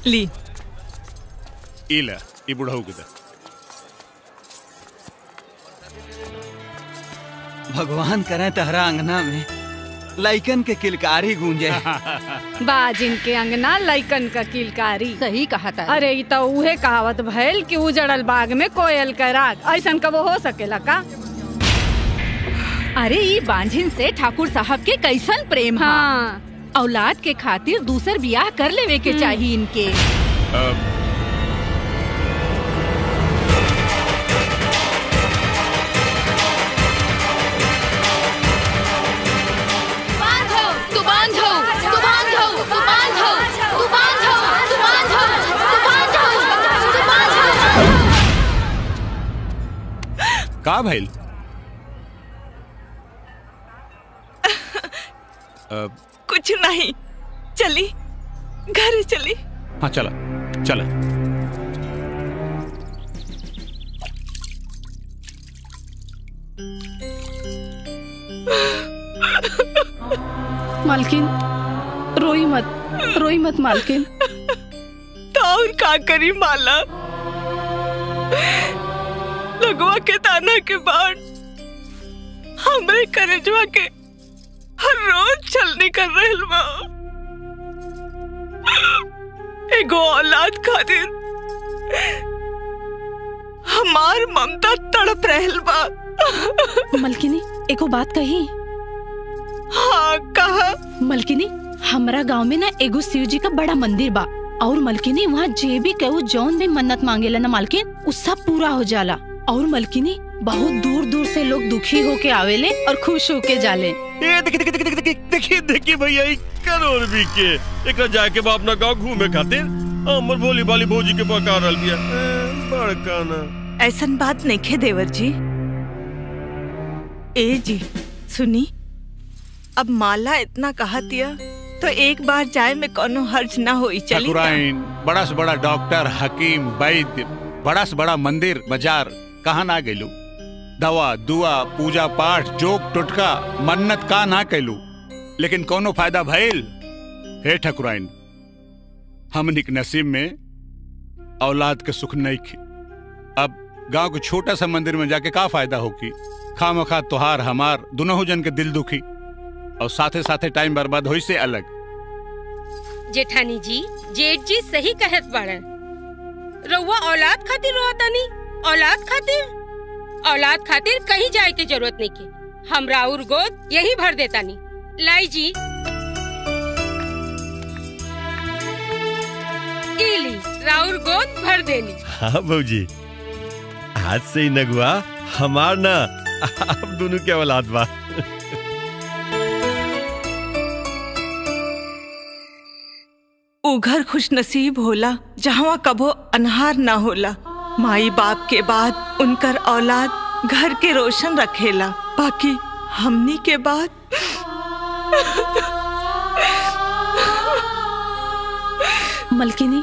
ली इला ई बुढ़ऊ के दे भगवान करे तहरा अंगना में लाइकन के किलकारी गूंजे बाजिन के अंगना लइकन का किलकारी सही कहा था अरे ई तो उहे कहावत भइल कि उजड़ल बाग में कोयल का राग ऐसन कबो हो सकेला का अरे ई बांझिन से ठाकुर साहब के कैसन प्रेम हा हाँ औलाद के खातिर दूसर बियाह कर लेवे के चाहिए इनके बांधो तू बांधो तू बांधो तू बांधो तू बांधो तू बांधो तू बांधो तू बांधो का भइल अ, कुछ नहीं चली घर चली हाँ चला चला मालकिन रोई मत रोई मत मालकिन तो और का करी माला लगवा के ताना के बाद हमरे करेजवा के हर रोज छलनी कर रहल बा एगो औलाद खातिर हमार ममता तड़प रहल बा मलकिनी एको बात कही हाँ कहा मलकिनी हमरा गांव में ना एगो शिव जी का बड़ा मंदिर बा और मलकिनी वहाँ जे भी कहू जौन भी मन्नत मांगेला ना मालकिन उ सब पूरा हो जाला और मलकिनी बहुत दूर दूर से लोग दुखी होके आवेले और खुश होके जाले ये देखी देखी देखी देखी देखी देखी भैया ई करोड़ भी के एकरा जाके बा अपना गांव घूमे खातिर हमर भोली भाली भौजी के पका रहल बिया ए, बड़का ना ऐसन बात नहीं खे देवर जी ए जी सुनी अब माला इतना कहा दिया तो एक बार जाए में कोनो हर्ज ना होई चली ठाकुराइन बड़ा से बड़ा डॉक्टर हकीम वैद्य बड़ा से बड़ा मंदिर बाजार कहाँ ना गेलू दवा दुआ पूजा पाठ जोक टुटका मन्नत का ना कैलू लेकिन कोनो फायदा भइल हे ठकुराइन हमनिक नसीब में औलाद के सुख नहीं खी अब गांव के छोटा सा मंदिर में जाके का फायदा होगी खाम खा तुहार हमार दोनों जन के दिल दुखी और साथे साथे टाइम बर्बाद होई से अलग जेठानी जी जेठ जी सही कहत बाड़न रउआ औलाद खातिर रोतानी औलाद खातिर औलाद खातिर कहीं जाए के जरूरत नहीं के हम राउर गोद यही भर देतानी लाई जी इली राउर गोद भर देनी हाँ भौजी आज से ही नगुआ हमार ना अब दोनों के औलाद बा उ घर खुश नसीब होला जहाँ कबो अनहार ना होला माई बाप के बाद उनकर औलाद घर के रोशन रखेला बाकी हमनी के बाद मलकिनी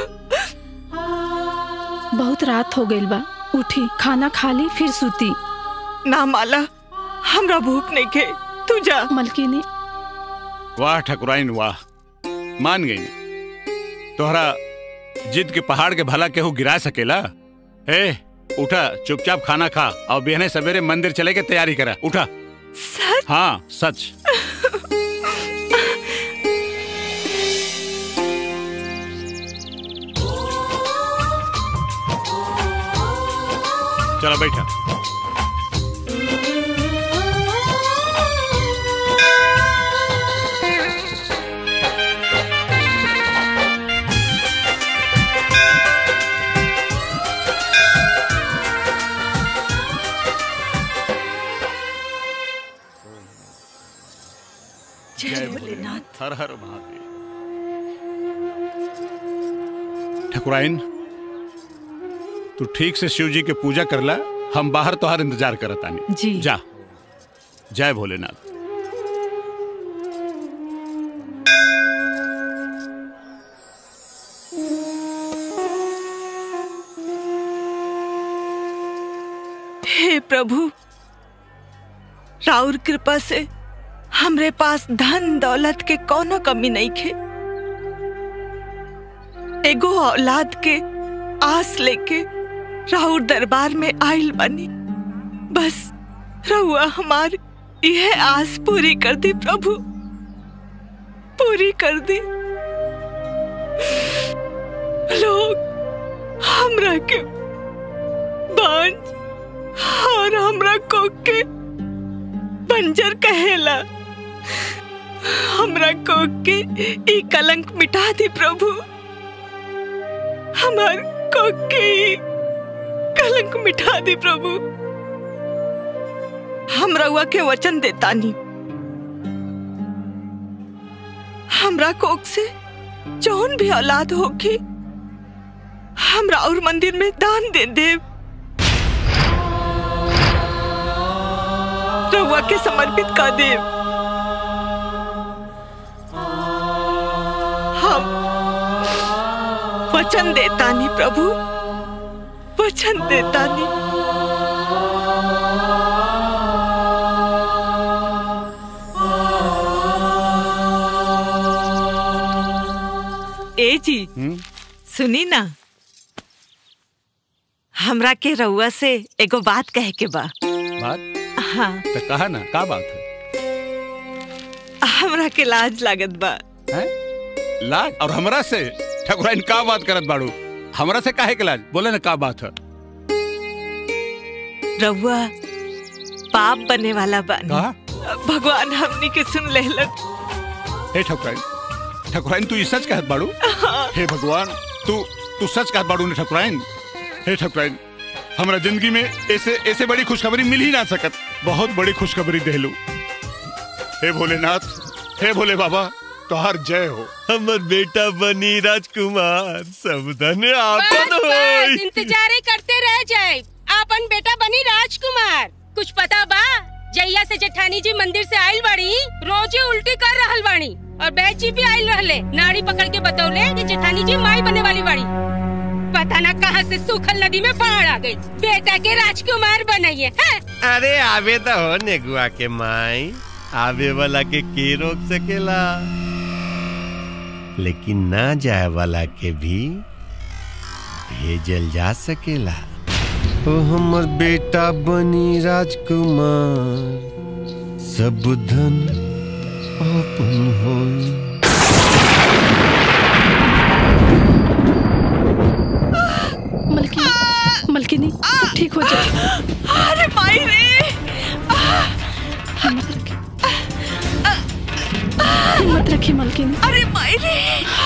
बहुत रात हो गइल बा उठी खाना खा ली फिर सूती ना माला हमरा भूख नहीं खे तू जा मलकिनी वाह ठकुराइन वाह मान गई तोहरा जिद के पहाड़ के भला केहू गिरा सकेला ए उठा चुपचाप खाना खा और बिहने सवेरे मंदिर चले के तैयारी करा उठा सच हाँ सच चलो बैठा जय भोलेनाथ हर हर महादेव ठकुराइन तू ठीक से शिव जी के पूजा करला हम बाहर तोहार इंतजार करत आनी जी जा जय भोलेनाथ हे प्रभु राउर कृपा से हमरे पास धन दौलत के कोनो कमी नहीं खे एगो औलाद के आस लेके राहुल दरबार में आइल बनी बस रहुआ हमार यह आस पूरी कर दी प्रभु पूरी कर दी लोग हमरा के बांझ और हमरा को के बंजर कहेला हमरा को के ई कलंक मिटा दी प्रभु हमार को के ई कलंक मिटा दी प्रभु हम रउआ के वचन देतानी हमरा कोक से जौन भी औलाद होगी हमरा और मंदिर में दान दे देव रउआ के समर्पित कर देव हम वचन देतानी प्रभु वचन देतानी ए जी सुनी ना हमरा के रउआ से एगो बात कहे के बा बात हाँ तो कहा ना का बात है हमरा के लाज लागत बा हैं? लाज और हमरा से ठकुराइन का बात करत बाड़ू हमरा से काहे के लाज बोले ना का बात है रउआ पाप बने वाला बानी कहा भगवान हमनी के सुन लेलन हे ठकुराइन ठकुराइन तू ई सच कहत बाड़ू हे भगवान तू तू सच कहत बाड़ू ने ठकुराइन हे ठकुराइन हमरा जिंदगी में ऐसे ऐसे बड़ी खुशखबरी मिल ही ना सकत बहुत बड़ी खुशखबरी देलू हे भोलेनाथ हे भोले बाबा तोहार जय हो हमर बेटा बनी राजकुमार सब धन आपन बस होई इंतजारे करते रह जाए आपन बेटा बनी राजकुमार कुछ पता बा जैया से जेठानी जी मंदिर से आइल बाड़ी रोजे उल्टी कर रहल बाड़ी और बैच जी भी आइल रहले नाड़ी पकड़ के बतौले कि जेठानी जी माई बने वाली बाड़ी पता ना कहाँ से सूखल नदी में बाढ़ आ गई बेटा के राजकुमार बनाइए हैं? अरे आवे तो हो नेगुआ के माई आवे वाला के के रोक सकेला लेकिन ना जाए वाला के भी भेजल जा सकेला ओ हमर बेटा बनी राजकुमार सब धन अपन होई मलकिनी मलकिनी सब ठीक हो जाए अरे माई रे हिम्मत रखिए हिम्मत रखिए मलकिनी अरे माई रे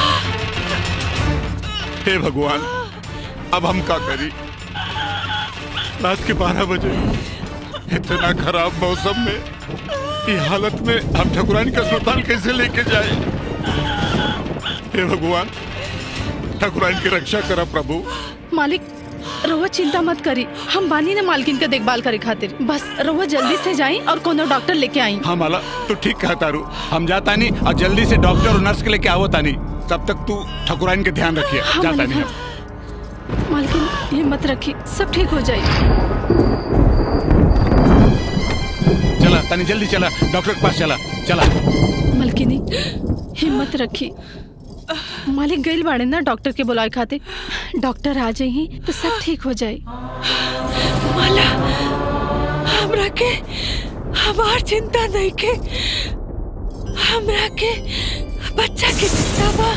हे भगवान अब हम का करी रात के बारह बजे इतना खराब मौसम में ये हालत में हम ठकुराइन का अस्पताल कैसे लेके जाए हे भगवान ठकुराइन की रक्षा करा प्रभु मालिक रहुआ चिंता मत करी हम बानी ने मालकिन का देखभाल करे खातिर बस रहुआ जल्दी से जाई और कोनो डॉक्टर लेके आई हाँ माला तू ठीक कहा तारू हम जाता नहीं और जल्दी से डॉक्टर और नर्स के लेके आवो तानी तब तक तू ठकुराइन के ध्यान रखिए हाँ, जाता मालिक, नहीं हाँ। मालकिन हिम्मत रखी सब ठीक हो जाए चला तानी जल्दी चला डॉक्टर के पास चला चला मलकिनी हिम्मत रखी मालिक गइल बाड़े ना डॉक्टर के बुलाए खातिर डॉक्टर आ जाई तो सब ठीक हो जाए माला हमरा के हमार चिंता नहीं के हमरा के बच्चा की चिंता बा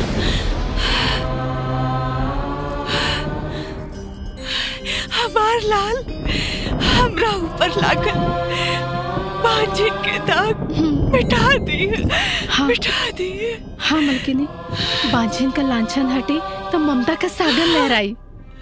हमार लाल हमरा ऊपर लागल बाजी के दाग मिटा दिए हाँ। मिटा दिए हाँ मलकिनी बांझिन का लांछन हटे तो ममता का सागर लहराई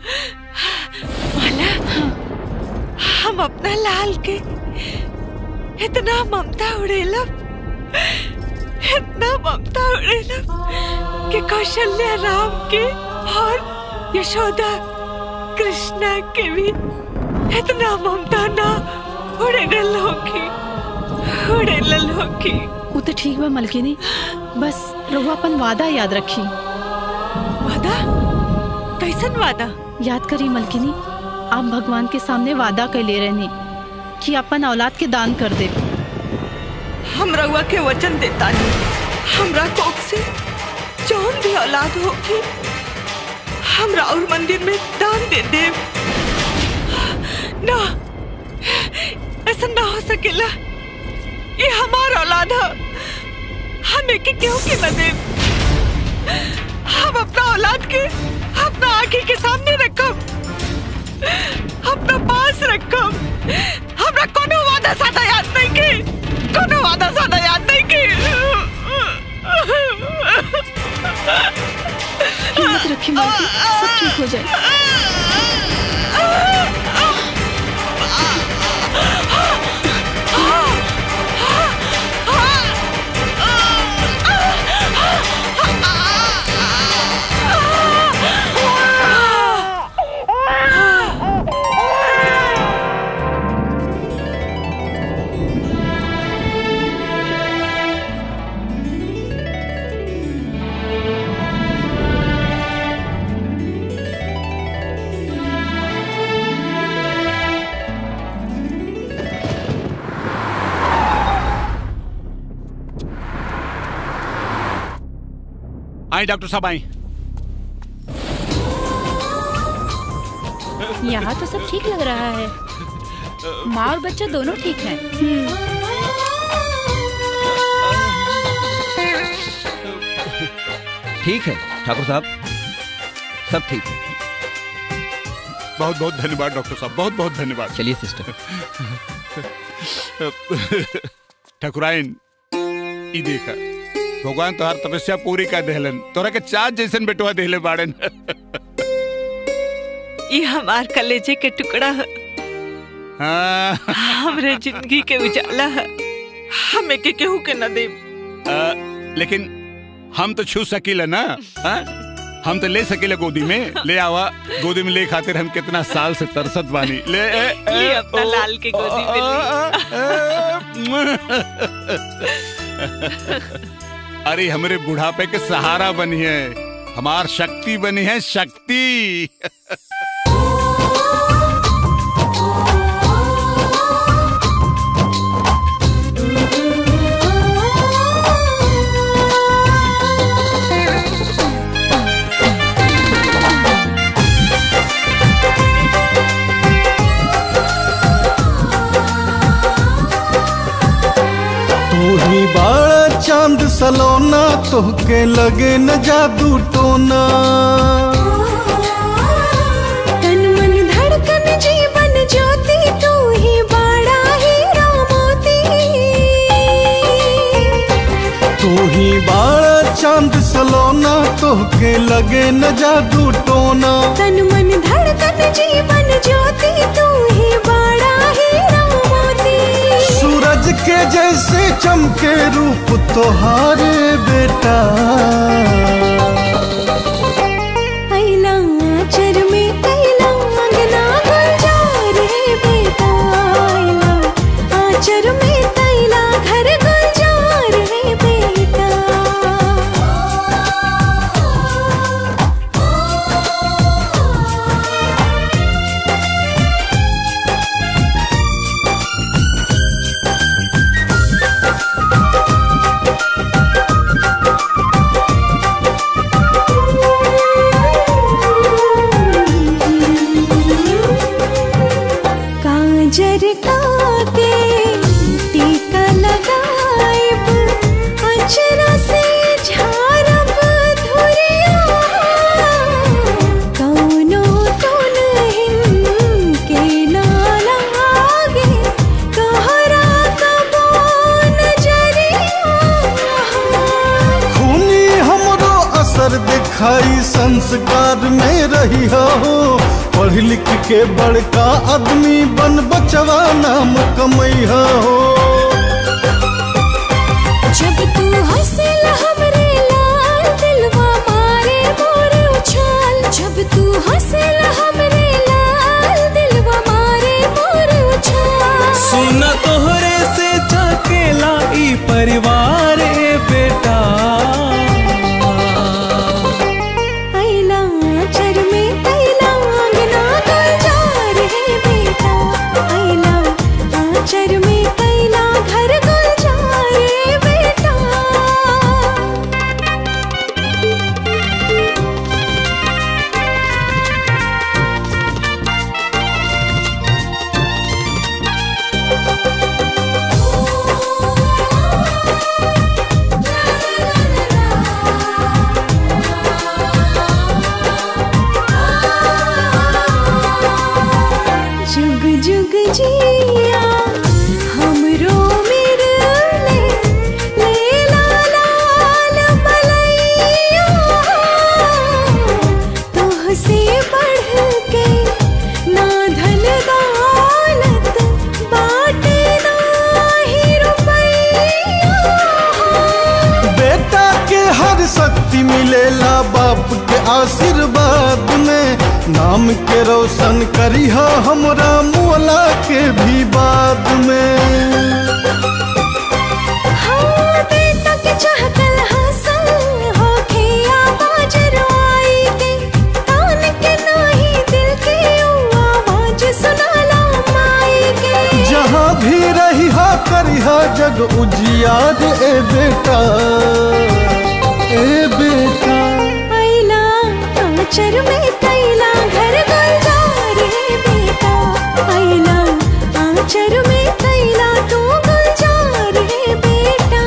माला हम अपना लाल के इतना ममता उड़ेलब इतना ममता उड़ेलब कि कौशल्या राम के और यशोदा कृष्णा के भी इतना ममता ना उड़ेल होगी उड़ेल होगी वो तो ठीक बा मलकिनी बस रहुआ अपन वादा याद रखी वादा कैसन वादा याद करी मलकिनी आप भगवान के सामने वादा कर ले रहनी कि अपन औलाद के दान कर दे हम रउआ के वचन देता नहीं हमरा कोख से जौन भी औलाद होगी हमरा और मंदिर में दान दे दे ना ऐसा ना हो सकेला ये हमारा औलाद है हम एक केहू के न दे हम अपना औलाद के अपना आंखी के सामने रखब अपना पास रखब हमरा कोनो वादा सादा याद नहीं के कोनो वादा सादा याद नहीं के हिम्मत रखी मालकिन सब ठीक हो जाए आई डॉक्टर साहब आई यहाँ तो सब ठीक लग रहा है माँ और बच्चा दोनों ठीक है ठीक है ठाकुर साहब सब ठीक है बहुत बहुत धन्यवाद डॉक्टर साहब बहुत बहुत धन्यवाद चलिए सिस्टर ठकुराइन ई देखा भगवान तोहार तपस्या पूरी कर देहलन तोरा के चाँद जैसन बेटवा देहले बाड़न ये हमार कलेजे के टुकड़ा है हाँ, हमरे जिंदगी के उजाला है हमें के केहू के न दे आ, लेकिन हम तो छू सकीला ना हाँ? हम तो ले सकीला गोदी में ले आवा गोदी में ले खातिर हम कितना साल से तरसत बानी ले ए, ए, ये अपना ओ, लाल के गोदी में ले अरे हमरे बुढ़ापे के सहारा बनी है हमार शक्ति बनी है शक्ति तू ही बड़ा चांद सलोना तोहके लगे न जादू टोना तन मन धड़कन जीवन ज्योति तू ही बड़ा हीरा मोती तू ही बड़ा चांद सलोना तोहके लगे न जादू टोना तन मन धड़कन जीवन ज्योति तू ही बड़ा हीरा मोती सूरज के जैसे चमके रूप तोहारे बेटा अइला आचर में कैला अंगना गुलजार है बेटा अइला आचर में कैला घर गुलजार है बेटा काजर काके टीका लगाएब अचरा से झारब धुरिया कौनो तो नहीं के ना लागे तोहरा कबो नजरिया खूनी हमरो असर दिखाई संस्कार में रही हो पढ़ लिख के बड़का आदमी बन बचवा नाम कमैया हो जब तू हंसेल हमरे लाल दिलवा मारे मोर उछाल जब तू हंसेल हमरे लाल दिलवा मारे मोर उछाल सुन तोहरे से झकेला ई परिवार ए बेटा अइला आचर में कैला अंगना गुलजार है बेटा अइला आचर में कैला घर गुलजार है बेटा आशीर्वाद में नाम के रोशन करिहा हमरा मुअला के भी बाद में हाँ, बेटा के चाहतल हासिल होखे आवाज रुआई के कान के नाही दिल के ऊ आवाज सुनाला माई के जहाँ भी रही हा करी हा जग उजियार ए बेटा ए बेटा आइला आंचर में कैला घर गुलजार है बेटा आइला आंचर में कैला तू गुलजार है बेटा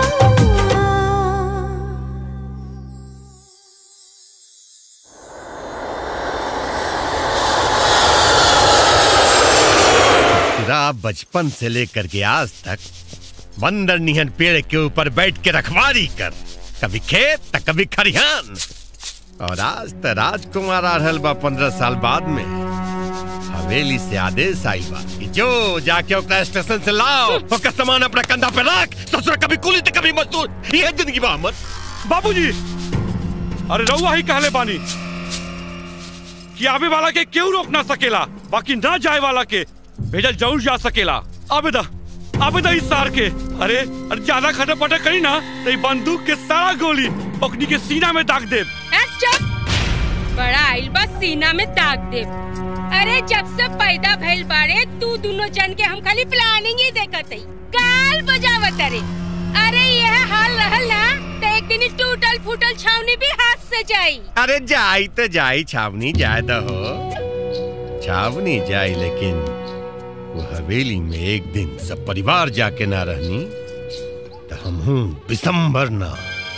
तेरा बचपन से लेकर के आज तक बंदर निहन पेड़ के ऊपर बैठ के रखवारी कर कभी खेत तो कभी खरिहान और आज तो राजकुमार आ रहल बा पंद्रह साल बाद में हवेली से आदेश आई बा कि जो जाके ओकरा स्टेशन से लाओ ओकर सामान अपना कंधा पे रख ससुर कभी कुली तो कभी मजदूर ये जिंदगी बा हमर बाबूजी अरे रउआ ही कहले बानी कि आवे वाला के क्यों रोक ना सकेला बाकी ना जाए वाला के भेजल जरूर जा सकेला आबेदा आबेदा इस सार के अरे अरे ज्यादा खटर पटर करी ना तो ई बंदूक के सारा गोली ओकनी के सीना में दाग दे ए, चुप बड़ा आइल बा सीना में दाग दे अरे जब से पैदा भइल बाड़े तू दोनों जन के हम खाली प्लानिंग ही देखत हई गाल बजावत अरे अरे यह हाल रहल ना तो एक दिन ही टूटल फूटल छावनी भी हाथ से जाई अरे जाई तो जाई छावनी जाए तो हो छावनी जाई लेकिन वो हवेली में एक दिन सब परिवार जाके ना रहनी तो हम हूँ बिसम्बर ना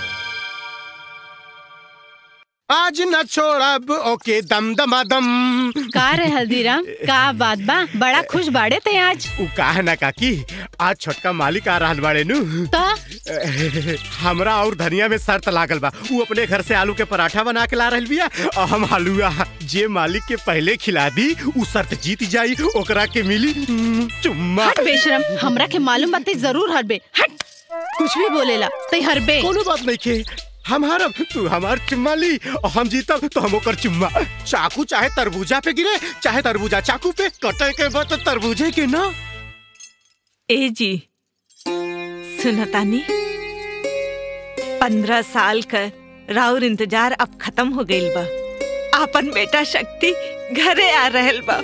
आज न छोड़ब ओके दम दमा दम का रे हल्दीराम का बात बा बड़ा खुश बाड़े ते आज उ का है ना काकी आज छोटका मालिक आ रहल बाड़े नु त हमरा और धनिया में शर्त लागल बा उ अपने घर से आलू के पराठा बना के ला रहल बिया और हम हलुआ जे मालिक के पहले खिला दी उ शर्त जीत जाई ओकरा के मिली हम्म, चुम्मा हट बेशरम हमरा के मालूम बाते जरूर हरबे हट कुछ भी बोलेला ते हरबे कोनो बात नहीं के हम हारब तू हमार चुम्मा ली और हम जीतब तो हम ओकर चुम्मा चाकू चाहे तरबूजा पे गिरे चाहे तरबूजा चाकू पे कटे के बाद तो तरबूजे के ना ए जी सुनतानी पंद्रह साल का राउर इंतजार अब खत्म हो गइल बा आपन बेटा शक्ति घरे आ रहल बा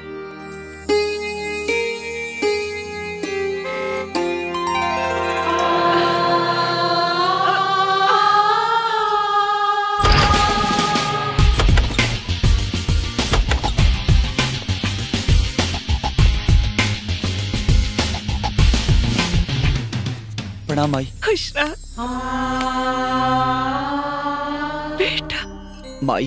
प्रणाम माई खुश रह बेटा माई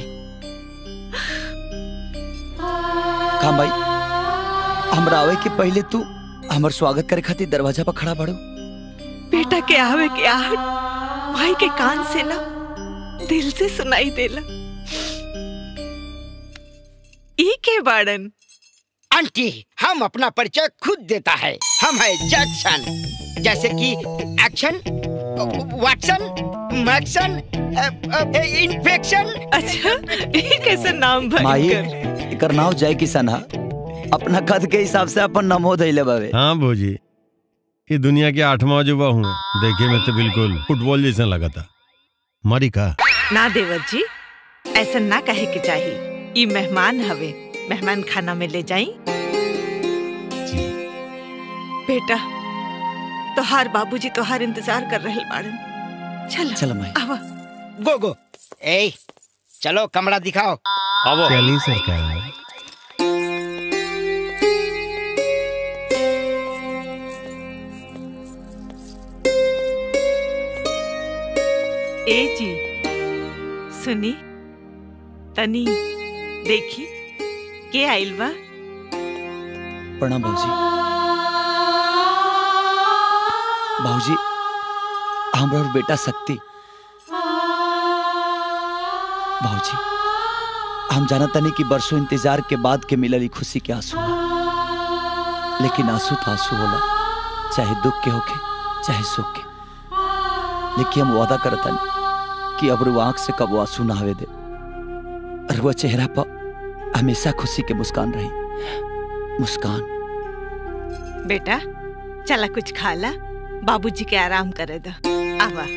का माई हमरा आवे के पहले तू हमर स्वागत करे खातिर दरवाजा पर खड़ा बाड़ू बेटा के आवे के आहट माई के कान से ना दिल से सुनाई देला ई के बाड़न आंटी हम अपना परिचय खुद देता है हम है जैक्सन जैसे कि एक्शन वाटसन मैक्सन इन्फेक्शन अच्छा ये कैसे नाम माई भयंकर एकर नाव जय किशन हा अपना कद के हिसाब से अपन नमो धैले बावे हाँ भोजी ये दुनिया के आठवां अजूबा हूँ देखे में तो बिल्कुल फुटबॉल जैसा लगा था मारी का ना देवर जी ऐसा ना कहे के चाहिए ई मेहमान हवे मेहमान खाना में ले जाई बेटा तोहार बाबूजी तोहार इंतजार कर रहे बाड़न चल चलो माई आवा गो गो ए चलो कमरा दिखाओ चली सरकार ए जी सुनी तनी देखी के आइल बा प्रणाम बाबूजी बाबूजी हमरा और बेटा शक्ति बाबूजी हम जानत तनी कि बरसों इंतजार के बाद के मिलल ई खुशी के आंसू बा। लेकिन आंसू तो आंसू होला चाहे दुख के होखे चाहे सुख के लेकिन हम वादा करतनी कि अब रू आंख से कब आंसू ना आवे दे और वो चेहरा पर हमेशा खुशी के मुस्कान रही मुस्कान बेटा चला कुछ खा ला बाबूजी के आराम करे दो आवा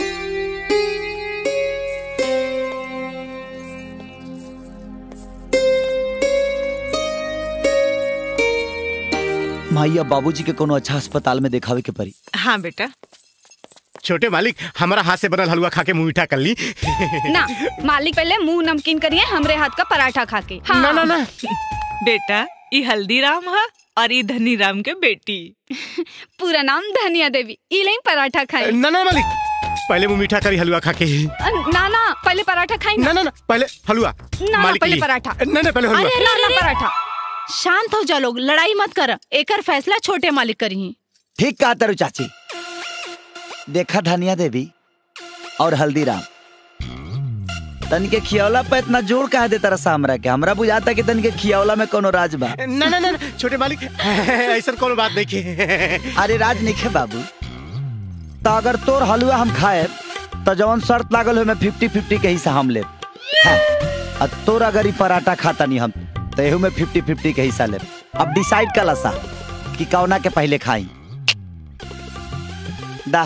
माई अब बाबूजी के कोनो अच्छा अस्पताल में देखावे के पड़ी हाँ बेटा छोटे मालिक हमारा हाथ से बनल हलवा खा के मुंह मीठा कर ली ना मालिक पहले मुंह नमकीन करिए हमरे हाथ का पराठा खा के हाँ। ना ना ना बेटा ये हल्दीराम है और ये धनीराम के बेटी पूरा नाम धनिया देवी ई लें पराठा खाई ना ना मालिक पहले मुंह मीठा करी हलवा खा के ना ना पहले पराठा खाई ना ना ना पहले हलवा ना ना मालिक पहले ली। पराठा ना ना पहले हलवा अरे ना ना पराठा शांत हो जा लोग लड़ाई मत कर एकर फैसला छोटे मालिक करी ठीक कहा तरु चाची देखा धनिया देवी और हल्दीराम तन के खियौला पे इतना जोर कहा देता रसा हमरा के हमरा बुझाता कि तन के खियौला में कोनो राज बा ना ना ना ना, छोटे मालिक ऐसा कोनो बात नहीं के अरे राज नहीं खे बाबू तो अगर तोर हलवा हम खाए तो जवन शर्त लागल हो में फिफ्टी फिफ्टी के हिस्सा हम ले और तोर अगर ई पराठा खाता नहीं हम तो एहू में फिफ्टी फिफ्टी के हिस्सा ले अब डिसाइड कर सा कि कौना के पहले खाई दा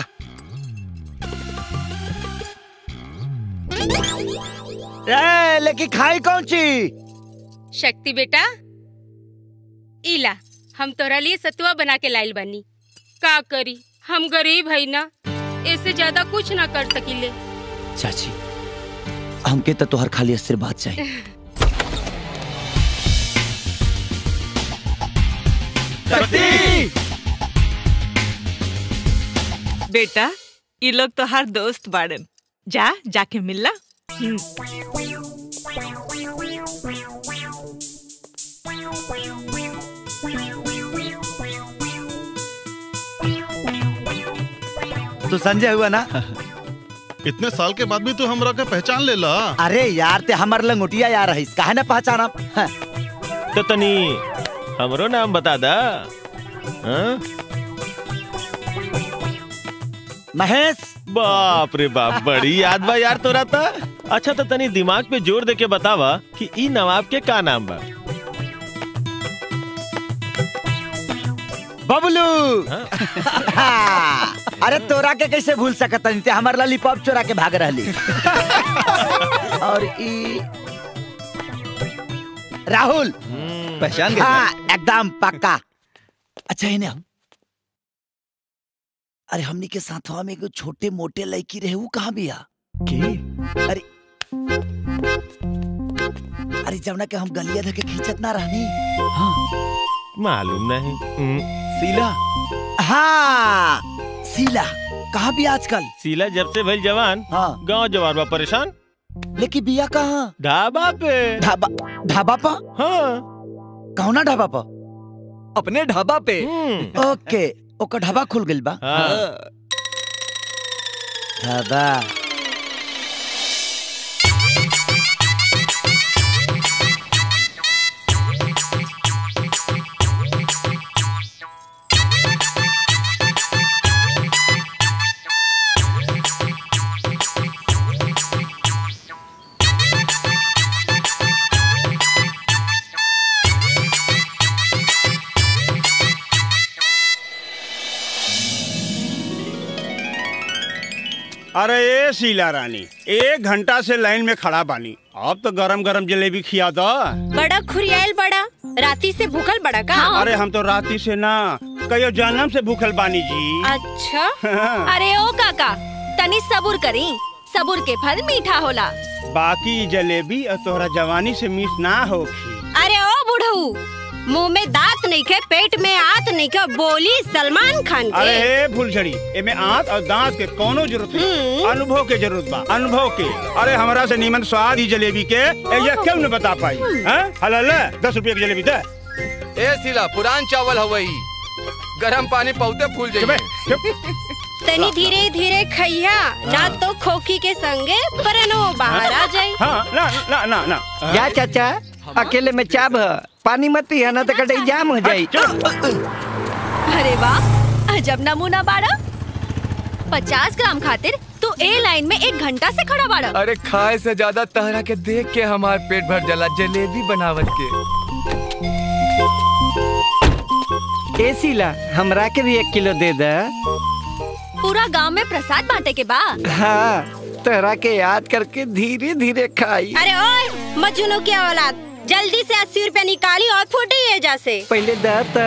ए, लेकिन खाई कौन ची शक्ति बेटा इला हम तोरा लिए सतुआ बना के लाइल बानी का करी हम गरीब है ना इससे ज्यादा कुछ ना कर सकीले चाची हमके तो तोहर खाली आशीर्वाद चाहिए बेटा ये लोग तो हर दोस्त बाड़न जा जाके मिलला हम्म। तू संजय हुआ ना इतने साल के बाद भी तू हमरा के पहचान ले ला अरे यार ते हमर लंगोटिया यार रहीस काहे ना पहचाना हाँ। तो तनी हमरो नाम बता दा हाँ? महेश बाप रे बाप बड़ी याद बा यार तोरा ता अच्छा तो तनी दिमाग पे जोर दे के बतावा कि ई नवाब के का नाम बा बबलू हाँ। अरे तोरा के कैसे भूल सकत ते हमर लॉलीपॉप चोरा के भाग रहली और ई राहुल पहचान गए हाँ एकदम पक्का अच्छा है ना अरे हमनी के साथवा में एगो छोटे मोटे लड़की रहे वो कहाँ बिया के अरे अरे जवना के हम गलिया धके खींचत ना रहनी हाँ मालूम नहीं सीला हाँ सीला कहाँ भी आजकल सीला जब से भइल जवान हाँ गांव जवान बा परेशान लेकिन बिया कहाँ ढाबा पे ढाबा ढाबा पा हाँ कौना ढाबा पा अपने ढाबा पे ओके ओकर ढाबा खुल गइल बा हाँ। ढाबा अरे ए शीला रानी एक घंटा से लाइन में खड़ा बानी अब तो गरम गरम जलेबी खिया दो बड़ा खुरियाल बड़ा राती से भूखल बड़ा का अरे हम तो राती से ना कयो जन्म से भूखल बानी जी अच्छा अरे ओ काका तनी सबुर करी सबुर के फल मीठा होला बाकी ई जलेबी और तोहरा जवानी से मिस ना होखी अरे ओ बुढ़ऊ मुंह में दांत नहीं के पेट में आत नहीं के बोली सलमान खान अरे के हे फुलझड़ी एमे आंत और दांत के कोनो जरूरत नहीं अनुभव के जरूरत बा अनुभव के अरे हमरा से नीमन स्वाद ही जलेबी के ये क्यों न बता पाई हैं हलल दस रुपये की जलेबी दे ए सिला पुरान चावल हवई गरम पानी पौते फूल जाइए तनी धीरे धीरे खैया ना तो खोखी के संगे परनो बाहर आ जाई हाँ ना ना ना ना क्या चाचा अकेले में चाब है पानी मत पिया ना तो कटई जाम हो जाई अरे वाह अजब नमूना बाड़ा पचास ग्राम खातिर तू ए लाइन में एक घंटा से खड़ा बाड़ा अरे खाए से ज्यादा तहरा के देख के हमार पेट भर जाला जलेबी बनावत के ए शीला हमरा के भी एक किलो दे दे पूरा गांव में प्रसाद बांटे के बा हाँ तोहरा के याद करके धीरे धीरे खाई अरे ओए मजनू की औलाद जल्दी से अस्सी रुपया निकाली और फूटी एजा से पहले दे तो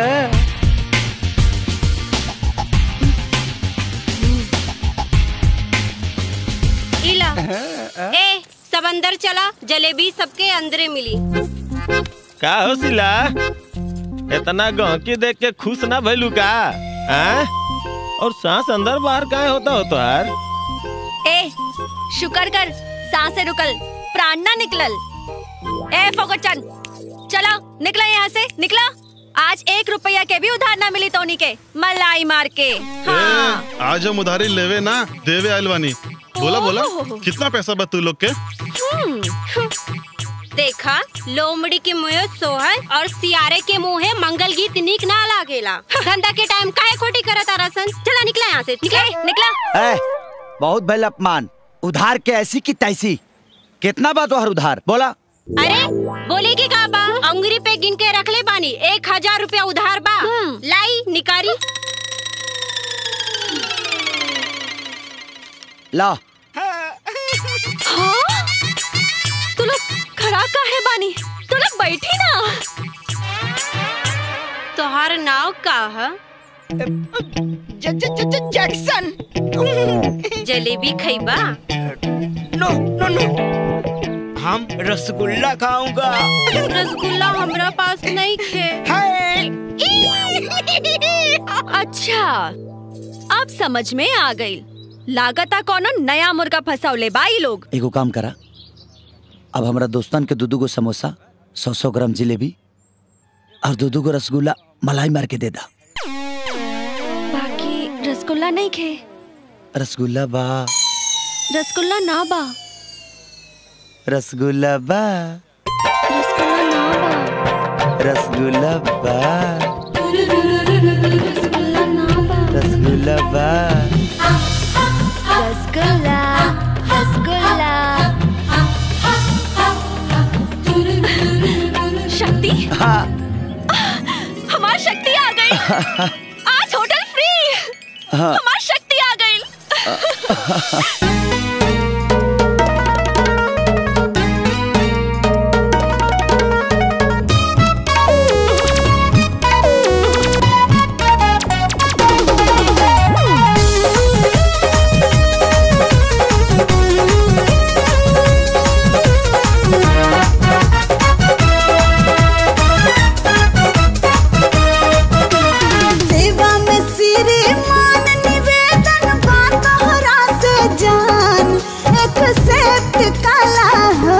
इला ए सब अंदर चला जलेबी सबके अंदरे मिली का हो सिला इतना गहकी देख के खुश ना भइलू का आ? और सांस अंदर बाहर काहे होता हो तोहार ए शुक्र कर सांसें रुकल प्राण ना निकलल ए फोगटचन चलो निकला यहाँ से निकला आज एक रुपया के भी उधार ना मिली तोनी के मलाई मार के हाँ ए, आज हम उधारी लेवे ना देवे आइल बानी बोला बोला कितना पैसा बा तू लोग के हम्म, देखा लोमड़ी के मुँह सोहर और सियारे के मुँह मंगल गीत निक ना लागेला धंधा के टाइम काहे खोटी करत रसन चला निकला यहाँ से निकला निकला ए, बहुत भल अपमान उधार के ऐसी की तैसी कितना बा तोहर उधार बोला अरे बोले की का बा अंगुरी पे गिन के रख ले बानी एक हजार रुपया उधार बा लाई निकारी ला हाँ? तू लोग खड़ा काहे बानी तू लोग बैठी ना तोहार नाव का है जैक्सन जलेबी खैबा नो नो नो हम रसगुल्ला खाऊंगा रसगुल्ला हमरा पास नहीं खे अच्छा अब समझ में आ गई लागता कोनो नया मुर्गा फंसावले बाई लोग एगो काम करा अब हमरा दोस्तन के दू दू गो समोसा सौ सौ ग्राम जिलेबी और दू दू गो रसगुल्ला मलाई मार के दे दा बाकी रसगुल्ला नहीं खे रसगुल्ला बा रसगुल्ला ना बा रसगुल्ला बा रसगुल्ला बा रसगुल्ला बा रसगुल्ला रसगुल्ला शक्ति हाँ हमारी शक्ति आ गई आज होटल फ्री हाँ। हमारी शक्ति आ गई सेवा में सिरे मान निवेदन बा तोहरा से जान एक्सेप्ट काला हो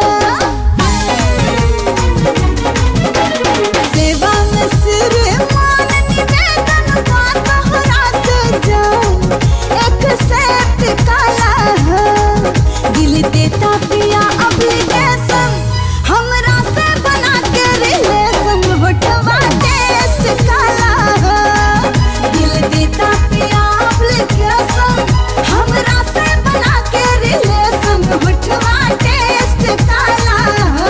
सेवा में सिरे मान निवेदन बा तोहरा से जान एक्सेप्ट काला हो दिल देता पिया ऑब्लिगेशन हमरा से बना के रिलेशन होटवा टेस्ट काला हो दिल देता पिया ऑब्लिगेशन हमरा से बना के रिलेशन होटवा टेस्ट काला हो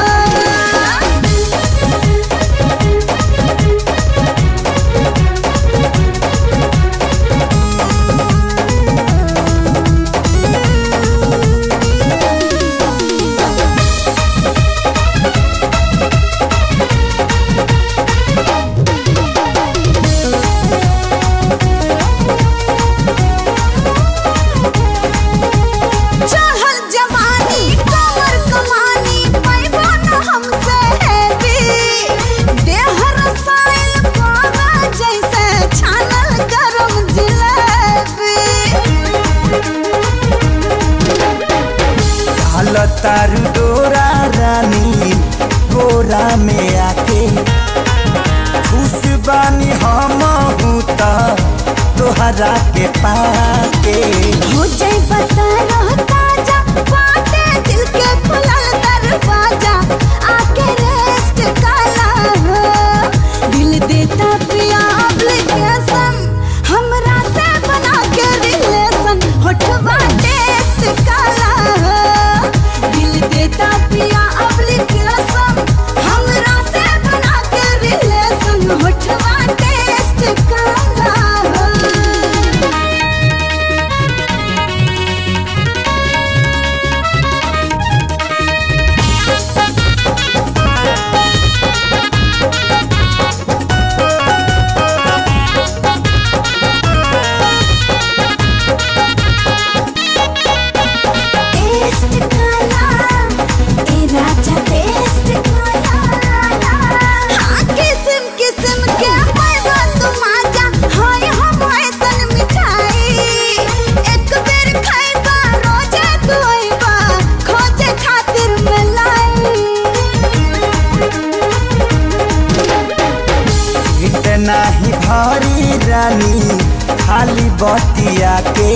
चाहल जवानी कमर कमानी पैबो न हमसे हैवी देह रसायन पावा जैसे छानल गरम जिलेबी तारू डोरा रानी गोरा में आके खुश बानी हम हूँ तो तोहरा के पाके हो जाए बता रहो ताजा बाटे दिल के खुलल दरवाजा आके रेस्ट काला हो दिल देता पिया ऑब्लिगेशन हमरा से बना के रिलेशन होठवा टेस्ट काला हो टेस्ट काला ए राजा टेस्ट काला हाँ किस्म किस्म के पैदा तुम आजा हाय हम ऐसन मिठाई एक बेर खाइबा रोजे तू आइबा खोजे खातिर मिलाई इतना ही भारी रानी खाली बतिया के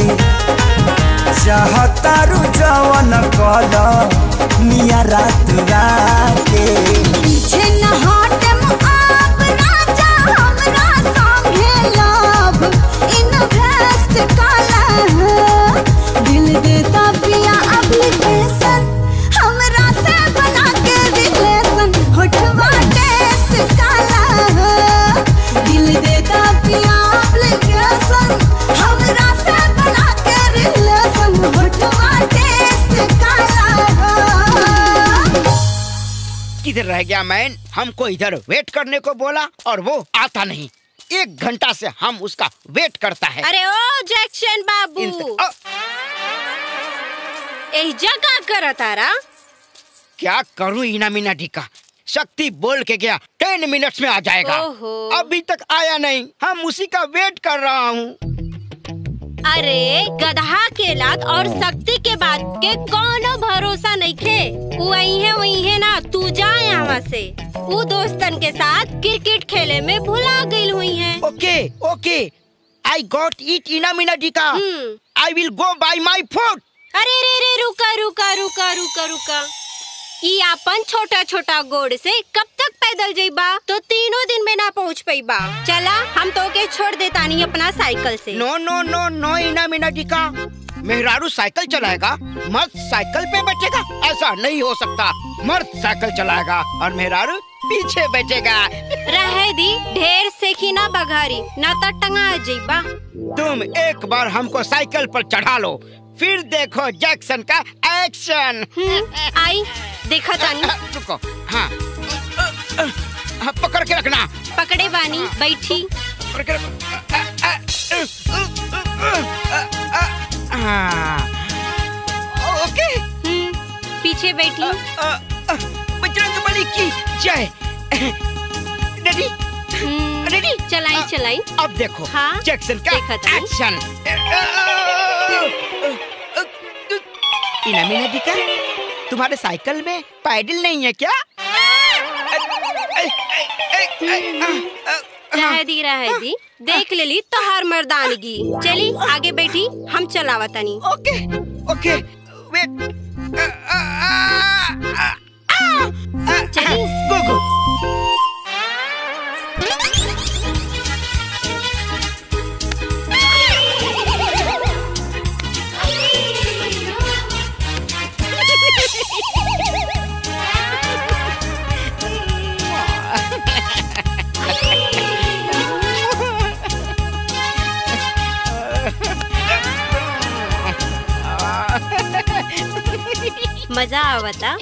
चाहतारू जवन कल मिया रात राके पीछे न हटम आप राजा हमरा संगे लव इन्वेस्ट काला है दिल देता पिया एप्लीकेशन हमरा से बना के रिलेशन होठवा टेस्ट काला है दिल देता पिया एप्लीकेशन हमरा से बना के रिलेशन होठवा टेस्ट काला है किधर रह गया मैन हमको इधर वेट करने को बोला और वो आता नहीं एक घंटा से हम उसका वेट करता है अरे ओ जैक्शन बाबू एही जगह कर तारा क्या करूं इना मीना ढिका शक्ति बोल के गया टेन मिनट्स में आ जाएगा ओहो। अभी तक आया नहीं हम उसी का वेट कर रहा हूँ अरे गधा के लात और शक्ति के बात के कोनो भरोसा नहीं खे वही है वही है ना तू जा यहाँ से वो दोस्तन के साथ क्रिकेट खेले में भुला गई हुई है ओके ओके आई गॉट इट इना मीना ढिका I will go by my food अरे रे रे रुका रुका रुका रुका रुका ई अपन छोटा छोटा गोड़ से कब तक पैदल जइबा तो तीनों दिन में ना पहुँच पाइबा चला हम तो के छोड़ देता नहीं अपना साइकिल से नो नो नो नो इना मीना ढिका मेहरारू साइकिल चलाएगा मर्द साइकिल पे बैठेगा ऐसा नहीं हो सकता मर्द साइकिल चलाएगा और मेहरारू पीछे बैठेगा रहे दी ढेर सेखी ना बघारी ना तो टंगा जइबा तुम एक बार हमको साइकिल पर चढ़ा लो फिर देखो जैक्सन का एक्शन आई देखा तानी रुको हाँ हाँ, पकड़ के रखना पकड़े बानी बैठी पकड़ के हाँ ओके पीछे बैठी बजरंग बली की जय रेडी रेडी चलाई चलाई अब देखो हाँ जैक्सन का एक्शन इना मीना दिका तुम्हारे साइकिल में पैडल नहीं है क्या रह दी रह दी देख ले ली तोहार मर्दानगी चली आगे बैठी हम चलावा तनी ओके ओके वेट चली गो गो मजा आवता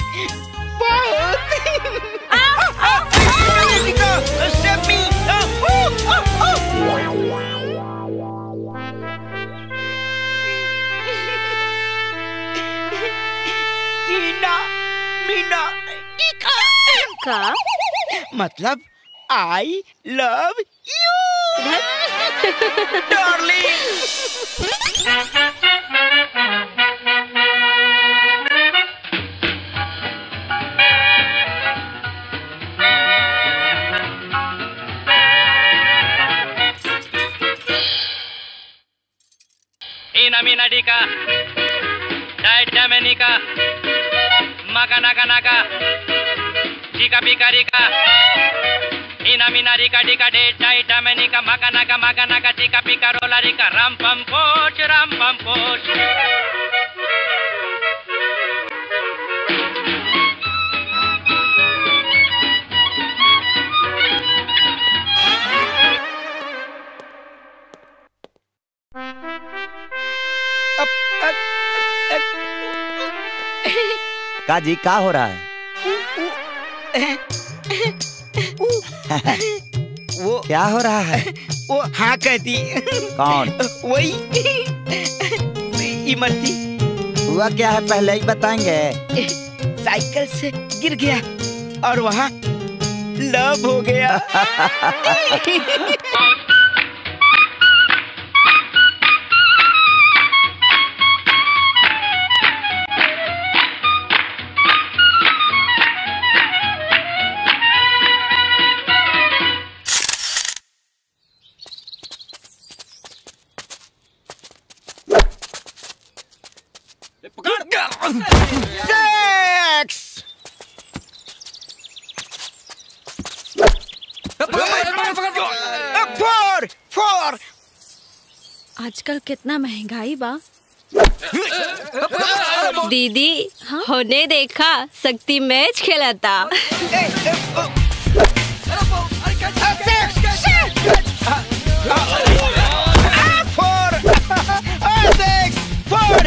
मीना मीना टीका का मतलब I love you Ina mina dika. Dai damenika. Maga naga naga. Dika bika rika. Ina mina rika dika de dai damenika. Maga naga maga naga dika bika rola rika. Ram pam poch ram pam poch. का जी का हो रहा है वो क्या हो रहा है वो हाँ कहती कौन वही इमरती हुआ क्या है पहले ही बताएंगे साइकिल से गिर गया और वहाँ लव हो गया सेक्स फोर फोर आजकल कितना महंगाई बा दीदी होने देखा शक्ति मैच खेलता फोर सिक्स फोर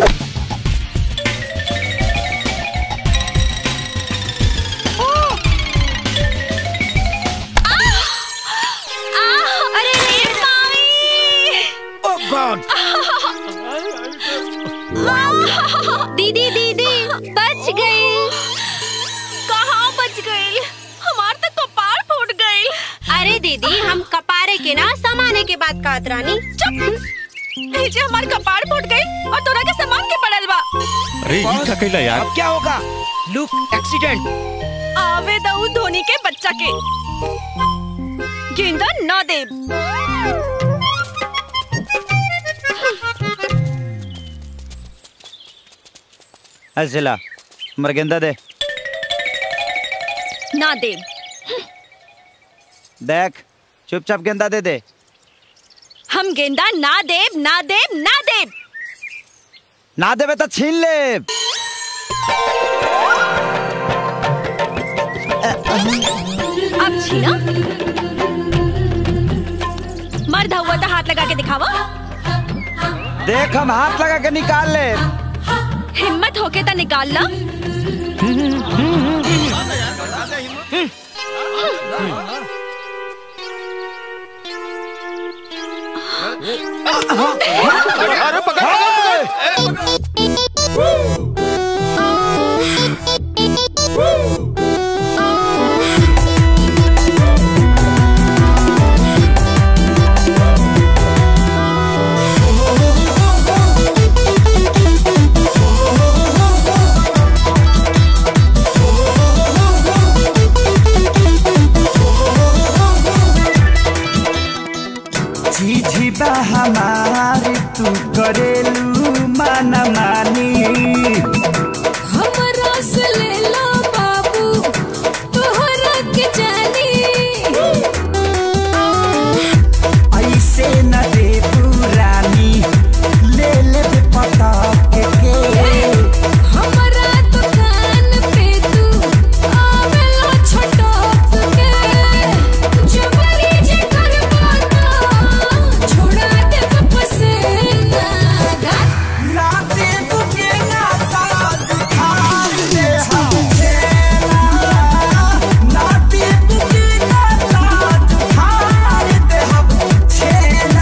अरे रे मामी ओह गॉड दीदी दीदी बच गई कहाँ बच गई हमार तो कपार फूट गई अरे दीदी हम कपारे के ना समाने के बाद कहत रानी चुप जे हमार कपार फूट गई और तोरा के सामान के पड़ल बा अरे ये का कैला यार अब क्या होगा लुक एक्सीडेंट आवे दऊ धोनी के बच्चा के गेंदा न दे ऐसे ला मरगेंदा दे ना दे देख चुपचाप गेंदा दे दे हम गेंदा ना देब ना देब ना देब ना देवे तो छीन ले अब छीना मर्द हुआ तो हाथ लगा के दिखावा देख हम हाथ लगा के निकाल ले हिम्मत होके तो निकाल ला अरे पकड़ झीझी बा हमारी तू करेलू माना मानी हमरा से ले लो बाबू तोहरा के जानी ऐसे न दे रानी ले ले बे पता के के हमरा दुकान पे तू आवेला छटक के जबरी जे करबा ना छोड़ा दे वापस ना ना दे तू के ना ताज खार दे हम ना दे तू के ना ताज खार दे हम छेना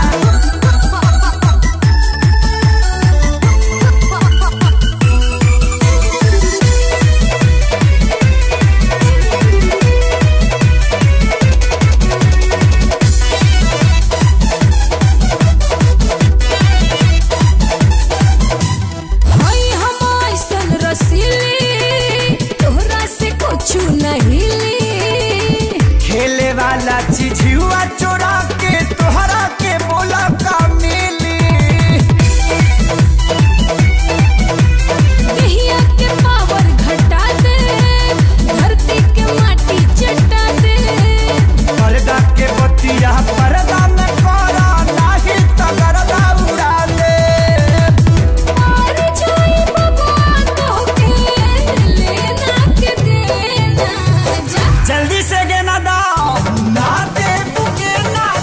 हई हम ऐसन रसीली तोहरा से कुछ नहीं ली खेले वाला चीजुआ चोरा के तोहरा के बोला का मिली कहिया के पावर घटा दे धरती के माटी चटा दे पर्दा के बतिया पर्दा में करा नाही तगरदा उड़ा दे और जाई बाबा तो के लेना के देना जा जल्दी से गे ना दाओ ना दे बुके ना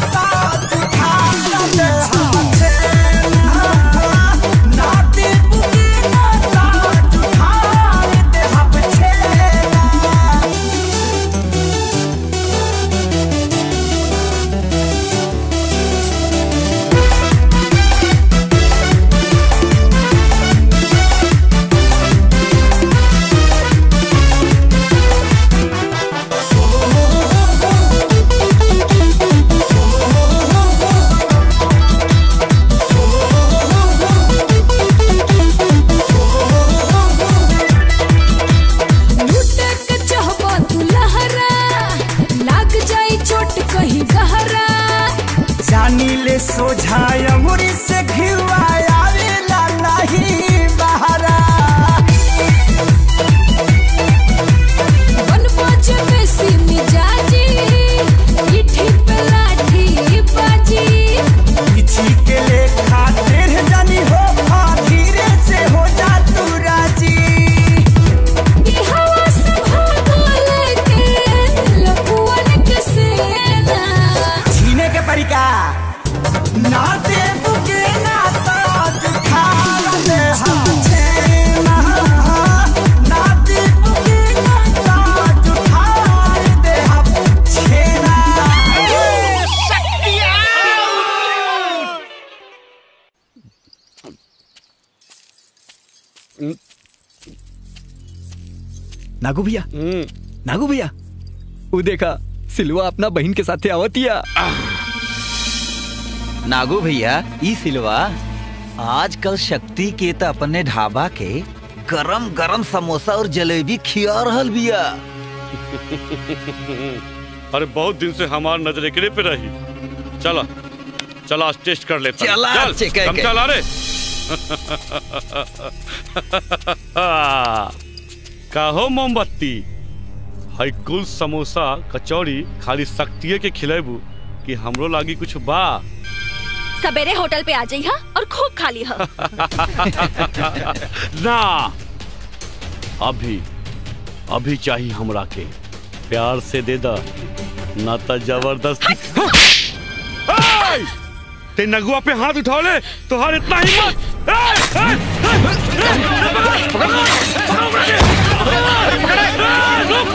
पानी ले सोझाय अंगुरी से घिवा आवेला नहीं बहरा बनबाज में सिमी जाजी इठी पे लाठी बाजी किसी के ले खातिर जानी हो खा धीरे से हो जा तू राजी ये हवा संभागो लेके लपुअन के सेना छीने के परिका ना दे बुके ना ताज खा ले हम छेना ना दे बुके ना ताज खा दे हम छेना नागू भैया नागू भैया वो देखा सिलवा अपना बहन के साथे आवतिया नागू भैया ई सिलवा आजकल शक्ति के त अपने ढाबा के गरम गरम समोसा और जलेबी खिया रहल बिया अरे बहुत दिन से हमार नजर एकरे पे रही चला चला आज टेस्ट कर लेते हैं। चला, चल चिकै कम के। चला रे काहो मोमबत्ती हई कुल समोसा कचौड़ी खाली शक्तिये के खिलेबू कि हमरो लागी कुछ बा सवेरे होटल पे आ जाइहा और खूब खा लिहा ना अभी अभी चाहिए हमरा के प्यार से दे दा ना तो जबरदस्ती ए! ते नगुआ पे हाथ उठा ले तुहार इतना हिम्मत ए! ए! ए! पकड़! पकड़ मुझे! ए, रुक!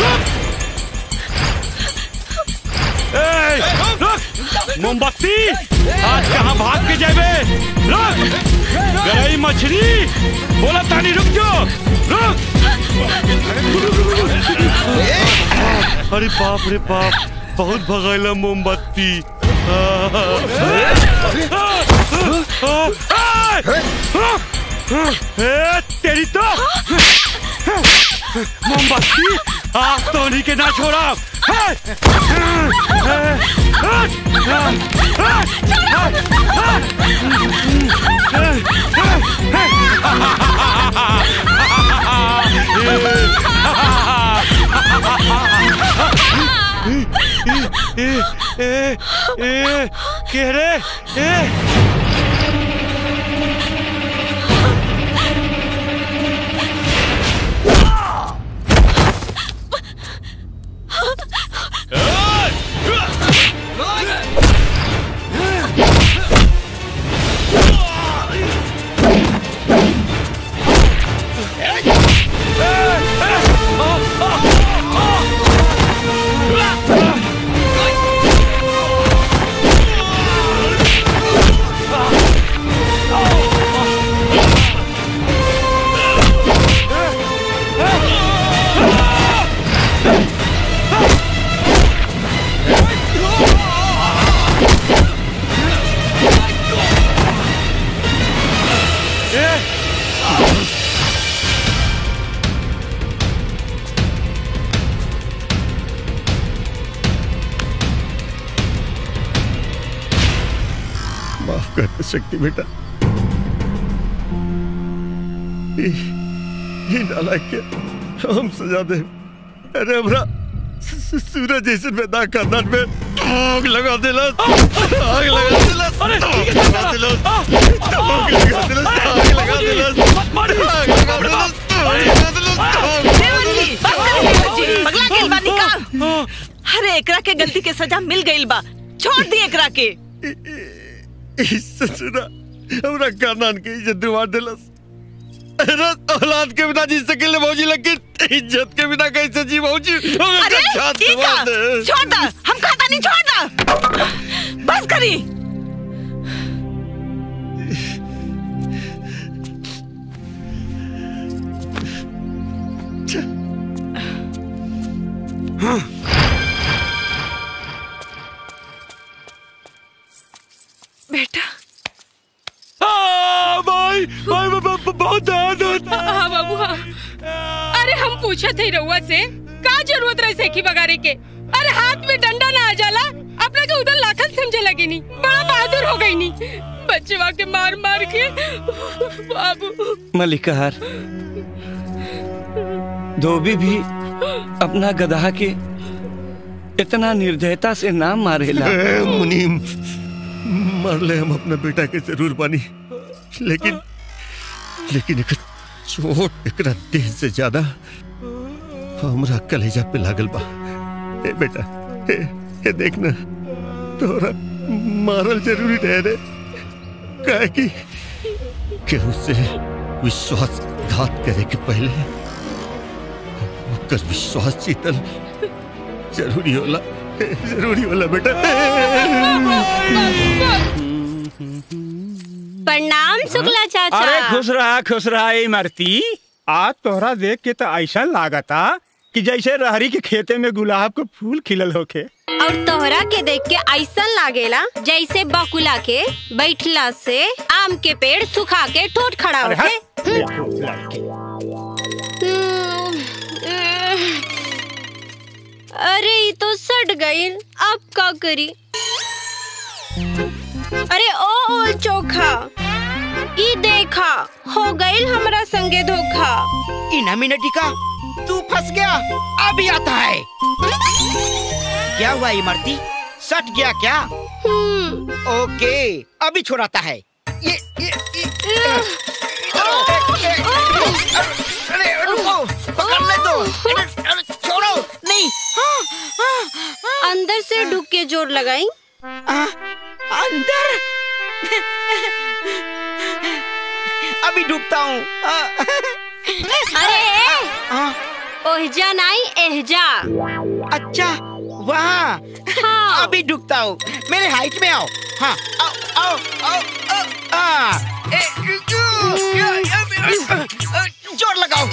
ए, रुक! मोमबत्ती आज कहाँ भाग के जाबे रुक गरई मछली बोला तानी रुक जो रुक अरे बाप रे बाप बहुत भगैला मोमबत्ती ए, तेरी तो मोमबत्ती आज तो उन्हीं के ना छोड़ा के रे ए माफ कर शक्ति बेटा ई- ई नालायक के हम सजा दे अरे हमरा सू- सू- सूरज जैसे पैदा खानदान में आग लगा देला आग लगा देला आग लगा देला आग लगा देला आग लगा देला आग लगा देला देवजी, बस कर देवजी, पगला गेल बा निकाल। अरे एकरा के गलती के सजा मिल गइल बा छोड़ दी एकरा के ससुरा हमरा खानदान के इज्जत दिवा देलस अरे औलाद के बिना जी सकेले भौजी लेकिन इज्जत के बिना कैसे जी भौजी हमें अरे छात ई दबा का? दे छोड़ दा हम खाता नहीं छोड़ दा बस करी बेटा भाई भाई बहुत दर्द होता है हाँ बाबू हाँ अरे हम पूछे थे रउआ से का जरूरत रहे सेखी बगारे के अरे हाथ में डंडा ना आ जाला अपने के चौदह लाखन समझे लगी नी बड़ा बहादुर हो गई नी बच्चवा के मार मार के बाबू मलिकार धोबी भी अपना गधा के इतना निर्दयता से ना मारेला ए, मुनीम मरले हम अपना बेटा के जरूर बानी लेकिन लेकिन एक चोट एकरा देह से ज्यादा हमरा कलेजा पे लागल बा ए बेटा ए, ए देखना तोरा मारल जरूरी रहे रे काहे कि केहू से विश्वासघात करे के पहले ओकर विश्वास जीतल जरूरी होला जरूरी होला बेटा प्रणाम शुक्ला चाचा अरे खुश रहा खुश रहा ए मरती आज तोहरा देख के तो ऐसा लागता कि जैसे रहरी के खेते में गुलाब के फूल खिलल होके और तोहरा के देख के ऐसा लागेला जैसे बकुला के बैठला से आम के पेड़ सुखा के ठोट खड़ा अरे होके अरे ये तो सट गई अब का करी अरे ओ ओल चोखा ई देखा हो गई हमरा संगे धोखा इना मिनटिका तू फंस गया अभी आता है क्या हुआ इमरती सट गया क्या ओके अभी छोड़ाता है ये ये, ये अरे रुको पकड़ने दो अरे, अरे, छोड़ो नहीं अंदर से ढुक के जोर लगाई अंदर अभी डूबता हूँ अरे ओहजा नहीं एहजा अच्छा वहाँ हाँ। अभी डूबता हूँ मेरे हाइट में आओ हाँ आओ आओ आओ, आओ हाँ ए, जोर लगाओ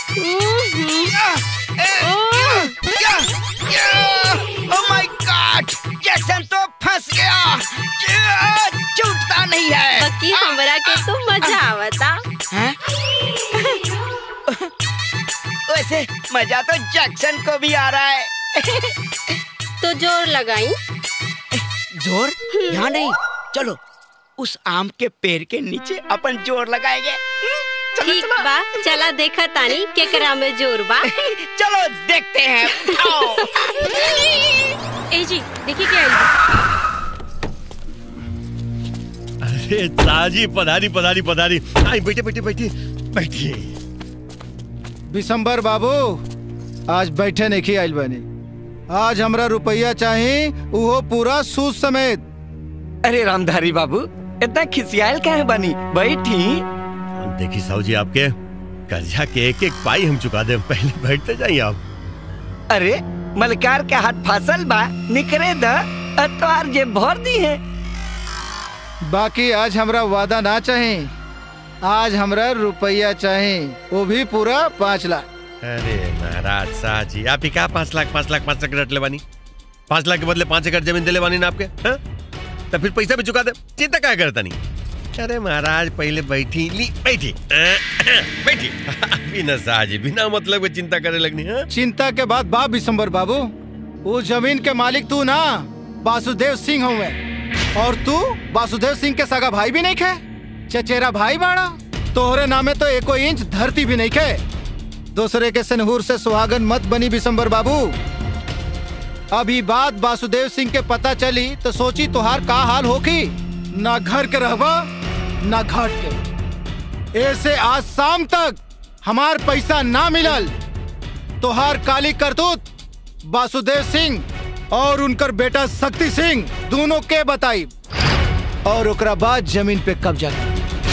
ओ माय गॉड जैक्सन तो फंस गया छूटता नहीं है बाकी हमरा के तो मजा आवता हैं? वैसे मजा तो जैक्सन को भी आ रहा है तो जोर लगाई जोर यहाँ नहीं चलो उस आम के पेड़ के नीचे अपन जोर लगाएंगे ठीक बा चला देखा तानी केकरा में जोर बा चलो देखते हैं आओ। ए जी देखिए क्या आई अरे ताजी पधारी पधारी पधारी आई बैठे बैठे बैठे बैठिए बिशंबर बाबू आज बैठे नहीं आइल बनी आज हमरा रुपया चाही उहो पूरा सूद समेत अरे रामधारी बाबू इतना खिसियाल काहे बनी बैठी देखी साहू जी आपके कर्जा के एक एक पाई हम चुका दे पहले बैठते जाइए आप अरे मलकार के हाथ फसल बा निकरे द अतवार जे भर दी है बाकी आज हमरा वादा ना चाही आज हमरा रुपया चाही वो भी पूरा पाँच लाख अरे महाराज शाह जी आप ही क्या पाँच लाख पाँच लाख पाँच लाख रट ले बानी पाँच लाख के बदले पाँच एकड़ जमीन दिले बानी ना आपके हाँ? तो फिर पैसा भी चुका दे चिंता क्या करता नहीं अरे महाराज पहले बैठी ली बैठी बैठी बिना शाह जी बिना मतलब के चिंता करे लगनी हाँ? चिंता के बाद बाप बिशंबर बाबू वो जमीन के मालिक तू ना वासुदेव सिंह हुए और तू वासुदेव सिंह के सगा भाई भी नहीं खे चचेरा भाई बाड़ा तोहरे नामे तो एको इंच धरती भी नहीं खे दूसरे के सनहूर से सुहागन मत बनी बिशंबर बाबू अभी बात वासुदेव सिंह के पता चली तो सोची तुहार का हाल होगी ना घर के रहबा ना घाट के ऐसे आज शाम तक हमार पैसा ना मिलल तोहार काली करतूत वासुदेव सिंह और उनकर बेटा शक्ति सिंह दोनों के बताई और ओकरा बाद जमीन पे कब्जा कर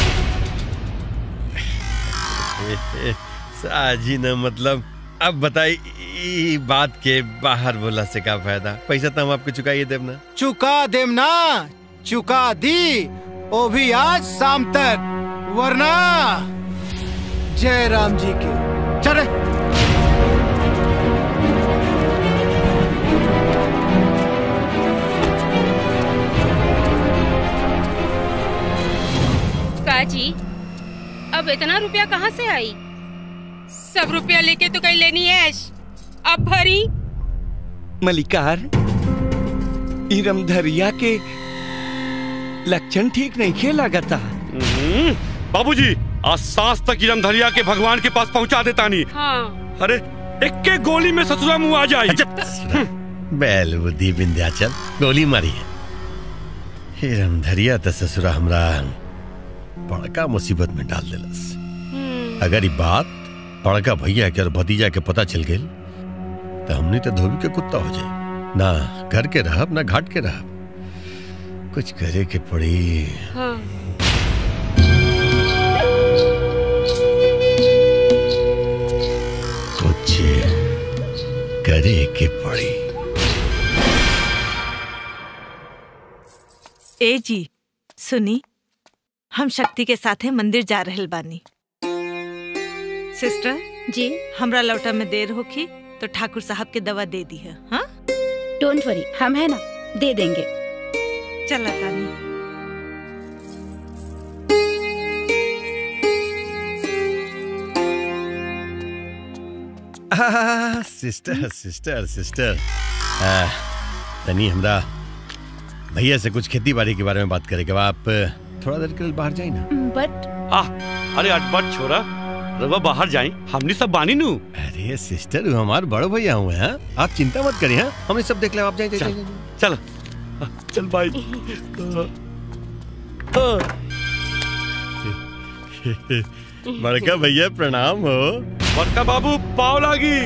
शाह जी ने मतलब अब बताई ई बात के बाहर बोला से का फायदा पैसा तो हम आपको चुकाइए देव ना चुका देम ना चुका दी वो भी आज शाम तक वरना जय राम जी की चले काजी अब इतना रुपया कहाँ से आई सब रुपया लेके तो कहीं लेनी है ऐश। अब भरी मलिकार इरमधरिया के लक्षण ठीक नहीं खे लगता बाबूजी आज सांस तक इरम धरिया के भगवान के पास पहुंचा देता नहीं हाँ अरे इक्के गोली में ससुरा मुंह आ जाए बैल बुद्धि विंध्याचल गोली मारी है हिरम धरिया त ससुरा हमरा बड़का मुसीबत में डाल दिलस अगर ये बात बड़का भैया के और भतीजा के पता चल गई तो हमने तो धोबी के कुत्ता हो जाए ना घर के रहब ना घाट के रहब कुछ करे के पड़ी हाँ कुछ करे के पड़ी ए जी सुनी हम शक्ति के साथे मंदिर जा रहल बानी सिस्टर जी हमरा लौटा में देर होखी तो ठाकुर साहब के दवा दे दी है हाँ डोंट वरी हम है ना दे देंगे चला तानी आह, सिस्टर सिस्टर सिस्टर आह, तनी हमरा भैया से कुछ खेती बाड़ी के बारे में बात करेगा आप थोड़ा देर के लिए बाहर जाए ना बट आ अरे अटपट छोरा रवा बाहर जाए हमने सब बानी नू अरे सिस्टर वो हमारे बड़े भैया हुए हैं आप चिंता मत करिए हाँ हम ये सब देख ले आप जाए चल चल चल भाई बड़का भैया प्रणाम हो बड़का बाबू पाव लागी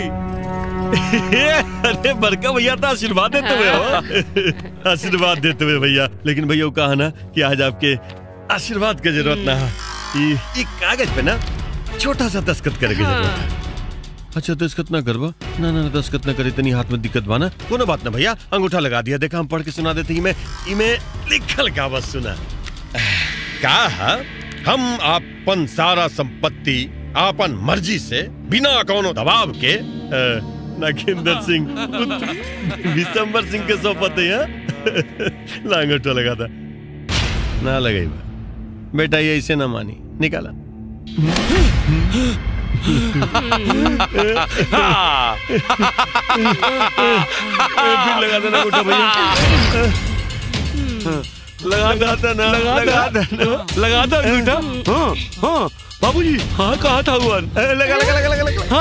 अरे बड़का भैया तो आशीर्वाद देते हुए हो आशीर्वाद देते हुए भैया लेकिन भैया वो कहा ना कि आज आपके आशीर्वाद की जरूरत ना है ये ये कागज पे ना छोटा सा दस्खत करे की जरूरत है अच्छा दस्खत ना करबो ना ना ना दस्खत ना करे इतनी हाथ में दिक्कत बाना कोनो बात ना भैया अंगूठा लगा दिया देखा हम पढ़ के सुना देते इमे इमे लिखल का बस सुना का है हम आपन सारा संपत्ति आपन मर्जी से बिना कोनो दबाव के अ, नागेंद्र सिंह पुत्र विशंबर सिंह के सौंपते हैं लांगोटो लगा था ना लगे बेटा ये ऐसे ना मानी निकाला फिर लगा देना अंगूठा भैया लगा लगाता ना लगा लगाता दो लगा दो अंगूठा हाँ हाँ बाबूजी हाँ कहा था हुआ लगा लगा लगा लगा लगा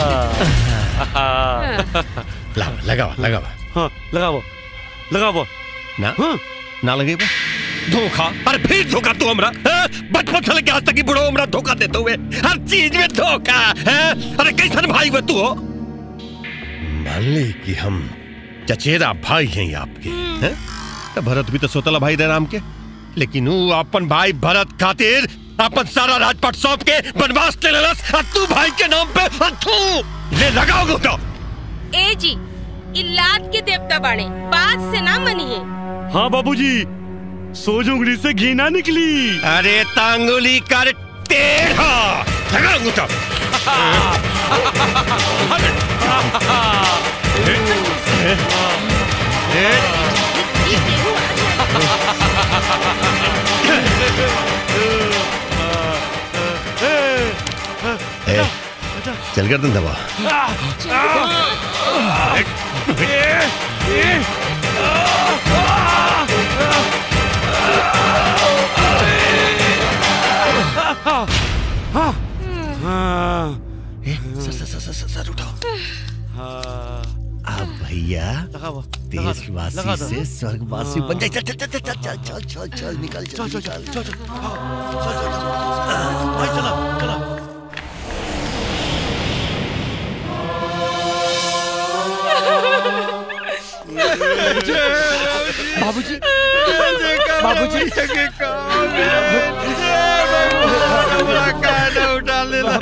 हाँ ला लगावा लगावा हाँ लगाओ लगाओ ना ना लगे बा धोखा अरे फिर धोखा तू हमरा हाँ? बचपन से लेके आज तक ही बुढ़ो हमरा धोखा देते हुए हर चीज में धोखा हैं? अरे कैसन भाई हुए तू हो मान ली कि हम चचेरा भाई हैं आपके हैं? तो भरत भी तो सोतला भाई रहे राम के लेकिन वो अपन भाई भरत खातिर अपन सारा राजपाट सौंप के बनवास ले लेलस और तू भाई के नाम पे और तू ले लगाओगे तो ए जी इलाद के देवता बाड़े बात से ना मनिए हाँ बाबूजी सोज उंगली से घी ना निकली अरे तांगुली कर टेढ़ा लगा अंगूठा ए, चल कर दन दबा सर सर सर सर सर उठाओ अब भैया देशवासी से स्वर्गवासी बन जाए चल चल चल चल चल चल चल चल निकल चल चल चल चल चल चलो चलो बाबूजी बाबूजी उठा लेना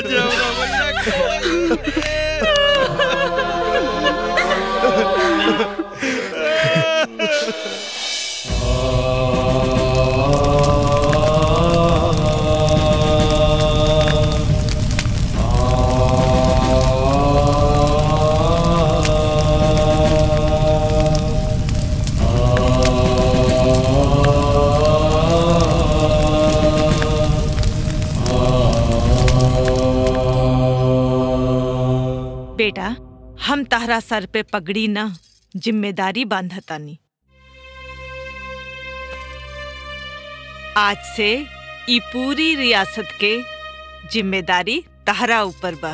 बेटा हम तहरा सर पे पगड़ी न जिम्मेदारी बांधतानी आज से ई पूरी रियासत के जिम्मेदारी तहरा ऊपर बा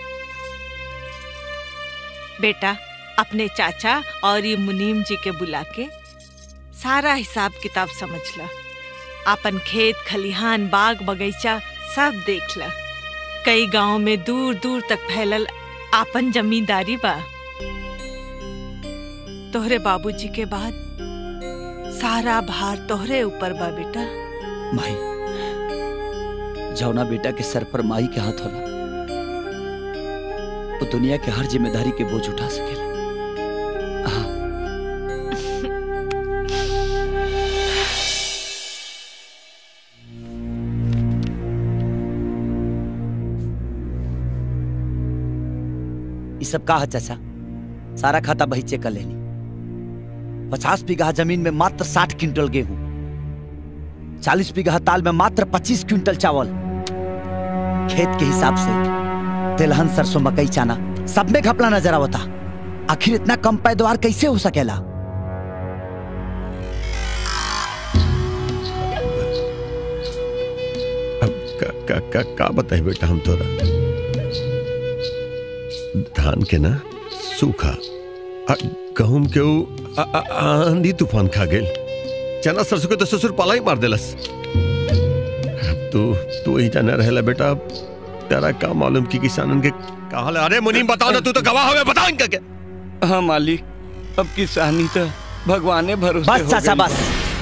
बेटा अपने चाचा और ये मुनीम जी के बुला के सारा हिसाब किताब समझ ला अपन खेत खलिहान बाग बगीचा सब देख ला कई गांव में दूर दूर तक फैलल आपन जमींदारी बा तोहरे बाबूजी के बाद सारा भार तोहरे ऊपर बा बेटा माई जौना बेटा के सर पर माई के हाथ होला वो दुनिया के हर जिम्मेदारी के बोझ उठा सकेला ई सब का है चाचा सारा खाता बही चेक कर लेनी पचास बीघा जमीन में मात्र साठ क्विंटल गेहूं चालीस बीघा ताल में मात्र पच्चीस क्विंटल चावल खेत के हिसाब से तिलहन सरसों मकई चाना सब में घपला नजर आवता आखिर इतना कम पैदावार कैसे हो सकेला अब का का का, का बताए बेटा हम तोरा धान के ना सूखा आ गहूम के ऊ आ- आ- आंधी तूफान खा गेल चना सरसों के तो ससुर पाला ही मार देलस अब तू तू ही जाना रहेला बेटा अब तेरा का मालूम कि किसानन के कहा अरे मुनीम बताओ ना तू तो गवाह हवे बताओ इनका क्या हाँ मालिक अब किसानी तो भगवाने भरोसे बस हो चाचा गइल बस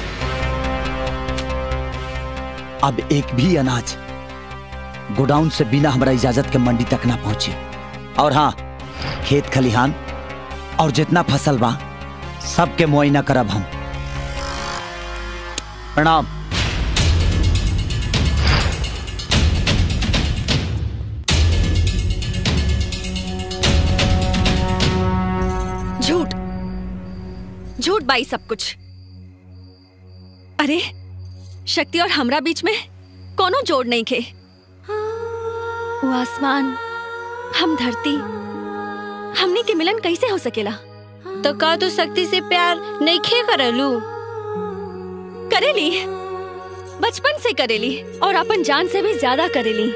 अब एक भी अनाज गोडाउन से बिना हमारा इजाजत के मंडी तक ना पहुंचे और हाँ खेत खलिहान और जितना फसल बा सबके मुआयना करब हम प्रणाम झूठ झूठ बाई सब कुछ अरे शक्ति और हमरा बीच में कोनो जोड़ नहीं खे वो आसमान हम धरती हमनी के मिलन कैसे हो सकेला तो का तू शक्ति से प्यार नहीं खे करलू करेली बचपन से करेली और अपन जान से भी ज्यादा करेली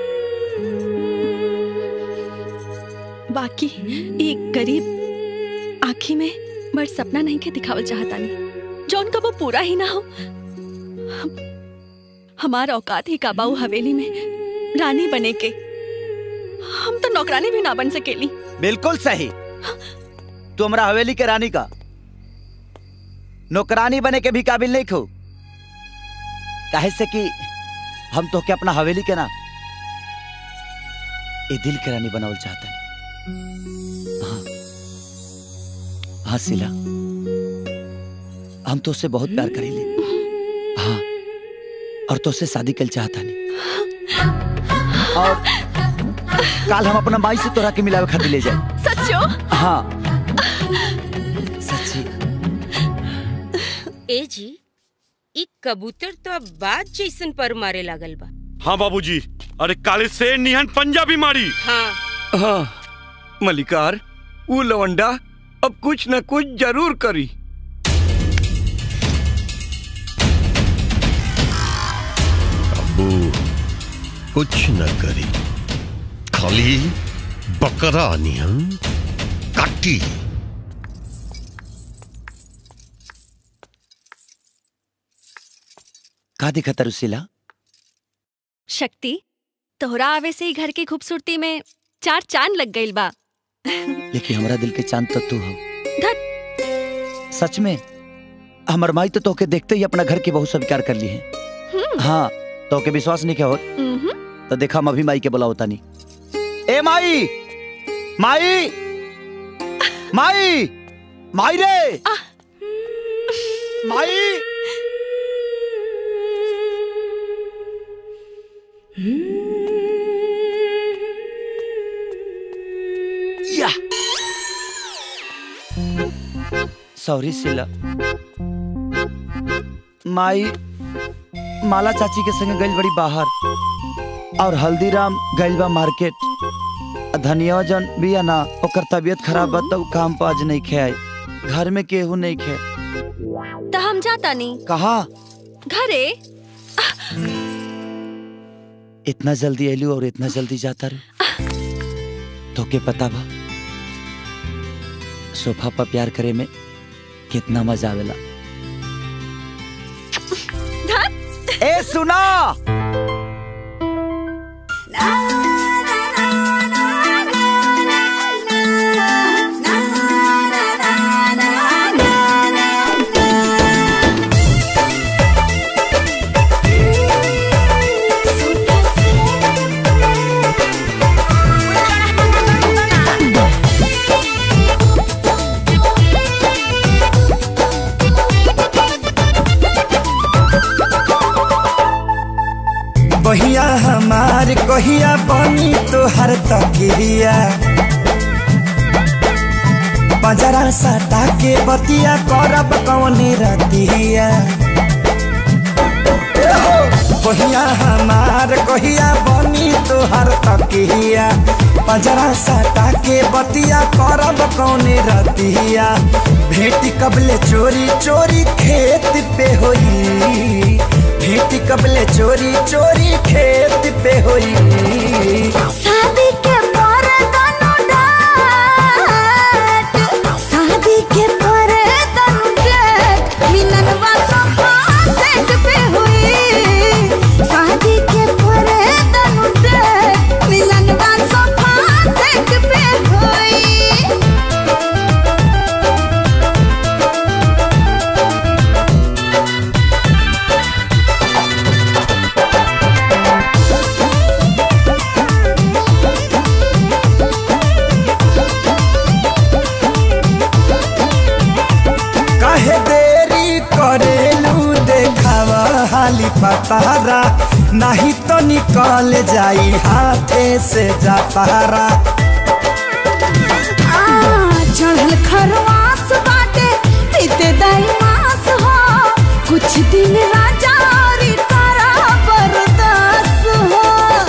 बाकी एक गरीब आँखी में बड़ सपना नहीं के दिखावल चाहता नहीं जो उनका वो पूरा ही ना हो हम- हमार औकात ही काबाऊ हवेली में रानी बने के हम तो नौकरानी भी ना बन सकेली बिल्कुल सही तू हमरा हवेली के रानी का नौकरानी बने के भी काबिल नहीं खो काहे से कि हम तो के अपना हवेली के ना ए दिल के रानी बनावल चाहता हाँ हाँ सिला हम तो उससे बहुत प्यार करेले हाँ और तो उससे शादी कर चाहता नहीं और काल हम अपना माई से तोरा के मिलावे खातिर ले जाए सच्चो हाँ सच्ची ए जी ई कबूतर तो अब बात जैसन पर मारे लागल बा हाँ बाबूजी अरे काले से निहन पंजाबी मारी हाँ हाँ मलिकार वो लवंडा अब कुछ न कुछ जरूर करी अबू कुछ न करी खाली बकरा निहन काटी का दिखता रुसिला शक्ति तोहरा आवे से ही घर की खूबसूरती में चार चांद लग गइल बा लेकिन हमारा दिल के चांद तो तू हो धत सच में हमर माई तो तोके देखते ही अपना घर की बहुत स्वीकार कर ली है हम्म, हाँ तोके विश्वास नहीं क्या हो हम्म। तो देखा हम अभी माई के बुलाओ तानी ए माई माई माई माई रे माई या सॉरी सिला माई माला चाची के संगे गइल बड़ी बाहर और हल्दीराम गइल बा मार्केट धनिया जन बिया ना ओकर तबीयत खराब बा तो काम पर आज नहीं खे घर में केहू नहीं खे तो हम जाता नहीं कहा घरे इतना जल्दी एलू और इतना जल्दी जाता रू तो के पता बा सोफा पर प्यार करे में कितना मजा आवेला ए सुना बहिया हमार कहिया बनी तोहर तकिया बजरा सटा के बतिया करब कौनी रतिया बहिया हमार कहिया बनी तोहर तकिया बजरा सटा के बतिया करब कौनी रतिया भेटी कबले चोरी चोरी खेत पे होई भेटी कबले चोरी चोरी खेत पे होई शादी के पर तनु डाट शादी के पर तनु डाट मिलनवा सोफा सेट पे हुई शादी के पर तनु डाट मिलनवा सोफा सेट पे हुई काहे देरी करेलू देखावा हाली पतारा नहीं तो निकल जाई हाथे से जातारा आ, चढ़ल खरवास बाटे पीते दाई मास हो कुछ दिन राजा और तारा बरदास हो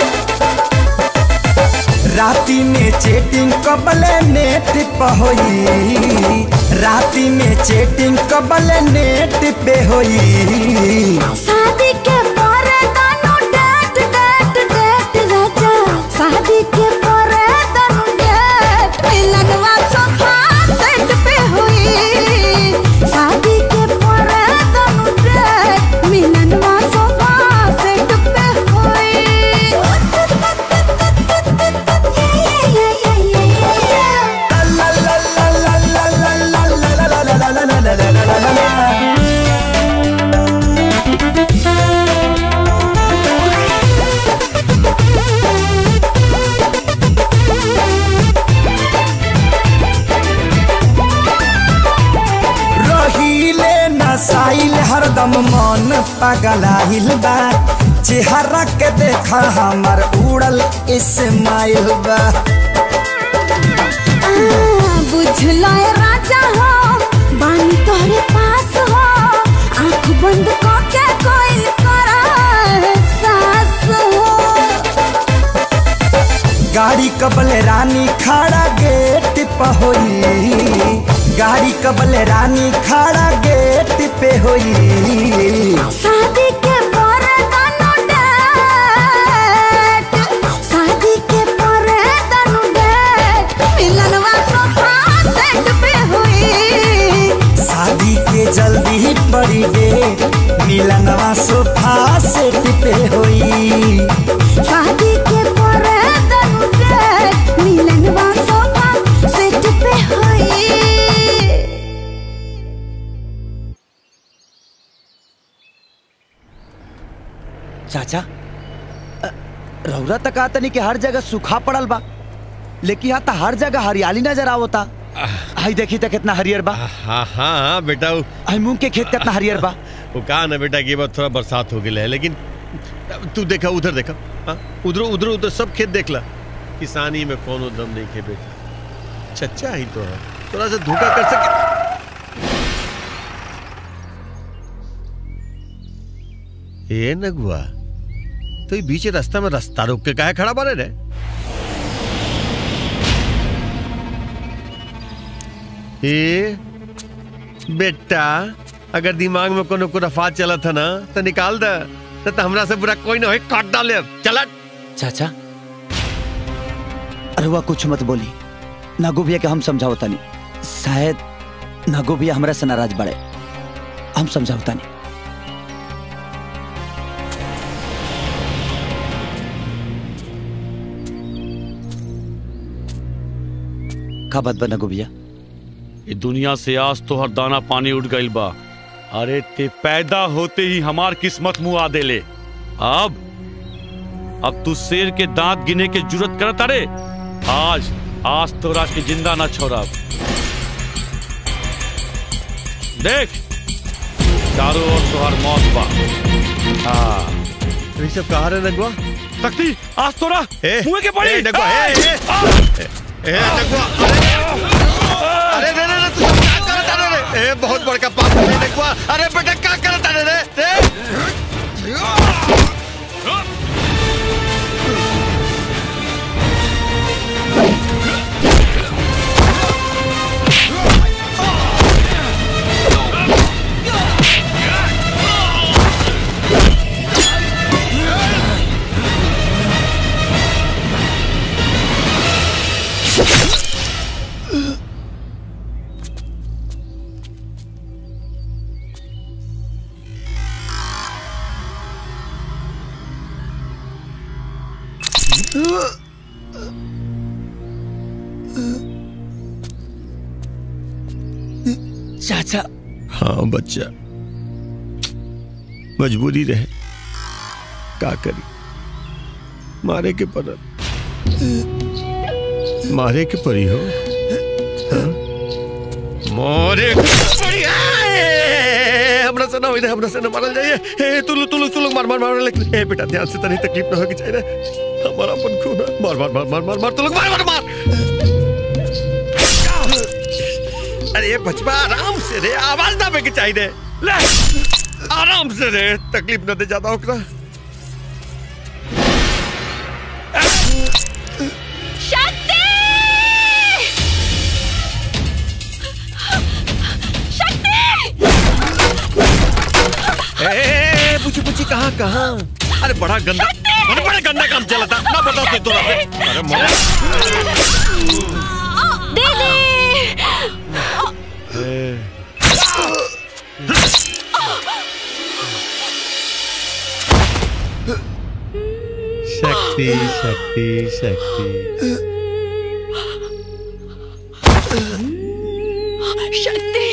राती में चेटिंग कबले नेट पे होई राती में चेटिंग कबले नेट पे होई शादी के पर तनु डेट डेट डेट राजा शादी के पर तनु डेट मिलनवा सोफा सेट पे हुई शादी के पर तनु डेट मिलनवा सोफा सेट पे रहीले नसाइल हरदम मन पगलाइल बा चेहरा के देखा हमर उड़ल इस्माइल बा बुझला राजा हो बानी तोहरे पास हो आंख बंद करके कोई करा सास हो गाड़ी कबले रानी खड़ा गेट पे होई गाड़ी कबले रानी खड़ा गेट पे होई शादी के पर तनु डेट शादी के पर तनु डेट मिलनवा सोफा सेट पे हुई शादी के जल्दी पड़ी गे मिलनवा सोफा सेट पे होई शादी के पर तनु डेट मिलनवा सोफा सेट पे हुई चाचा अ, रौरा तक आता नहीं कि हर जगह सूखा पड़ल बा लेकिन यहाँ तो हर जगह हरियाली नजर आवता हाई देखी तो कितना हरियर बा हाँ हाँ हाँ बेटा वो हाई मूंग के खेत कितना हरियर बा वो कहा ना बेटा कि बार थोड़ा बरसात हो गई है लेकिन तू देखा उधर देखा हाँ उधर उधर उधर सब खेत देख ला किसानी में कोनो दम नहीं खे बेटा चच्चा ही तो है थोड़ा सा धोखा कर सके ए नगुआ तो ये बीच रास्ता में रास्ता रोक के काहे खड़ा बारे रे ए बेटा अगर दिमाग में कोनो कुरफात चला था ना तो निकाल दे न तो हमरा से बुरा कोई ना होई काट डाले चला चाचा अरे हुआ कुछ मत बोली नागो भैया के हम समझावता नहीं शायद नागो भैया हमरा से नाराज बड़े हम समझावता नहीं का बात बा नागो भैया ये दुनिया से आज तो हर दाना पानी उठ गइल बा अरे ते पैदा होते ही हमार किस्मत मुंह आ देले अब अब तू शेर के दांत गिने के जरूरत करत अरे आज आज तोरा के जिंदा ना छोड़ब देख चारों ओर तोहर मौत बा हाँ ये सब कहा रे नगवा शक्ति आज तोरा मुंह के पड़ी ए, नगवा, ए, ए, ए, नगवा, अरे रे रे रे तू सब क्या करत अरे रे ए बहुत बड़का पाप है नगवा अरे बेटा क्या करत अरे रे रे चाचा हाँ बच्चा मजबूरी रहे का करी मारे के पड़ल मारे के पड़ी हो हाँ? मारे के पड़ी आए! हमरा से ना होई रे हमरा से ना मारल जाइए ए तू लोग तू लोग तू लोग मार मार मार लेकिन ए बेटा ध्यान से तनी तकलीफ ना होगी चाहिए हमारा अपन खून है मार मार मार मार मार मार तू लोग मार मार मार अरे बचवा आराम से रे आवाज ना बेके चाहिए रे ले आराम से रे तकलीफ ना दे ज्यादा ओकरा शक्ति ए, ए, ए, पूछी पूछी कहाँ कहाँ अरे बड़ा गंदा अरे बड़ा गंदा काम चला था ना बता तू तोरा से अरे मोला शक्ति शक्ति शक्ति शक्ति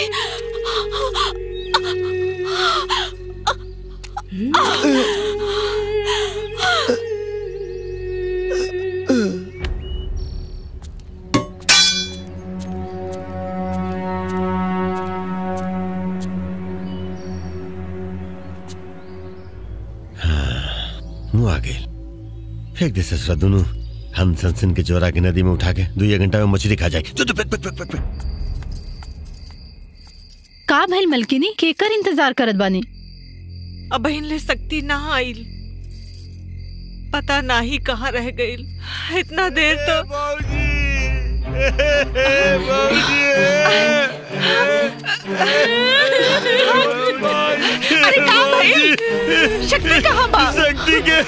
मुँह आ गए फेंक दे ससुरा दोनों हम सनसन के चोरा के नदी में उठा के दो घंटा में मछली खा जाए जो तो फेंक फेंक फेंक फेंक फेंक। का भइल मलकिनी केकर इंतजार करत बानी अब बहन ले सकती ना आइल पता ना ही कहाँ रह गइल इतना देर तो अरे का भइल शक्ति कहाँ बा शक्ति के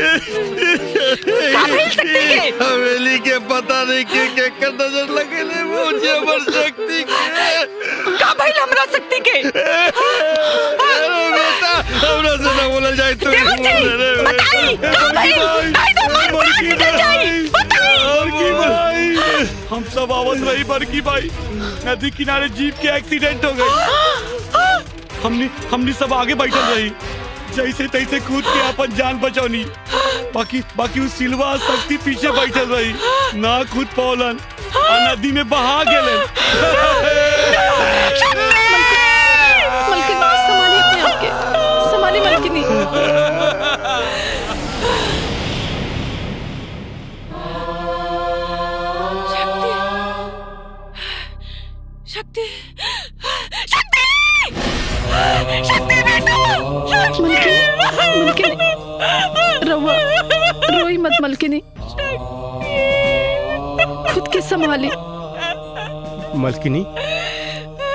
का भइल शक्ति के हवेली के पता नहीं के के कर नजर लगे ले मुझे अमर शक्ति के का भइल हमरा शक्ति के अरे बेटा हमरा से ना बोला जाए तो देवर जी, बताई, का भइल? नहीं तो हमार प्राण निकल जाई, बताई। और की भाई हम सब आवत रही बड़की भाई नदी किनारे जीप के एक्सीडेंट हो गई हमने हमने सब आगे बैठल रही जैसे तैसे कूद के अपन जान बचौनी बाकी बाकी उस सिलवा शक्ति पीछे बैठल रही ना कूद पौलन आ नदी में बहा गेलन मलकिनी संभालिए अपने आप के संभालिए मलकिनी शक्ति शक्ति शक्ति बेटा मलकिनी रवा रोई मत मलकिनी खुद के संभाली मलकिनी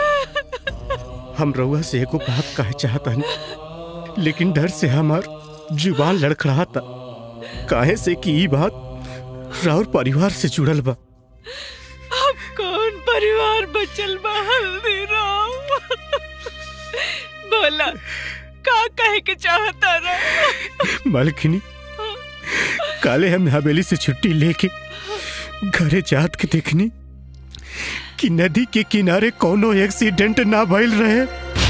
हम रउआ से एगो बात कहे चाहता लेकिन डर से हमार जुबान लड़खड़ाता काहे से कि ई बात राउर परिवार से जुड़ल बा अब कौन परिवार बचल बा हल्दीराम बोला का कहे के चाहता रहा मालकिनी काले हम हवेली से छुट्टी लेके घरे जात के देखनी कि नदी के किनारे कोनो एक्सीडेंट ना भइल रहे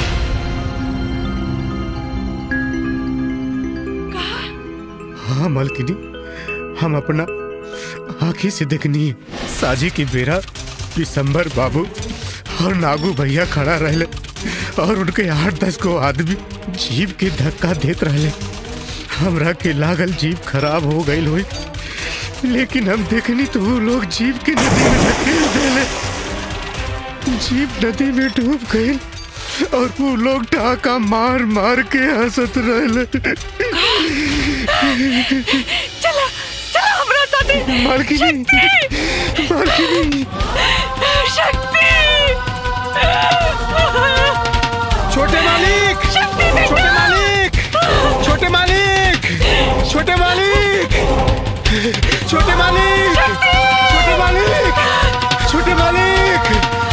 हाँ मालकिनी हम अपना आंखी से देखनी साझी की बेरा दिसंबर बाबू और नागू भैया खड़ा रहले और उनके आठ दस को आदमी जीप के धक्का देत रहले हमरा के लागल जीप खराब हो गई हुई लेकिन हम देखनी तो वो लोग जीप के नदी में धकेल देले जीप नदी में डूब गई और वो लोग टाका मार मार के हंसत रहले चला चला हमरा साथे मालकिनी मालकिनी शक्ति छोटे मालिक छोटे मालिक छोटे मालिक छोटे मालिक छोटे मालिक छोटे मालिक छोटे मालिक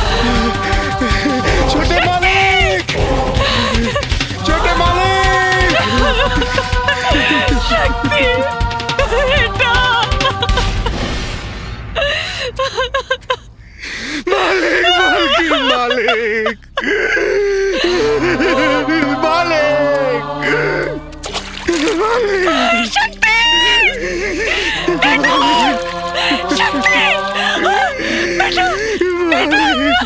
छोटे मालिक छोटे मालिक शक्ति बेटा मालिक मालिक मालिक मालिक शक्ति बेटा शक्ति बेटा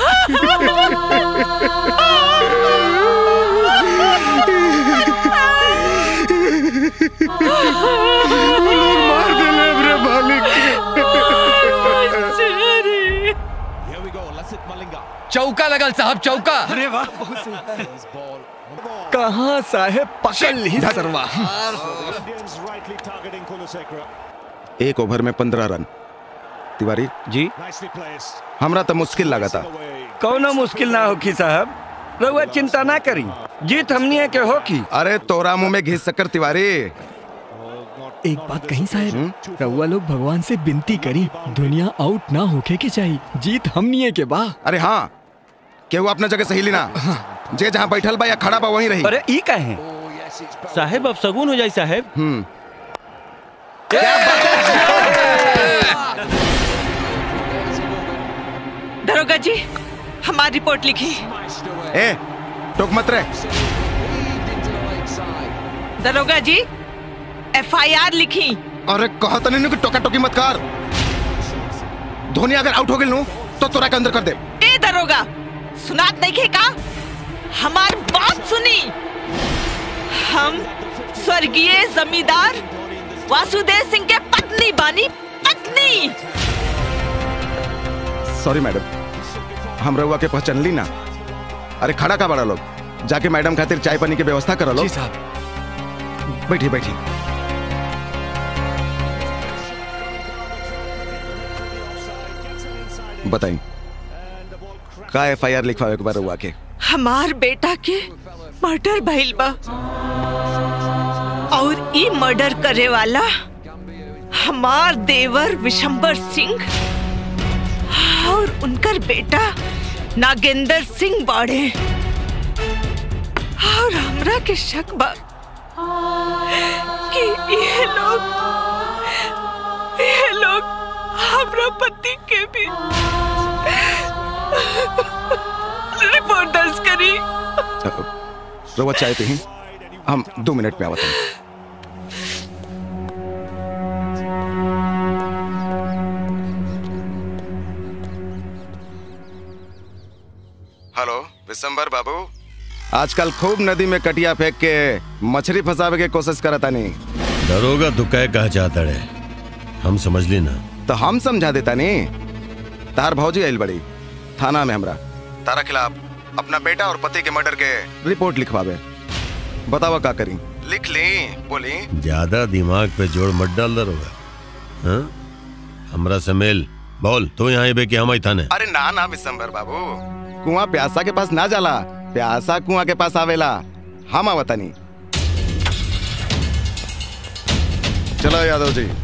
वो लोग मार देले हमरे मालिक चौका लगल साहब चौका अरे वाह कहाँ साहेब पकड़ ली सरवा एक ओवर में पंद्रह रन तिवारी जी हमरा तो मुश्किल लगा था कौनो मुश्किल ना होखी साहब रउआ चिंता ना करी जीत हमनी के होखी अरे तोरा मुंह में घिस सकर तिवारी एक बात कहीं साहेब रउआ लोग भगवान से विनती करी दुनिया आउट ना होके के चाहिए जीत हमनी के बा अरे हाँ केहू अपना जगह सही लेना जे जहाँ बैठल बा या खड़ा बा वहीं रही अरे ई काहे साहेब अब सगुन हो जाए साहेब हम्म दरोगा जी हमारी रिपोर्ट लिखी ए टोक मत रे दरोगा जी एफआईआर लिखी अरे कहा तो नहीं कि टोका टोकी मत कर धोनी अगर आउट हो गई नु तो तोरा के अंदर कर दे ए दरोगा सुनात नहीं खे का हमार बात सुनी हम स्वर्गीय जमींदार वासुदेव सिंह के पत्नी बानी पत्नी सॉरी मैडम हम रहुआ के पहचान ली ना अरे खड़ा का बड़ा लोग जाके मैडम खातिर चाय पानी की व्यवस्था करा लो जी साहब बैठी बैठी बताई का एफ आई आर लिखवावे के बार रहुआ के हमार बेटा के मर्डर भइल बा और ई मर्डर करे वाला हमार देवर विशंबर सिंह और उनकर बेटा नागेंद्र सिंह बाड़े और हमरा के शक बा कि ये लोग ये लोग हमरा पति के भी रिपोर्ट दर्ज करी रहुआ चाय पे ही हम दो मिनट में आवत हैं हेलो विशंबर बाबू आजकल खूब नदी में कटिया फेंक के मछली फंसावे के कोशिश करता नहीं दरोगा तू कह कहा चाहता रे हम समझ ली ना तो हम समझा देता नहीं तार भौजी आइल बड़ी थाना में हमरा तारा खिलाफ अपना बेटा और पति के मर्डर के रिपोर्ट लिखवावे बतावा का करी लिख ली बोली ज्यादा दिमाग पे जोड़ मत डाल दरोगा हाँ? हमरा से मेल बोल तू यहाँ आई बे कि हम आई थाने अरे ना ना विशंबर बाबू कुआं प्यासा के पास ना जाला प्यासा कुआं के पास आवेला हम आवतनी चलो यादव जी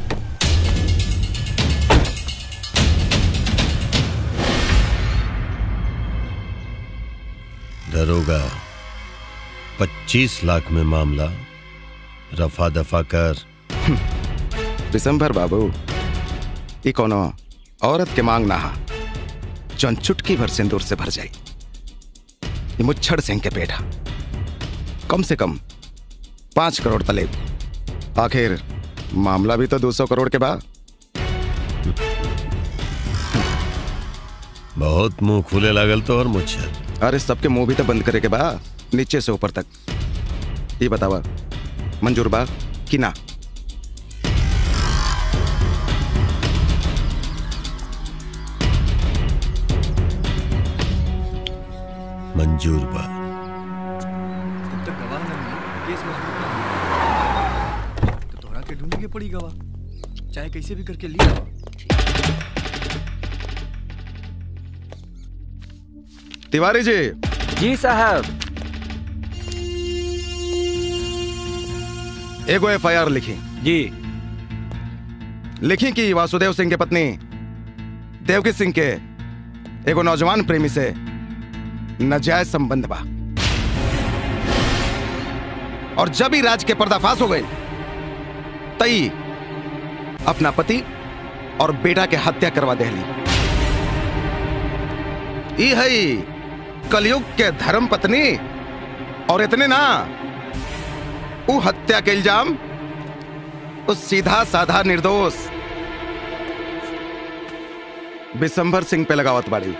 दरोगा पच्चीस लाख में मामला रफा दफा कर दिसंबर बाबू ये कोनो औरत के मांग ना हा जौन चुटकी भर सिंदूर से भर जाई ये मुच्छड़ सिंह के पेट हा कम से कम पांच करोड़ तलेब आखिर मामला भी तो दो सौ करोड़ के बाद बहुत मुंह खुले लागल तो और मुच्छर अरे सबके मुंह भी तो बंद करे के बा नीचे से ऊपर तक ये बतावा मंजूर बा कि ना मंजूर बा तो तोरा के ढूंढ के पड़ी गवा चाहे कैसे भी करके लिया तिवारी जी जी साहब एगो एफ आई आर लिखी जी लिखी कि वासुदेव सिंह के पत्नी देवकी सिंह के एगो नौजवान प्रेमी से नाजायज संबंध बा और जब ही राज के पर्दाफाश हो गए तई अपना पति और बेटा के हत्या करवा देली ई है कलयुग के धर्म पत्नी और इतने ना उ हत्या के इल्जाम उस सीधा साधा निर्दोष बिशंभर सिंह पे लगावत बाड़ी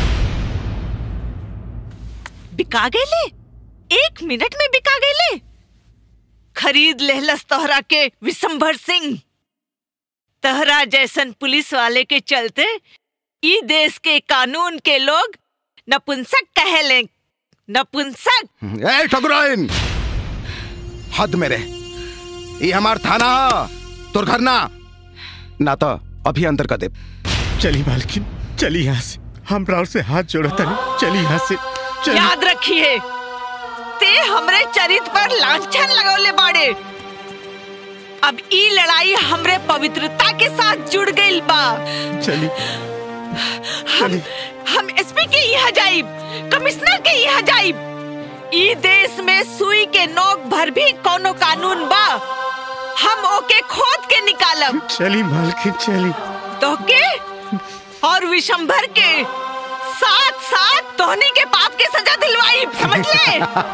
बिका गेले एक मिनट में बिका गेले खरीद लेहलस तोहरा के विशंभर सिंह तहरा जैसन पुलिस वाले के चलते ई देश के कानून के लोग नपुंसक कहेले नपुंसक ए ठकुराइन हद मेरे ये हमार थाना हा, तोर घर ना ना तो अभी अंदर का दे चली मालकिन चली यहाँ से हम राउर से हाथ जोड़ो तनी चली यहाँ से चली याद रखिए ते हमरे चरित पर लांछन लगौले बाड़े अब ई लड़ाई हमरे पवित्रता के साथ जुड़ गई बा चली हम हम एसपी के यहाँ जाइब कमिश्नर के यहाँ जाइब ई देश में सुई के नोक भर भी कोनो कानून बा हम ओके खोद के निकालब चली मालकिन चली तो के और विशंभर के साथ साथ तोहनी के पाप के सजा दिलवाई समझ ले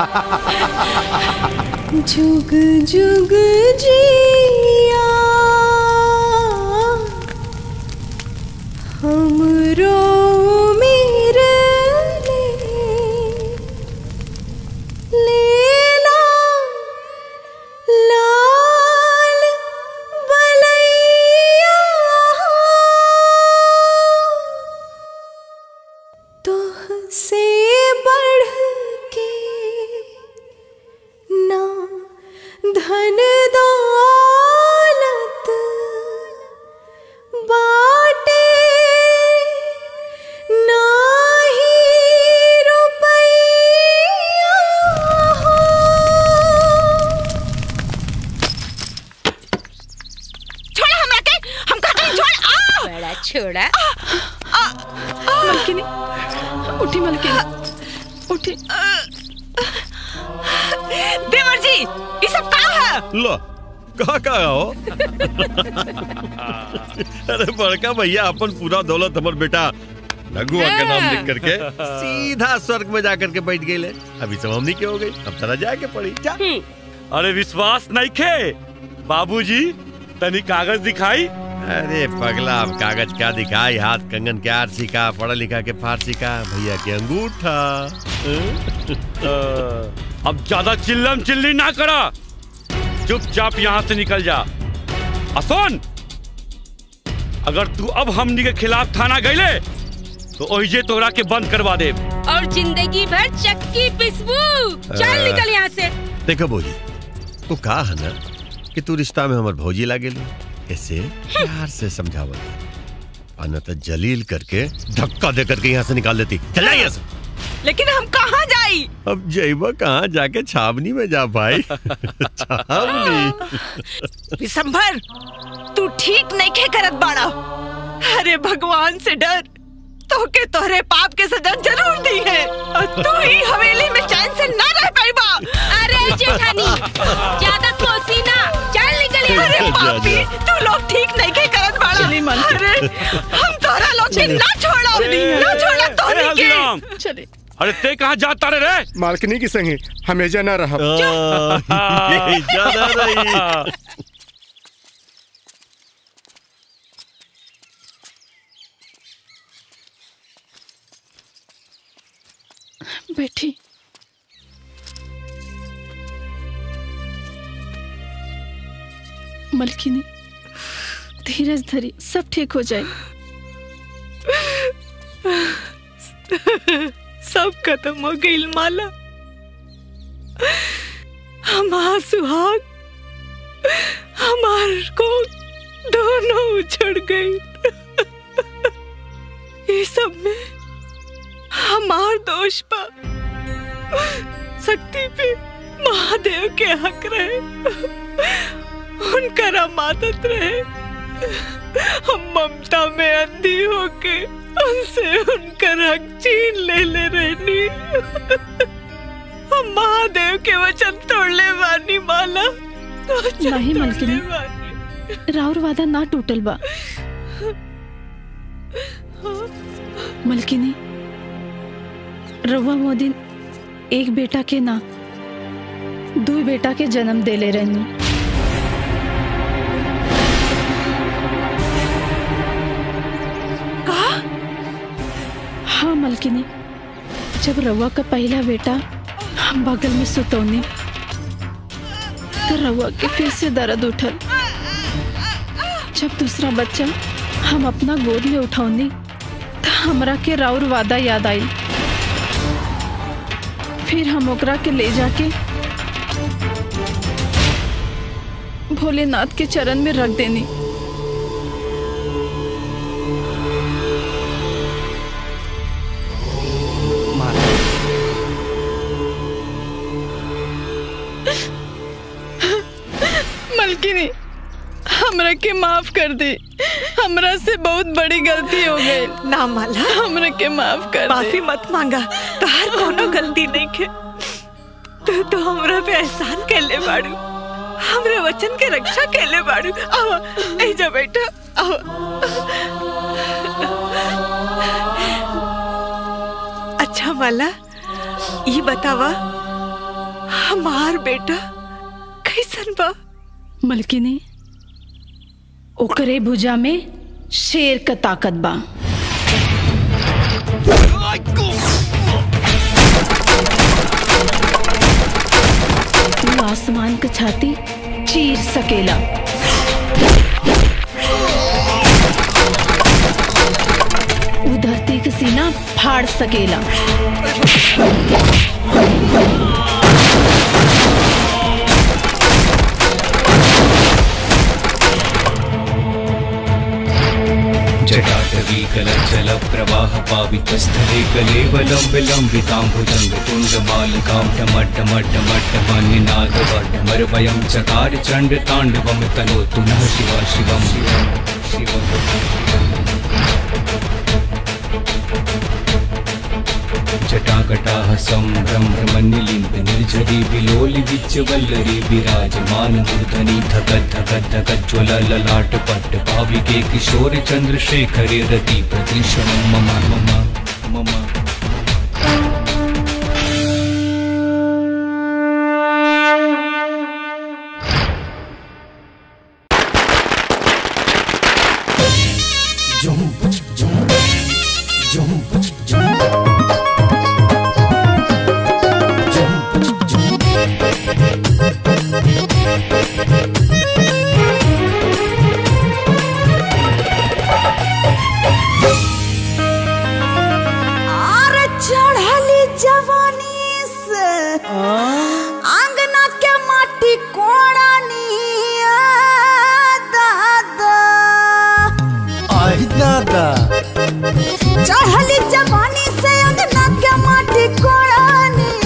जुग जुग जिया हमरो मेरे लेला लाल बलैया तोह से बढ़ के ना धन दौलत बाटे ना ही रुपैया हो छोड़ हमरा के हम कहते हैं छोड़ आ बड़ा छोड़ा मलकिनी उठी मलकिनी उठी देवर जी ये सब का है लो कहा कहा हो अरे बड़का भैया अपन पूरा दौलत हमर बेटा नगुआ के नाम लिख करके सीधा स्वर्ग में जाकर के बैठ गए अभी सब हमनी के हो गई अब तरह जाके पड़ी जा अरे विश्वास नहीं खे बाबूजी तनी कागज दिखाई अरे पगला अब कागज क्या दिखाई हाथ कंगन के आरसी का पढ़ा लिखा के फारसी का भैया के अंगूठा अब ज्यादा चिल्लम चिल्ली ना करा चुपचाप यहाँ से निकल जा असोन अगर तू अब हमनी के खिलाफ थाना गईले तो ओहिजे तोरा के बंद करवा दे और जिंदगी भर चक्की पिसबू चल निकल यहाँ से देखो भौजी तू कहा है ना कि तू रिश्ता में हमार भौजी लागे लो ऐसे प्यार से समझावत अन्यथा जलील करके धक्का दे करके यहाँ से निकाल देती चल जा यहाँ से लेकिन हम कहाँ जाए जाई अब जइबा कहाँ जाके छावनी में जा भाई छावनी विशंभर तू ठीक नहीं खे करत बाड़ा अरे भगवान से डर तो के तोहरे पाप के सजा जरूर दी है और तू ही हवेली में चैन से ना रह पाईबा अरे जेठानी ज्यादा कोसी ना चल निकल यहाँ अरे से। पापी तू लोग ठीक नहीं के करत बाड़ा अरे हम तोहरा लोग के ना छोड़ो ना छोड़ो अरे तोहनी के हल्दीराम चले अरे ते कहाँ जाता रे रे मालकिनी की संगे हमेशा ना रहा ज्यादा रही बैठी मलकिनी धीरज धरी सब ठीक हो जाए सब खत्म हो गई माला हमार सुहाग हमार को दोनों उछड़ गई ये सब में हमार दोष पा शक्ति पे महादेव के हक रहे उनका आदत रहे हम ममता में अंधी होके उनसे उनका हक छीन ले ले रहनी हम महादेव के वचन तोड़ले वानी माला वचन नहीं मलकिनी तोड़ले राउर वादा ना टूटल बा मलकिनी रउआ मोदिन एक बेटा के ना दो बेटा के जन्म देले रहनी हाँ मलकिनी जब रउआ का पहला बेटा हम बगल में सुतौनी तो रउआ के फिर से दर्द उठल जब दूसरा बच्चा हम अपना गोद में उठौनी तो हमरा के राउर वादा याद आई फिर हम ओकरा के ले जाके भोलेनाथ के चरण में रख देनी मलकिनी हमरा के माफ कर दे हमरा से बहुत बड़ी गलती हो गई ना माला हमरा के माफ कर दे माफी मत मांगा तहार कोनो गलती नहीं के तू तो हमरा पे एहसान कैले बाड़ू हमरे वचन के रक्षा कैले बाड़ू आओ ए जा बेटा आओ अच्छा माला ये बतावा हमार बेटा कैसन बा मलकिनी ओकरे भुजा में शेर का ताकत बा तू आसमान का छाती चीर सकेला उ धरती का सीना फाड़ सकेला जटाटवीकलचल प्रवाह पावितस्थले कलेवलं विलम्बिताम्बुजं तुण्डमालकां टमट्टमट्टमट्टमन्निनादवड्डमरवयं चकार चण्डताण्डवं तनोतु नः शिवा शिवं जटाकटाः सम्भ्रमनिलिम्ब निर्झरी विलोलि विच्चवल्लरी विराजमान मूर्धनि धगत् धगत् धगज्ज्वल ललाट पट्ट भाविके किशोर चन्द्रशेखरे रति प्रतीक्षणं मम मम मम आर चढ़ली जवानी से आंगना के माटी कोड़ानी दादा आई दादा चढ़ली जवानी से अंगना के माटी कोड़ानी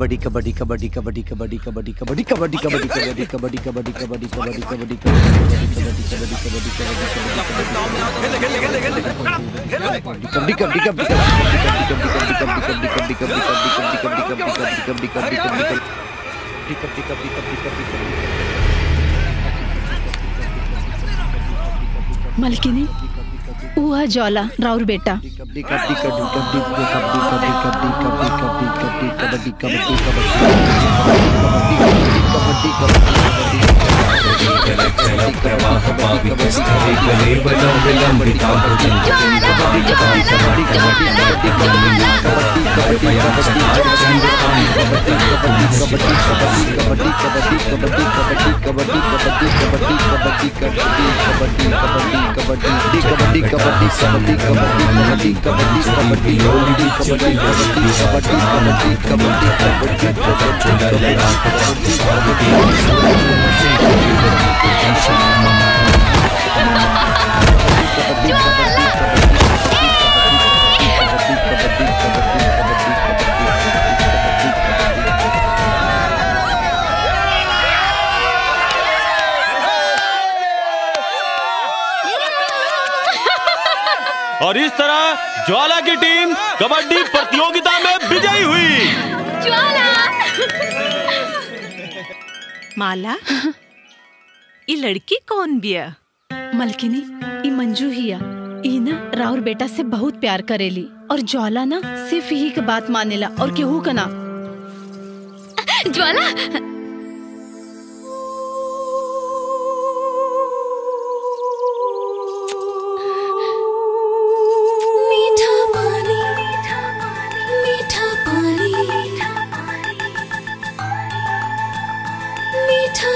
कबड्डी कबड्डी कबड्डी कबड्डी कबड्डी कबड्डी कबड्डी कबड्डी कबड्डी कबड्डी कबड्डी कबड्डी कबड्डी कबड्डी कबड्डी कबड्डी कबड्डी कबड्डी मलकिनी उहा जौला राउर बेटा प्रवाह पावित स्थले कलेवलं विलम्बितां और इस तरह ज्वाला की टीम कबड्डी प्रतियोगिता में विजयी हुई माला ये लड़की कौन बिया मलकिनी ई मंजू हिया ई ना राउर बेटा से बहुत प्यार करेली और ज्वाला ना सिर्फ ही के बात मानेला और केहू का ना ज्वाला मीठा पानी मीठा पानी मीठा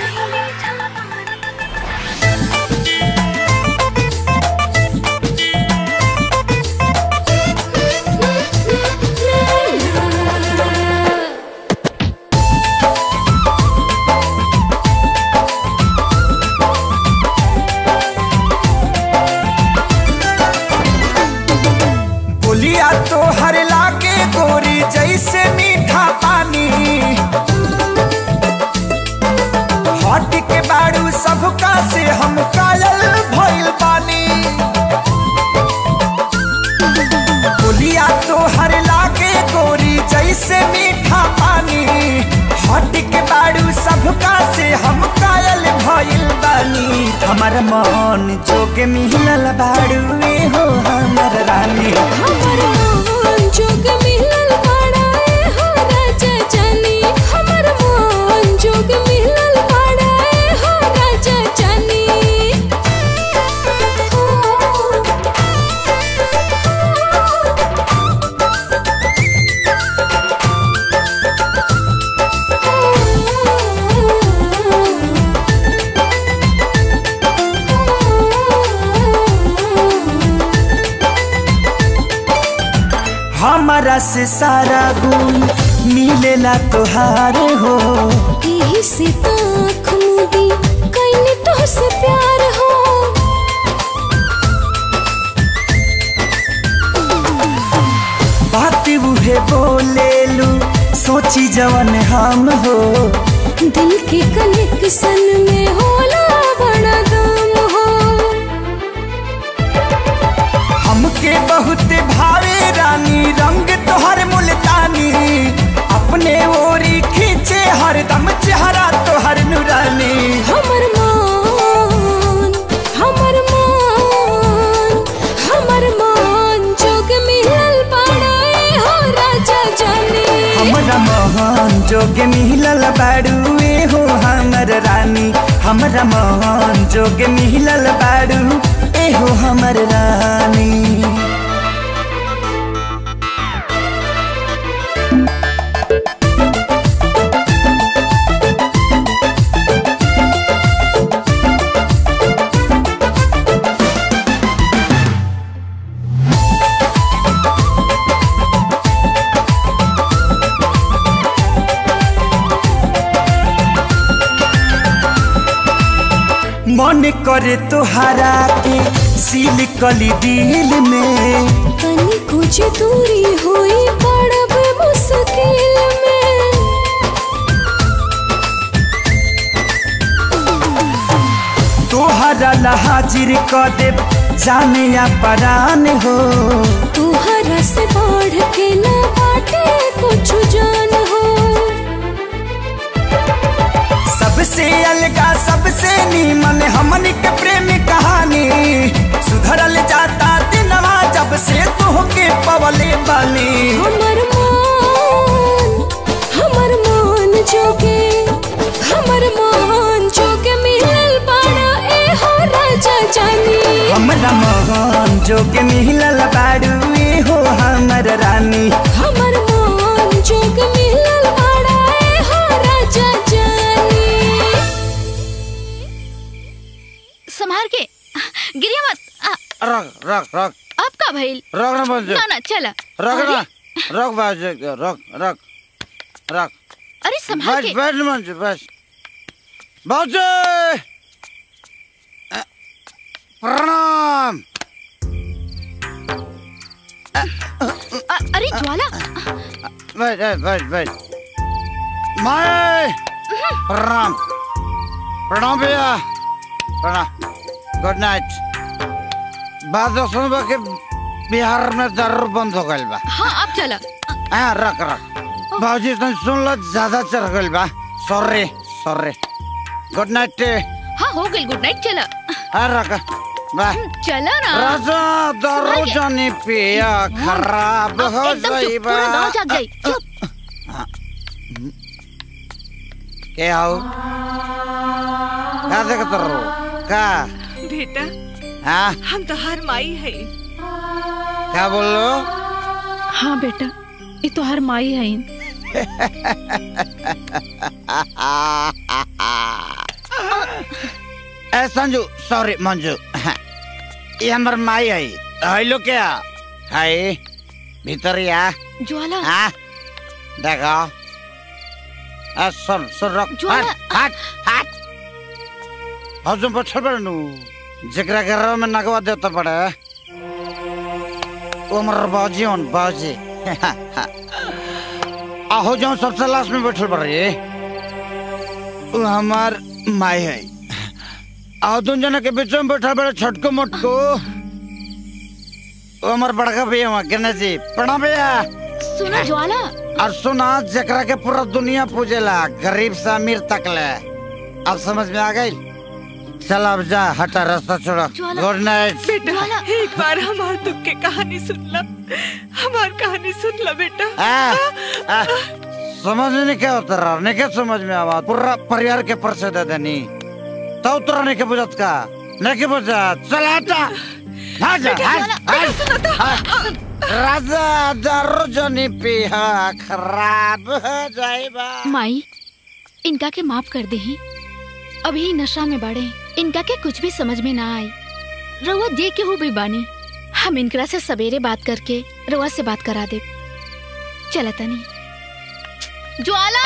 बोलिया तो हर लागे गोरी जैसे मीठा पानी हट के बाड़ू सबका से हम कायल भइल पानी बोलिया तो हर लागे गोरी जैसे मीठा पानी हट के बाड़ू सबका से हम कायल भइल बानी हमर मन जोगे मिलल बाड़ू ए हो हमर रानी हमर मोहन जोग मिलल बड़ा ए हो राजा जानी हमर मोहन जोग मिलल बड़ा ए हो राजा जानी हमारा से सारा गुण मिलेला तोहार हो यही से आँख मूदी कैने तो से प्यार हो बात उहे बोलेलू सोची जवन हम हो दिल के कनेक्शन में होला बड़ा दम हो हमके बहुत भावे रानी रंग तोहर मुल्तानी अपने ओरी खींचे हरदम चेहरा तोहर नुरानी हमर मान हमर मान हमर मान जोग मिलल बड़ा ए हो राजा जानी हमरा मोहन जोगे मिलल बाड़ू ए हो हमर रानी हमरा मोहन जोगे मिलल बाड़ू ए हो हमर रानी मन करे तोहरा के सील कली दिल में तनी कुछ दूरी हुई पड़ब मुश्किल में तोहरा ला हाजिर कर दे जाने या परान हो तुहरा से बढ़ के ना बाटे कुछ जान हो सबसे अलगा सबसे नीमन हमन के प्रेम कहानी सुधरल जाता दिनवा जब से तोहके पवले बानी हमर मान हमर मान जोगे हमर मान जोगे मिलल बाड़ा ए हो राजा जानी हमरा मोहन जोगे मिलल बाड़ू ए हो हमर रानी हमर मान जोगे मिलल बाड़ा ए हो राजा जानी संभार के गिरिया मत आ, रख रख रख अब का भइल रख ना बंद ना ना चला रख अरे, ना रख बाज रख रख रख अरे संभाल बस के बस मंजू बस बाज प्रणाम अ- अरे ज्वाला बस बस बस बस माए प्रणाम प्रणाम भैया प्रणाम गुड नाइट बात तो सुनबा के बिहार में दारू बंद हो गइल बा हाँ अब चला हाँ रख रख बाबूजी तुम सुन लो ज्यादा चढ़ गइल बा सॉरी सॉरी गुड नाइट हाँ हो गई गुड नाइट चला हाँ रख बा चला ना राजा दारू संभाल के। जानी पिया खराब अब हो एकदम चुप, जाइबा पूरा गाँव जाग जाई चुप के आओ का देखत रहो का बेटा हाँ हम तो हर माई है क्या बोल लो हाँ बेटा ये तो हर माई है ए संजू सॉरी मंजू ये हमर माई है हेलो क्या हाय भीतर या ज्वाला हाँ देखो आ सुन सुन रख ज्वाला। हट हट हट हजुर पछल बड़नु जकरा के रो में नगवा देता पड़े उमर बाजी on बाजी आहो जो सबसे लास्ट में बैठल पड़ रही वो हमार माई है आओ तुम जना के बीच में बैठा बड़े छटको मटको वो हमार बड़का भैया वहाँ कहना जी प्रणाम भैया सुना ज्वाला और सुना जकरा के पूरा दुनिया पूजेला गरीब से अमीर तक ले अब समझ में आ गई चल अब जा हटा रास्ता छोड़ो ज्वाला। गुड नाइट बेटा एक बार हमार दुख के कहानी सुन ला हमार कहानी सुन ला बेटा आ, आ, समझ में नहीं क्या होता रहा नहीं क्या समझ में आवा पूरा परिवार के परसे दे देनी तो उतरा नहीं के बुझत का नहीं के बुझत चल हटा हाँ जा बेटा, हट, ज्वाला, हट, हट। राजा दारू जनी पिया खराब हो जाएगा माई इनका के माफ कर दे ही अभी ही नशा में बाड़े इनका के कुछ भी समझ में ना आई रउआ दे के हो भी बानी हम इनकरा से सवेरे बात करके रउआ से बात करा दे चला तनी ज्वाला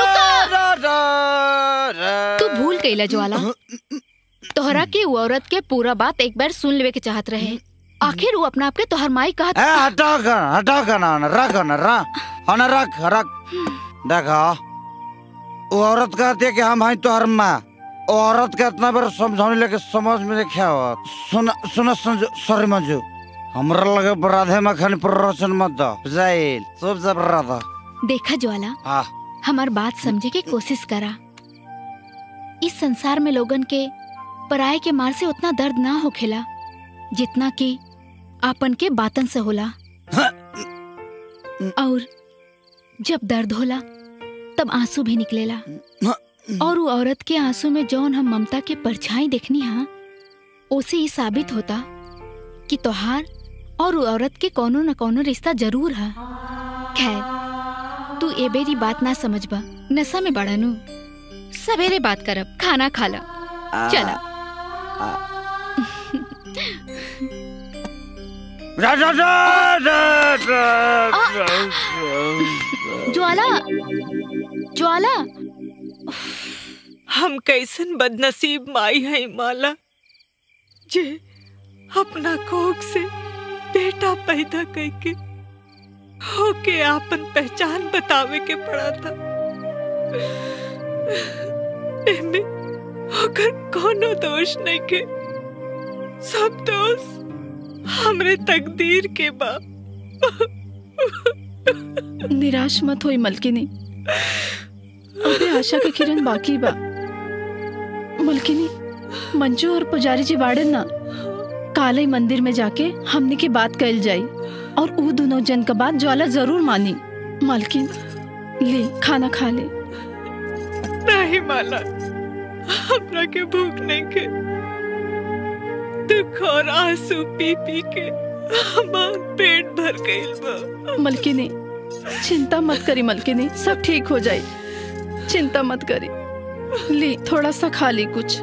रुको तू भूल गईला ज्वाला तोहरा के वो औरत के पूरा बात एक बार सुन लेवे के चाहत रहे आखिर वो अपना आपके तोहर माई कहत ए, हटा कर हटा कर ना ना, रख ना रख हाँ ना रख रख देखा वो औरत कहती है कि हम हैं तो माँ वो औरत का इतना बार समझाने लेके समझ में नहीं क्या हुआ सुन सुन संजू सॉरी मंजू हमरा लगे राधे मखन प्ररोचन मत दो जाइल सब जब राधा देखा ज्वाला हाँ हमार बात समझे के कोशिश करा इस संसार में लोगन के पराये के मार से उतना दर्द ना होखेला जितना कि आपन के बातन से होला और जब दर्द होला तब आंसू भी निकलेला और वो औरत के आंसू में जौन हम ममता के परछाई देखनी हा उसे ये साबित होता कि तोहार और वो औरत के कोनो न कोनो रिश्ता जरूर है खैर तू ए बेरी बात ना समझबा नशा में बड़ानू सवेरे बात करब खाना खाला चला राजा ज्वाला ज्वाला हम कैसन बदनसीब माई है माला जे अपना कोख से बेटा पैदा करके होके आपन पहचान बतावे के पड़ा था एमे ओकर कोनो दोष नहीं के सब दोष हमरे तकदीर के बा निराश मत होई मलकिनी अबे आशा के किरण बाकी बा मलकिनी मंजू और पुजारी जी बाड़े ना काले मंदिर में जाके हमने की बात कल जाई और ऊ दोनों जन का बात ज्वाला जरूर मानी मालकिन ले खाना खा ले नहीं माला हमरा के भूख नहीं के दुख और आंसू पी पी के हमार पेट भर गइल बा मलकिनी चिंता मत करी मलकिनी सब ठीक हो जाए चिंता मत करी ली थोड़ा सा खा ली कुछ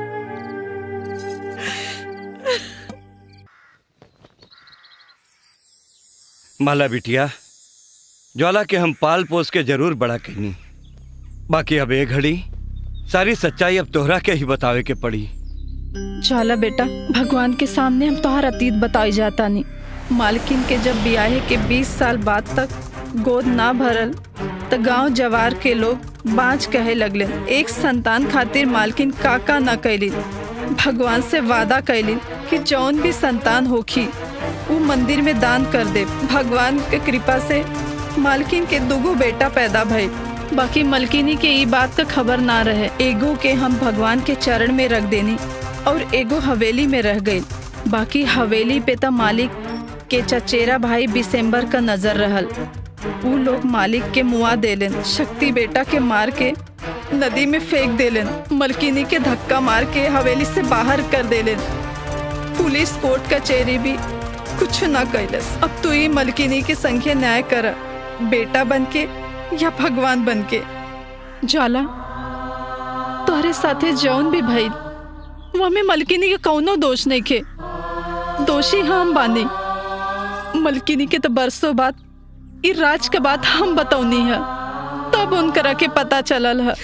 माला बिटिया ज्वाला के हम पाल पोस के जरूर बड़ा कहनी बाकी अब एक घड़ी सारी सच्चाई अब तोहरा के ही बतावे के पड़ी ज्वाला बेटा भगवान के सामने हम तोहर अतीत बताई जाता नहीं मालकिन के जब ब्याहे के 20 साल बाद तक गोद ना भरल तो गांव जवार के लोग बाँच कहे लगले एक संतान खातिर मालकिन काका न कैली भगवान से वादा कैली कि जौन भी संतान होखी वो मंदिर में दान कर दे भगवान के कृपा से मालकिन के दुगो बेटा पैदा भई बाकी मलकिनी के ई बात का खबर ना रहे एगो के हम भगवान के चरण में रख देनी और एगो हवेली में रह गई बाकी हवेली पे तो मालिक के चचेरा भाई बिसेम्बर का नजर रहल ऊ लोग मालिक के मुआ देलन शक्ति बेटा के मार के नदी में फेंक देलन मलकिनी के धक्का मार के हवेली से बाहर कर देलन पुलिस कोर्ट कचहरी भी कुछ ना कैलस अब तू ही मलकिनी के संख्या न्याय कर बेटा बन के या भगवान बन के ज्वाला तोहरे साथे जौन भी भइल वो में मलकिनी के कौनो दोष नहीं खे दोषी हम बानी मलकिनी के तो बरसों बाद ई राज के बात हम बतौनी है तब उनकरा के पता चलल है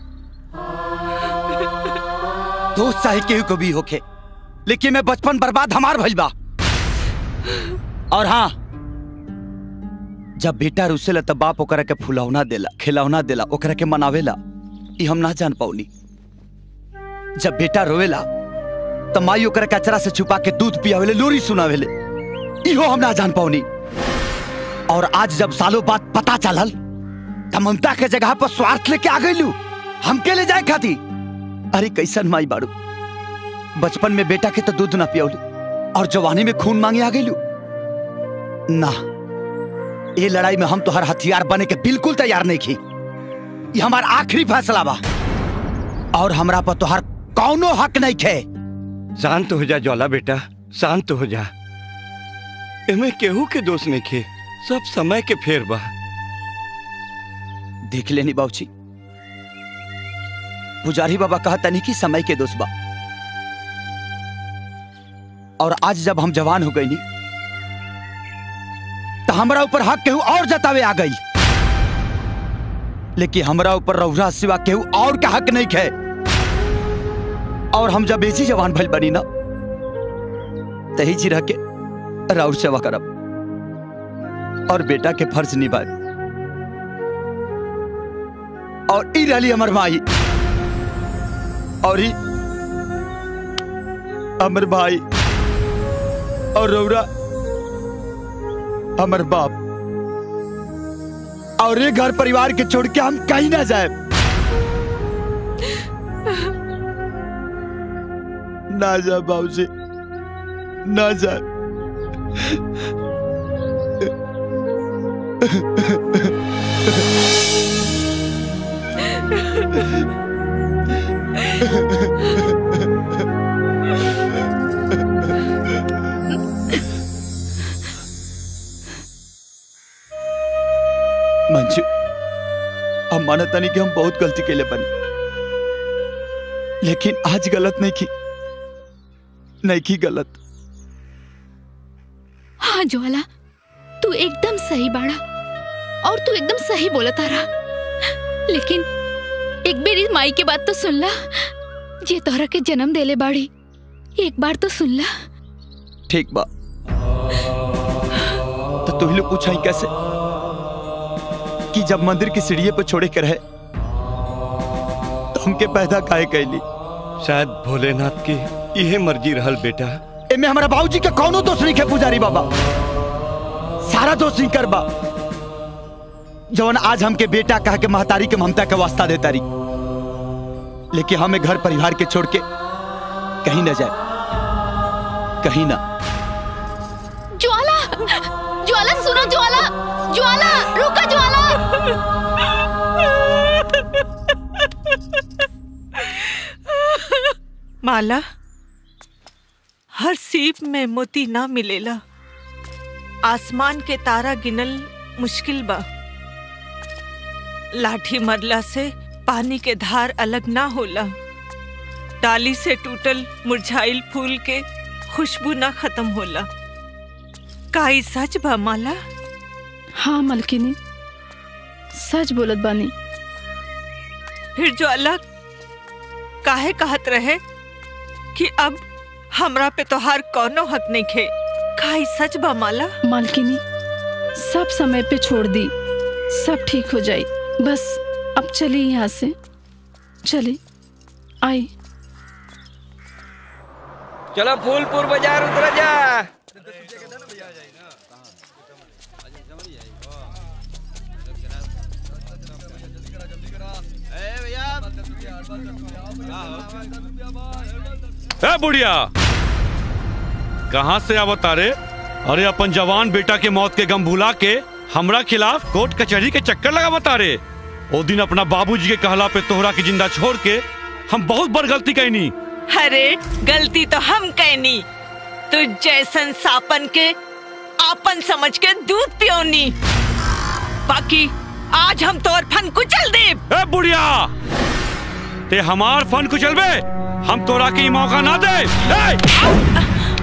दोस्त चाहे केहू को भी होखे लेकिन मैं बचपन बर्बाद हमार भइल बा और हाँ जब बेटा रुसेला तब बाप ओकरा के फुलौना देला खिलौना देला ओकरा के मनावेला ई हम ना जान पाउनी जब बेटा रोवेला तो माई ओकरा के अचरा से छुपा के दूध पियावेले लोरी सुनावेले इहो हम ना जान पाउनी और आज जब सालों बाद पता चलल त ममता के जगह पर स्वार्थ लेके आ गइलू हमके ले जाए खाती अरे कैसन माई बाड़ू बचपन में बेटा के तो दूध ना पियौली और जवानी में खून मांगे आ गइलू ना ये लड़ाई में हम तो हर हथियार बने के बिल्कुल तैयार नहीं की ये हमार आखिरी फैसला बा और हमरा पर तो हर कौनो हक नहीं खे शांत हो जा ज्वाला बेटा शांत हो जा एमे केहू के दोष नहीं खे सब समय के फेर बा देख लेनी बाबूजी पुजारी बाबा कहता नहीं कि समय के दोस्त बा और आज जब हम जवान हो गई नी तो हमरा ऊपर हक केहू और जतावे आ गई लेकिन हमरा ऊपर रौरा सिवा केहू और का हक नहीं खे और हम जब ऐसी जवान भइल बनी ना तही जी रह के राउर सेवा करब और बेटा के फर्ज निभाए और ई रही हमर माई और ही अमर भाई और रौरा अमर बाप और ये घर परिवार के छोड़ के हम कहीं ना जाए ना जा बाबूजी ना जा मंजू हम मानता नहीं कि हम बहुत गलती के लिए बने लेकिन आज गलत नहीं की नहीं की गलत हाँ ज्वाला तू एकदम सही बाड़ा और तू एकदम सही बोला तारा लेकिन एक बेर इस माई के बात तो सुन ला जे तोहरा के जन्म देले बाड़ी एक बार तो सुन ला ठीक बा तो तू ही लोग पूछा कैसे कि जब मंदिर की सीढ़िए पर छोड़े के रहे तो हमके पैदा काहे कैली शायद भोलेनाथ की यह मर्जी रहल बेटा एमे हमारा बाबूजी के कौनो दोष नहीं है पुजारी बाबा सारा दोष इनकर बा जवन आज हमके बेटा कह के महतारी के ममता के वास्ता देता रही लेकिन हमें घर परिवार के छोड़ के कहीं न जाए कहीं ना ज्वाला ज्वाला सुनो ज्वाला ज्वाला रुको ज्वाला माला हर सीप में मोती ना मिलेला आसमान के तारा गिनल मुश्किल बा लाठी मरला से पानी के धार अलग ना होला डाली से टूटल मुरझाइल फूल के खुशबू ना खत्म होला का ई सच बा माला हाँ मलकिनी सच बोलत बानी फिर जो अलग काहे कहत रहे कि अब हमरा पे तोहार कौनो हक नहीं खे का ई सच बा माला मालकिनी सब समय पे छोड़ दी सब ठीक हो जाई बस अब चली यहाँ से चली आई चलो फूलपुर बाजार उतर जा ए बुढ़िया कहाँ से आवत रे अरे अपन जवान बेटा के मौत के गम भुला के हमरा खिलाफ कोर्ट कचहरी के चक्कर लगावता रे ओ दिन अपना बाबूजी के कहला पे तोहरा के जिंदा छोड़ के हम बहुत बड़ गलती कैनी अरे गलती तो हम कहनी तू जैसन सापन के आपन समझ के दूध पियोनी बाकी आज हम तोर फन कुचल दे ए बुढ़िया ते हमार फन कुचलबे हम तोरा के ई मौका ना दे ए!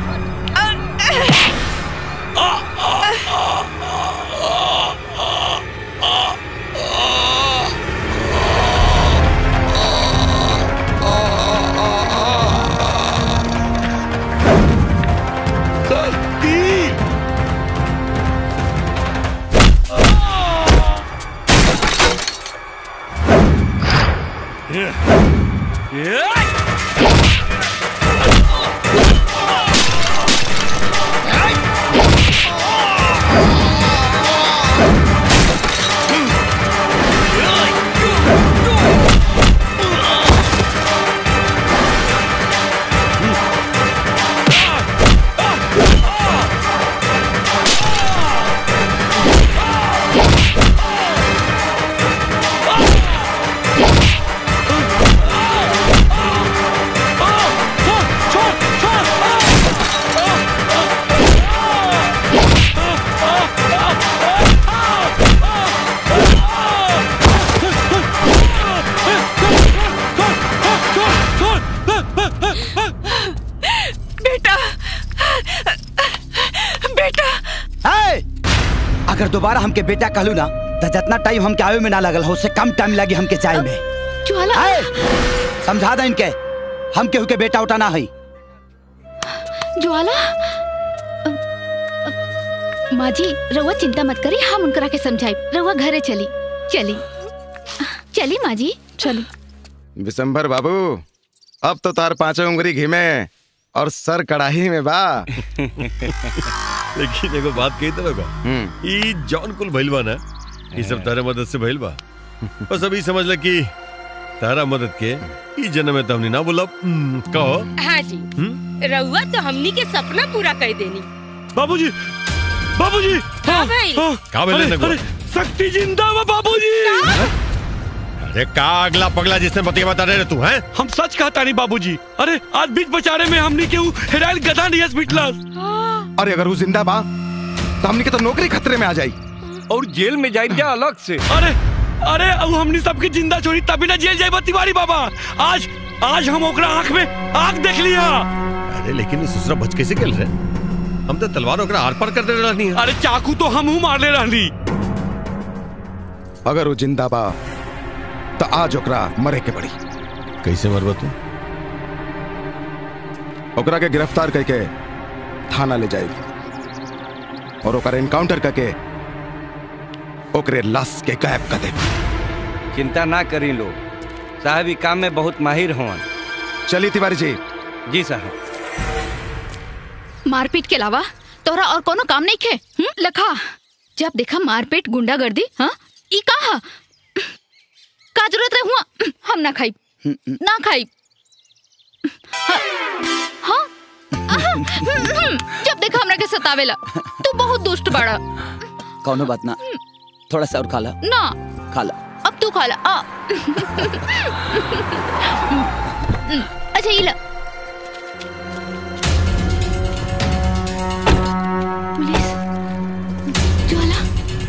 बेटा बेटा ए! अगर दोबारा हमके बेटा कहलू ना तो जितना टाइम हमके आवे में ना लगल हो उससे कम टाइम लगी हमके जाए में ज्वाला ए! समझा दे इनके हम केहू के बेटा उठाना है ज्वाला अ, अ, माँ जी रउआ चिंता मत करी हम उनकरा के समझाई रउआ घरे चली चली चली माँ जी चली विशंभर बाबू अब तो तार पांचों उंगली घी में और सर कड़ाही में बा लेकिन एगो बात कही तो बा ई जौन कुल भइल बा ना ई सब तारा मदद से भइल बा बस अभी समझ ले कि तारा मदद के ई जन्म में तमनी ना बोला कहो हाँ जी रउआ तो हमनी के सपना पूरा कर देनी बाबूजी बाबूजी हाँ भाई का बोले अरे, नगवा? अरे, शक्ति जिंदा बा बाबूजी अरे का अगला पगला जिसने बतिया बता रहे तू हैं हम सच कहता नहीं बाबूजी अरे आज बीच बचारे में हमनी के ऊ हेराइल गधा नहीं हॉस्पिटल अरे अगर वो जिंदा बा तो हमनी के तो नौकरी खतरे में आ जाई और जेल में जाए क्या अलग से अरे अरे अब हमनी सबके जिंदा छोड़ी तभी ना जेल जाए तिवारी बाबा आज आज हम ओकरा आंख में आंख देख लिया अरे लेकिन ससुरा बच कैसे खेल रहे हम तो तलवार ओकरा आर पार कर दे रहनी है अरे चाकू तो हम हूँ मार ले रहनी अगर वो जिंदा बा तो आज ओकरा मरे के पड़ी कैसे मरबा तू ओकरा के गिरफ्तार करके थाना ले जाएगी और ओकरा एनकाउंटर करके ओकरे लाश के गायब कर दे चिंता ना करी लो साहब ई काम में बहुत माहिर होवन चलिए तिवारी जी जी साहब मारपीट के अलावा तोरा और कोनो काम नहीं खे हुँ? लखा जब देखा मारपीट गुंडागर्दी हाँ ई का हा? का जरूरत रहे हुआ हम ना खाई ना खाई हाँ हाँ? आहा, हम्म, हम्म, जब देखा हमरा के सतावेला तू बहुत दुष्ट बाड़ा कौनो बात ना थोड़ा सा और खा ला ना खा ला अब तू खा ला आ अच्छा ये ला पुलिस ज्वाला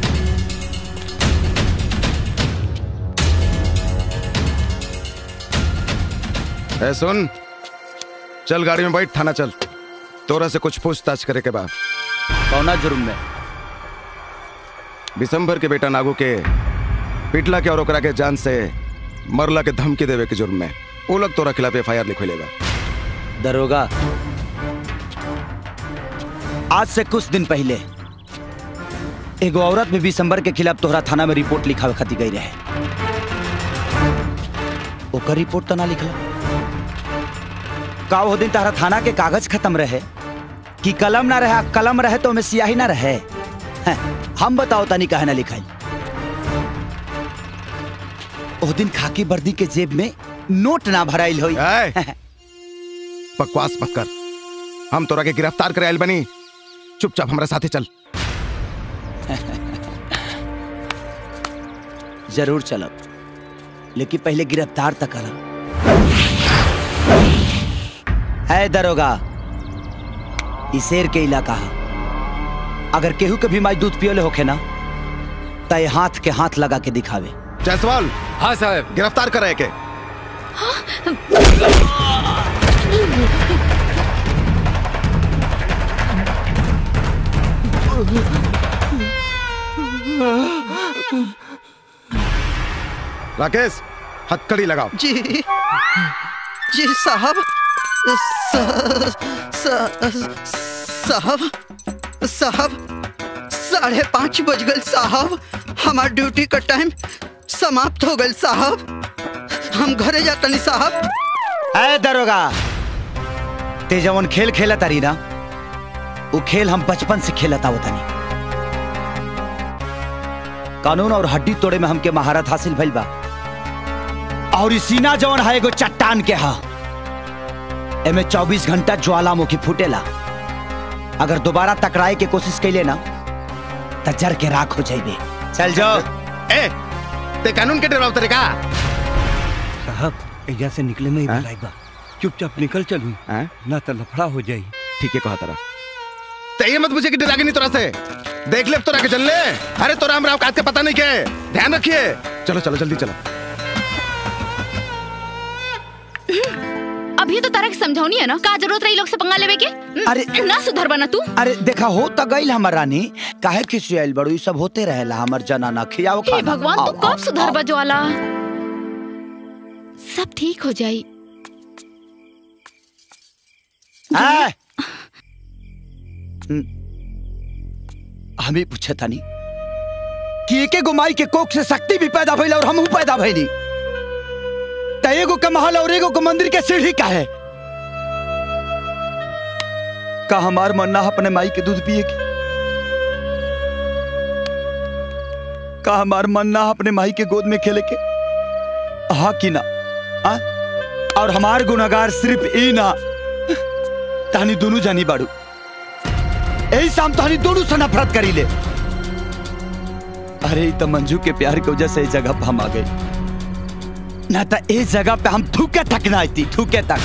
ए सुन चल गाड़ी में बैठ थाना चल तोरा से कुछ पूछताछ करे के बाद कौना जुर्म में दिसंबर के बेटा नागू के पिटला के और ओकरा के जान से मरला के धमकी देवे के जुर्म में वो लोग तोरा खिलाफ एफ आई आर लिखलेगा दरोगा आज से कुछ दिन पहले एगो औरत में दिसंबर के खिलाफ तोहरा थाना में रिपोर्ट लिखावे खातिर गई रहे ओकर रिपोर्ट तो ना लिखला का वो दिन तारा थाना के कागज खत्म रहे कि कलम ना रहे कलम रहे तो में सियाही ना रहे हैं, हम बताओ तनी कहे ना लिखाई ओ दिन खाकी वर्दी के जेब में नोट ना भराइल होई बकवास मत कर हम तोरा के गिरफ्तार करे आइल बनी चुपचाप हमारे साथे चल जरूर चलब लेकिन पहले गिरफ्तार तक करब है दरोगा ई शेर के इलाका है अगर केहू के भी माई दूध पियोले होखे ना तय हाथ के हाथ लगा के दिखावे जायसवाल हाँ साहब गिरफ्तार करे के राकेश हथकड़ी लगाओ जी जी साहब स- स- साहब साहब साढ़े पाँच बज गए साहब हमार ड्यूटी का टाइम समाप्त हो गए साहब हम घरे जाता नहीं साहब है दरोगा ते जवन खेल खेला तारी ना वो खेल हम बचपन से खेलता होता नहीं कानून और हड्डी तोड़े में हमके महारत हासिल भइल बा और ई सीना जवन है एगो चट्टान के हा एमे 24 घंटा ज्वालामुखी फूटेला अगर दोबारा टकराए के कोशिश कैले ना त जर के राख हो जाइबे चल जाओ ए ते कानून के डराव तरीका साहब एजा से निकले में ही भलाई बा चुपचाप निकल चलू ना तो लफड़ा हो जाई ठीक है कहा तारा ते ये मत पूछे कि डरागे नहीं तोरा से देख ले अब तोरा के चल ले अरे तोरा हमरा औकात के पता नहीं के ध्यान रखिए चलो चलो जल्दी चलो अभी तो तारा के समझौनी है ना का जरूरत रही लोग से पंगा लेवे के अरे ना सुधर बना तू अरे देखा हो त गइल हमर रानी काहे खिसियाइल बड़ू ई सब होते रहेला हमर जनाना खियाओ हे खाना भगवान तू आओ, कब आओ, सुधर आओ। ज्वाला सब ठीक हो जाई है? हम्म, हम ही पूछे था नहीं कि एके गो माई के कोख से शक्ति भी पैदा भइल और हमहू पैदा भइली त एगो के महल और एगो के मंदिर के सीढ़ी का है का हमार मन ना अपने माई के दूध पिए की का हमार मन ना अपने माई के गोद में खेले के हा कि ना आ? और हमार गुनागार सिर्फ ई ना तहनी दोनों जानी बाड़ू यही शाम तहनी दोनों से नफरत करी ले अरे ई तो मंजू के प्यार की वजह से इस जगह पे हम आ गए ना तो इस जगह पे हम थूके तक ना आती थूके तक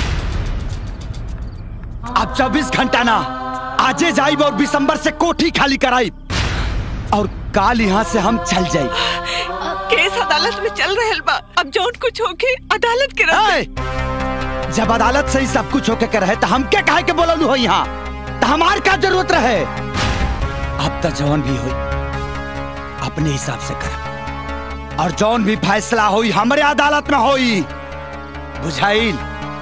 अब चौबीस घंटा ना आजे जाइब और दिसंबर से कोठी खाली कराई और काल यहाँ से हम चल जाई केस अदालत में चल रहल बा अब जौन कुछ होके अदालत के रास्ते जब अदालत से ही सब कुछ होके के रहे तो हम क्या कहे के बोललू हो यहाँ तो हमार का जरूरत रहे अब तो जौन भी हो अपने हिसाब से कर और जौन भी फैसला होई हमरे अदालत में होई बुझाइल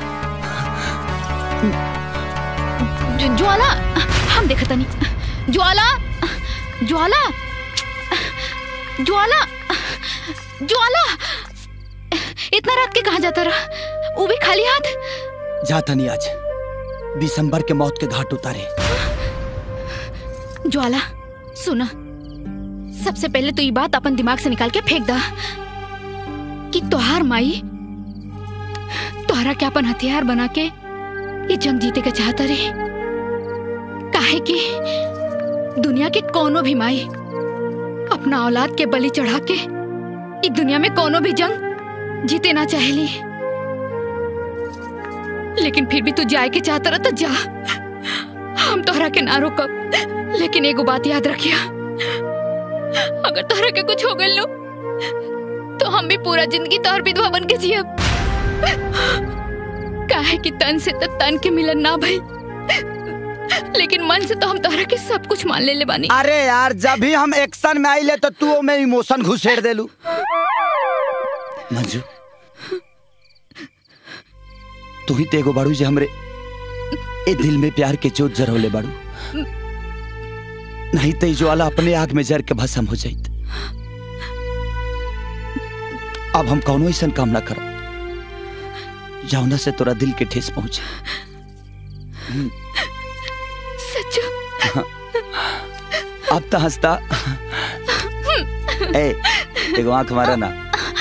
ज- ज्वाला हम देखा तनी ज्वाला ज्वाला ज्वाला ज्वाला इतना रात के कहा जाता रहा वो भी खाली हाथ जाता नहीं आज दिसंबर के मौत के घाट उतारे ज्वाला सुना सबसे पहले तो ये बात अपन दिमाग से निकाल के फेंक दा कि तोहार माई तोहरा के अपन हथियार बना के ये जंग जीते के चाहता रे काहे कि दुनिया के कोनो भी माई अपना औलाद के बलि चढ़ा के इस दुनिया में कोनो भी जंग जीते ना चाहेली लेकिन फिर भी तू जाए के चाहता रहा तो जा हम तोहरा के ना रोकब लेकिन एगो बात याद रखिया अगर तोहरा के कुछ हो गइल लो तो हम भी पूरा जिंदगी तोहर विधवा बन के जियब काहे कि तन से तो तन के मिलन ना भइल लेकिन मन से तो हम तोहरा के सब कुछ मान ले ले बानी अरे यार जब भी हम एक्शन में आइले तो तू में इमोशन घुसेड़ देलू मंजू तू ही तेगो बाड़ू जे हमरे ए दिल में प्यार के जोत जरौले बाड़ू नहीं तो ई ज्वाला अपने आग में जर के भस्म हो जाइत अब हम कौनो ऐसा काम ना करब जौना से तोरा दिल के ठेस पहुंचे सच्चो अब तो हंसता ए एगो आंख मारा ना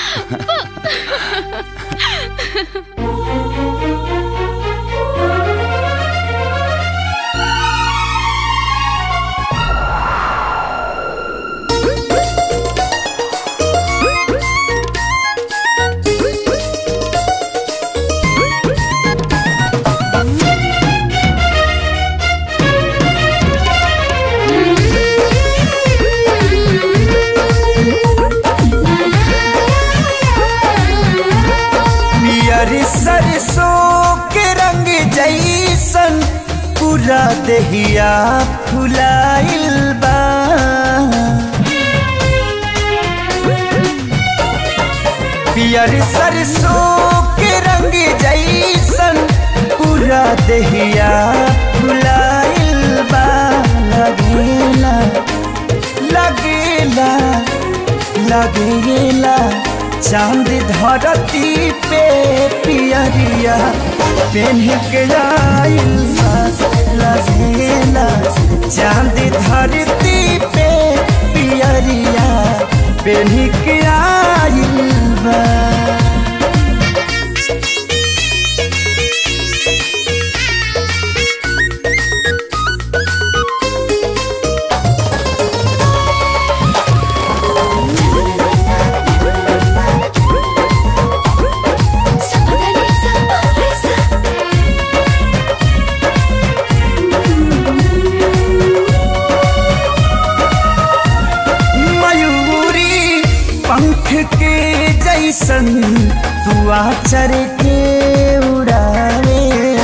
पियर सरसों के रंग जैसन पूरा देहिया फुलाइल बा पियर सरसों के रंग जैसन पूरा देहिया फुलाइल बा लगेला लगेला लगेला चांद धरती पे पियरिया पेन्ह के आइल लगेला चांद धरती पे पियरिया पेन्ह के आइल बा मयूरी पंख के जैसन दुआ चर के उड़ावे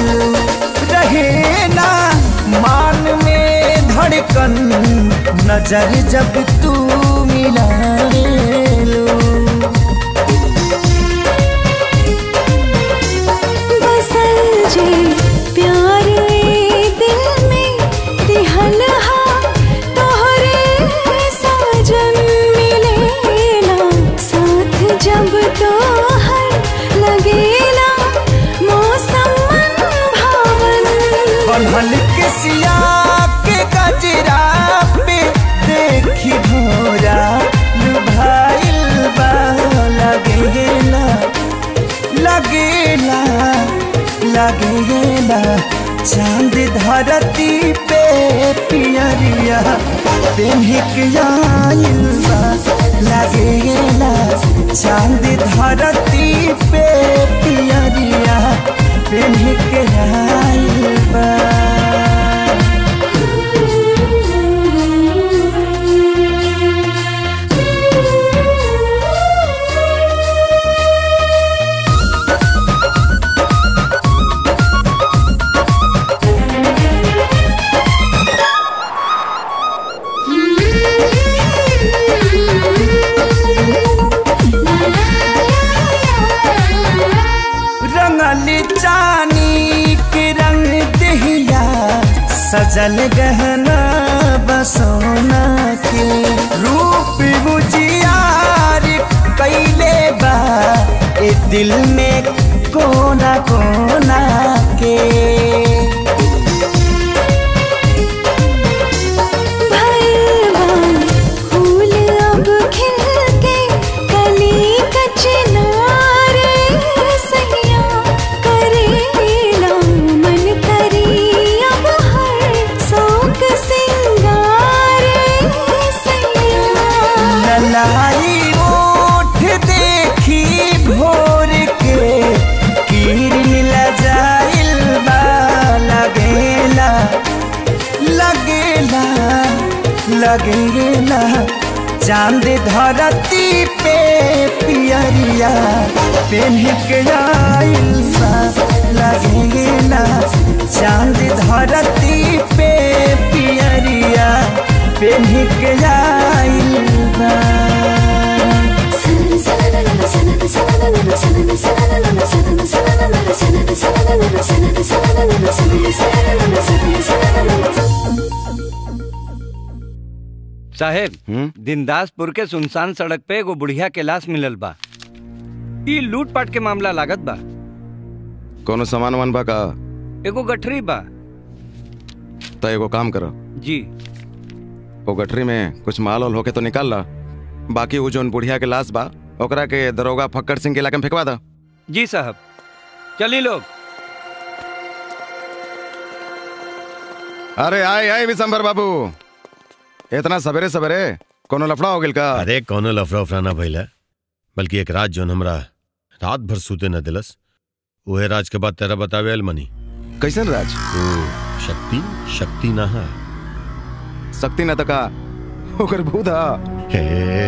रहे ना मान में धड़कन नजर जब तू मिलावे बसल जे प्यार ए दिल में दिहल हा तोहरे साजन मिलेला साथ जब तोहर लगेला मौसम मन भावन बन्हल के सिया के गजरा पे देखी भोरा लुभाइल बा लगेला लगेला लगेला चांद धरती पे पियरिया पेन्हिक आइल बा लगेला चांद धरती पे पियरिया पेन्हिक आइल बा रंगल चानी के रंग दहिया सजल गहना बसोना के रूप बुझियार कैले बा ए दिल में कोना कोना के भगवान फूल अब खिल के कली कचनारे सैया करेला मन करी अब हर शौक सिंगारे सैया ललाई ओठ देखी भोर के किरण लजाइल बा लगेला लगेला लगेला चांद धरती पे पियरिया पेन्ह के आइल बा लगेला चांद धरती पे पियरिया पेन्ह के आइल बा साहेब दिनदासपुर के सुनसान सड़क पे एगो बुढ़िया के लाश मिलल बा ई लूट पाट के मामला लागत बा कोनो सामान वामान बा का एगो गठरी बा तो एगो काम करो जी वो गठरी में कुछ माल वाल होके तो निकाल ला बाकी वो जोन बुढ़िया के लाश बा ओकरा के दरोगा फक्कर सिंह के इलाके में फेंकवा दा जी साहब चली लोग अरे आए आए विशंबर बाबू इतना सवेरे सवेरे कोनो लफड़ा हो गिल का अरे कौनो लफड़ा उफड़ा ना भइला बल्कि एक रात जोन हमरा रात भर सूते न दिलस उहे राज के बाद तेरा बतावे अलमनी कैसन राज ओ शक्ति शक्ति ना है शक्ति न तका ओकर भूधा हे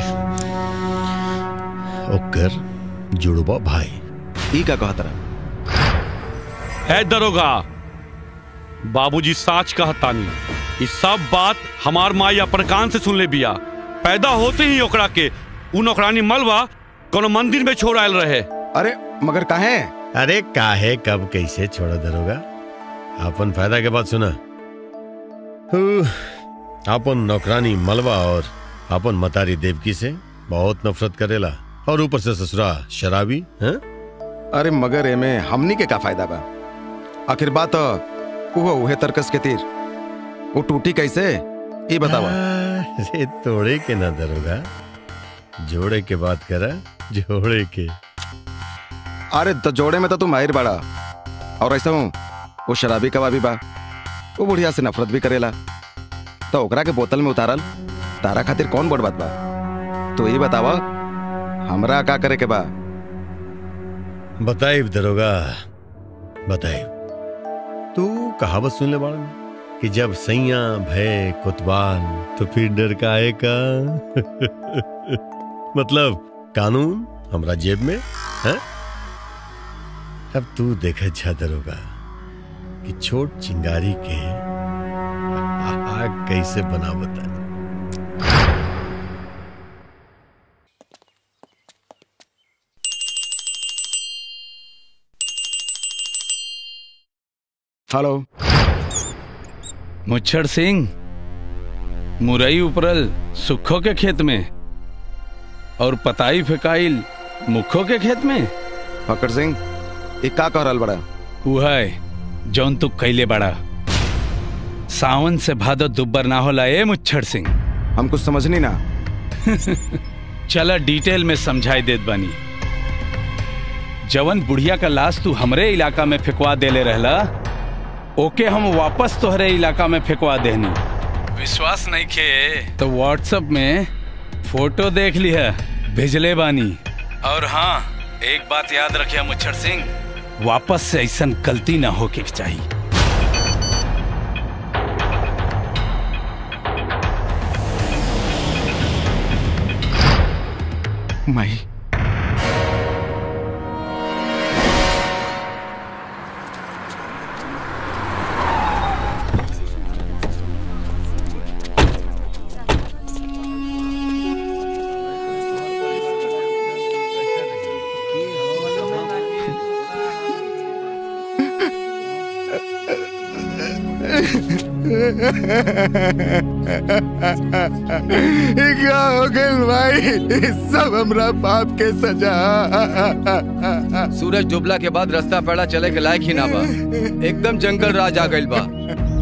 ओकर जुड़बा भाई ई का कहत रहा है दरोगा बाबूजी साच कहतानी ई सब बात हमार माई अपन कान से सुन ले बिया पैदा होते ही ओकरा के उ नौकरानी मलवा कोनो मंदिर में छोड़ आयल रहे अरे मगर काहे अरे काहे कब कैसे छोड़ा दरोगा अपन फायदा के बात सुना हु, अपन नौकरानी मलबा और अपन मतारी देवकी से बहुत नफरत करेला और ऊपर से ससुरा शराबी हैं अरे मगर एमे हमनी के का फायदा बा आखिर बात उहो उहे तरकस के तीर वो टूटी कैसे ई बतावा अरे तोड़े के ना दरोगा जोड़े के बात करा जोड़े के अरे तो जोड़े में तो तू माहिर बाड़ा और ऐसा हूँ वो शराबी कबाबी बा वो बुढ़िया से नफरत भी करेला तो ओकरा के बोतल में उतारल तारा खातिर कौन बड़ बात बा तो ये बतावा हमरा का करे के बा बताइब दरोगा बताइब तू कहावत सुन ले बाड़न कि जब सैया भय कुतबाल तो फिर डर का आए का मतलब कानून हमरा जेब में है अब तू देख अच्छा दरोगा कि छोट चिंगारी के आग कैसे बना बता हेलो मुच्छर सिंह मुरई उपरल सुखो के खेत में और पताई फेकाइल मुखो के खेत में फकर सिंह ये का कह रहल बड़ा उहै जौन तू कैले बड़ा सावन से भादो दुब्बर ना होला ए मुच्छर सिंह हम कुछ समझनी ना चला डिटेल में समझाई देत बानी जवन बुढ़िया का लाश तू हमरे इलाका में फेंकवा देले रहला ओके हम वापस तोहरे इलाका में फेंकवा देनी विश्वास नहीं खे तो व्हाट्सएप में फोटो देख ली है भेजले बानी और हाँ एक बात याद रखिया मुच्छर सिंह वापस से ऐसा गलती ना हो के चाहिए माई क्या हो गइल भाई सब हमरा पाप के सजा सूरज डूबला के बाद रास्ता पैड़ा चले के लायक ही ना बा एकदम जंगल राज आ गइल बा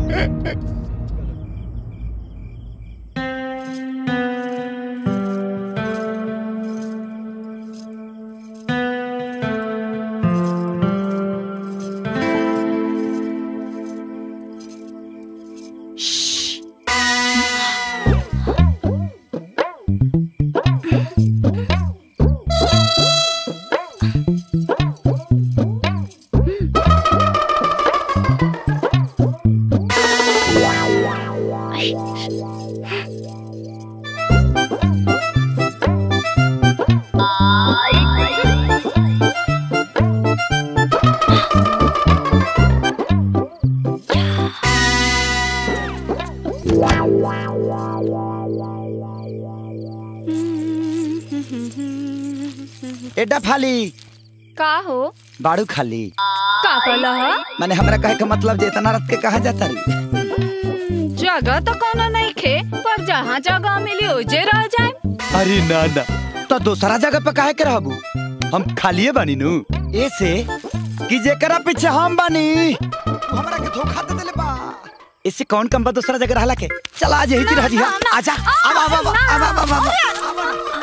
एडा फाली का हो बाड़ू खाली का कहला ह मैंने हमरा कहे का मतलब जे इतना रात के कहा जाता री जगह तो कोनो नहीं खे पर जहाँ जगह मिली ओजे रह जाए अरे ना ना तो दूसरा जगह पे काहे के रहबू हम खालिए बानी नु ऐसे कि जेकरा पीछे हम बानी वो हमरा के धोखा दे देले बा इससे कौन कम बा दूसरा जगह रहला के चल आज यही रह जी आजा अब अब अब अब अब अब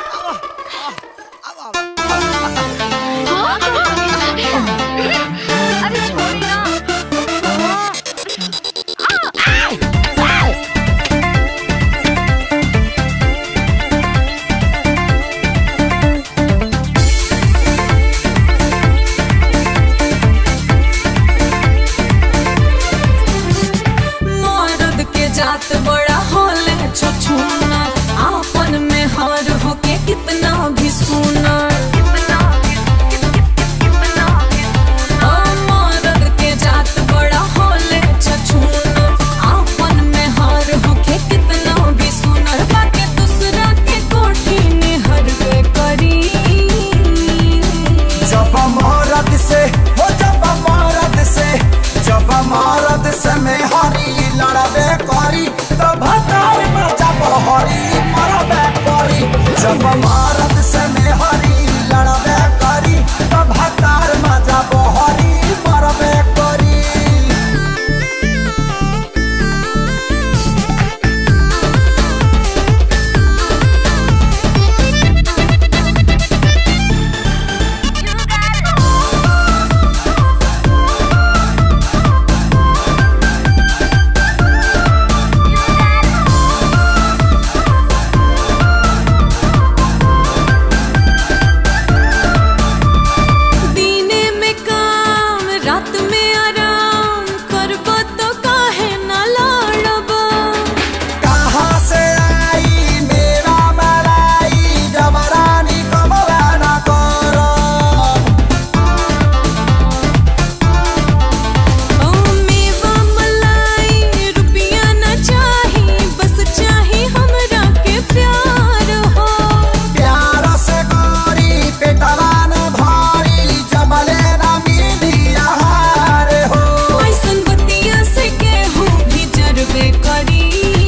अरे छोड़ी ना मर्द के जात बड़ा होले छछूना आपन में हार होके कितना भी सुना ओ मर्द के जात बड़ा होले छछूना आपन में हार होके कितना भी सुना बाकी दूसरा के कोठी में हरवे करी जब मरद से हो जब मरद से जब मरद से में हरी लड़बे करी तो भतार में जब हरी मरबे करी जब मरद से में हरी लड़बे करी तो भतार में जब हरी मरबे करी दीने में काम रात में आराम करबो तो काहे ना लड़बो कहाँ से आई मेरा मलाई जबरानी कमला न करो ओ मेवा मलाई रुपया ना चाही बस चाही हमरा के प्यार हो प्यार से गोरी पेटवा न भारी जबले न मिली आहार हो ऐसन बतिया से केहू भी जरबे करी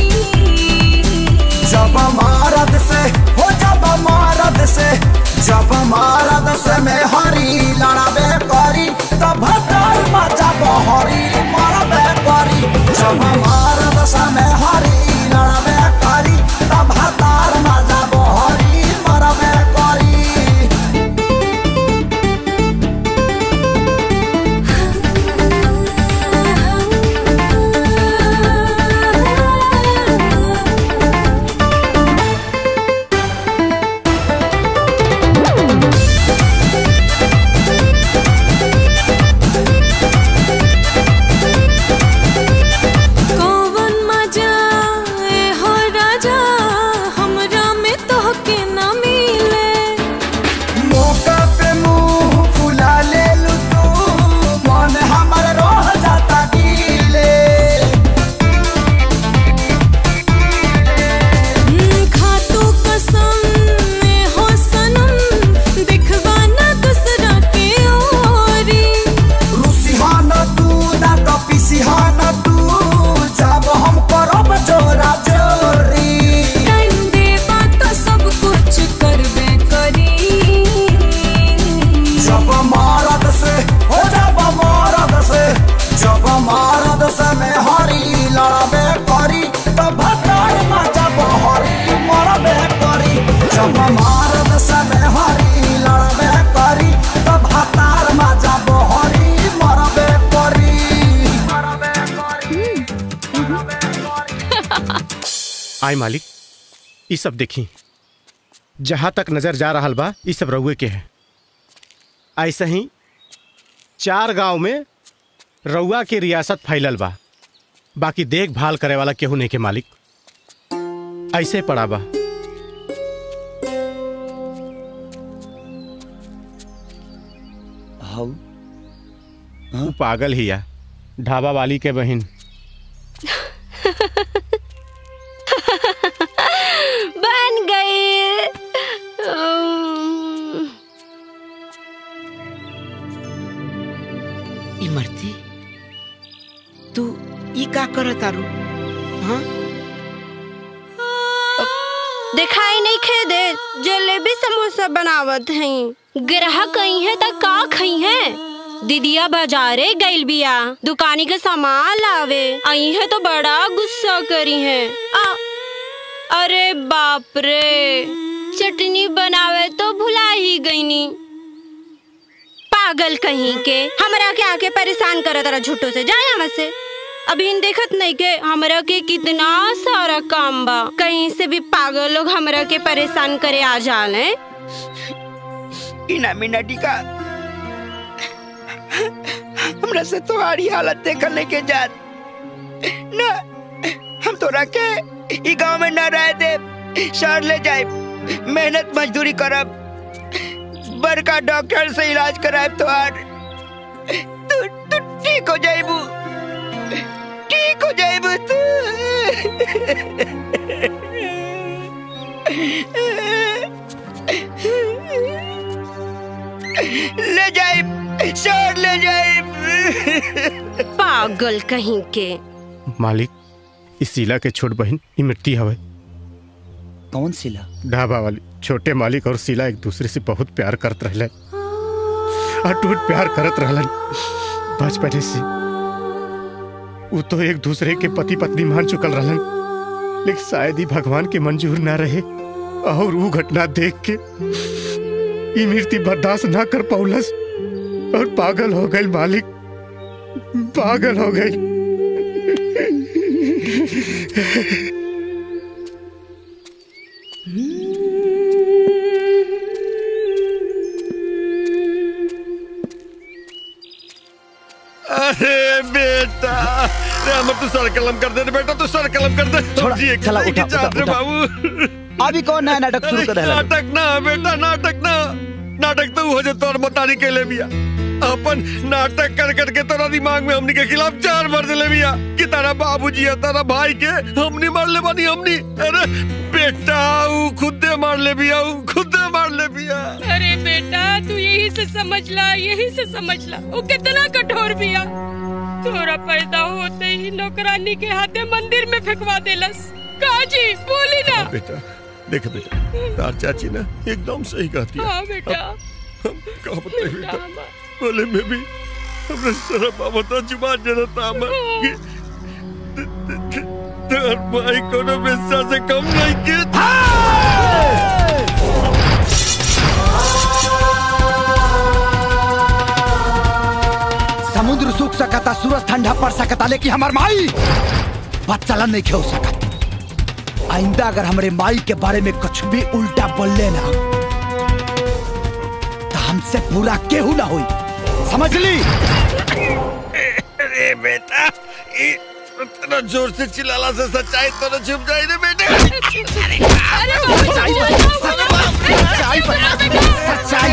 जब मारद से हो जब मारद से जब मारद से में हरी लड़बे करी तब भटर मचा बहरी मरबे करी जब मारद से में हरी लड़बे करी तब भटर मचा बहरी मरबे करी कौन आय मालिक ये सब देखी जहां तक नजर जा रहा बा ये सब रउए के है ऐसे ही चार गांव में रउआ के रियासत फैलल बा बाकी देखभाल करे वाला केहू नहीं के मालिक ऐसे पड़ा बा हाउ ऊ पागल ही या ढाबा वाली के बहन बन गई इमरती तू ई का करत तारू हाँ दिखाई नहीं खे दे जलेबी समोसा बनावत हैं ग्राहक कहीं है त का खई है दीदिया बाजारे गइल बिया दुकानी के सामान लावे आई है तो बड़ा गुस्सा करी है आ, अरे बाप रे चटनी बनावे तो भुला ही गईनी पागल कहीं के हमरा के आके परेशान करत रहा झूठो से जाए यहाँ से अभी इन देखत नहीं के हमरा के कितना सारा काम बा कहीं से भी पागल लोग हमरा के परेशान करे आ जाले इना मिनटी का हमरा से तुम्हारी हालत देखल नहीं के जात ना हम तोरा के ई गांव में न रह दे शहर ले जाए मेहनत मजदूरी करब बड़का डॉक्टर से इलाज कराए तोहार तू तू ठीक हो जाइबू ठीक हो जाइबू तू ले जाए शहर ले जाए पागल कहीं के मालिक इस शीला के छोट बहन ई मिट्टी हवे कौन शीला ढाबा वाली छोटे मालिक और शीला एक दूसरे से बहुत प्यार करत रहले अटूट प्यार करत रहलन बचपने से वो तो एक दूसरे के पति पत्नी मान चुकल रहलन लेकिन शायद ही भगवान के मंजूर ना रहे और वो घटना देख के ई मृत्यु बर्दाश्त ना कर पौलस और पागल हो गई मालिक पागल हो गई अरे बेटा रे हमर तू सर कलम कर दे बेटा तू सर कलम कर दे छोड़ा, जी एक चला, एक उठा, जात रे उठा, बाबू अभी कौन नया नाटक शुरू कर रहा है नाटक ना बेटा नाटक ना नाटक तो हो जे तोर बतानी के ले बिया अपन नाटक कर करके तोरा दिमाग में हमनी के खिलाफ चार मार दिले बिया कि तारा बाबूजी है तारा भाई के हमनी मार ले बानी हमनी अरे बेटा ऊ खुदे मार ले बिया ऊ खुदे मार ले बिया अरे बेटा तू यही से समझ ला यही से समझ ला वो कितना कठोर बिया तोरा पैदा होते ही नौकरानी के हाथे मंदिर में फेंकवा देलस काजी बोली ना बेटा देख बेटा तार चाची ना एकदम सही कहती है हाँ बेटा हम कहा बताए बेटा बोले में भी हमने शर्म आवता जुबान जरता हमर कि तार भाई कोनो बेस्सा से कम नहीं के समुद्र सूख सकता सूरज ठंडा पड़ सकता लेकिन हमार माई बात चलन नहीं खेल सकत आइंदा अगर हमारे माई के बारे में कुछ भी उल्टा बोल लेना तो हमसे पूरा केहू ना हुई समझ ली अरे बेटा ये इतना जोर से चिल्लाला से सच्चाई तो न छुप जाए रे बेटे सच्चाई सच्चाई सच्चाई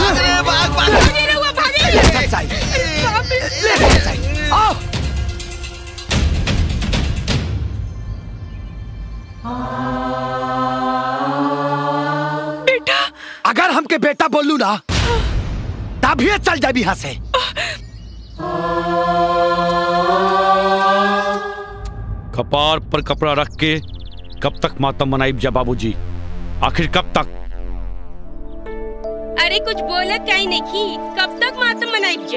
सच्चाई सच्चाई आओ बेटा अगर हमके बेटा बोलू ना तभी चल जाए यहाँ से कपार पर कपड़ा रख के कब तक मातम मनाइब जा बाबूजी आखिर कब तक अरे कुछ बोला क्या ही नहीं कब तक मातम मनाई जा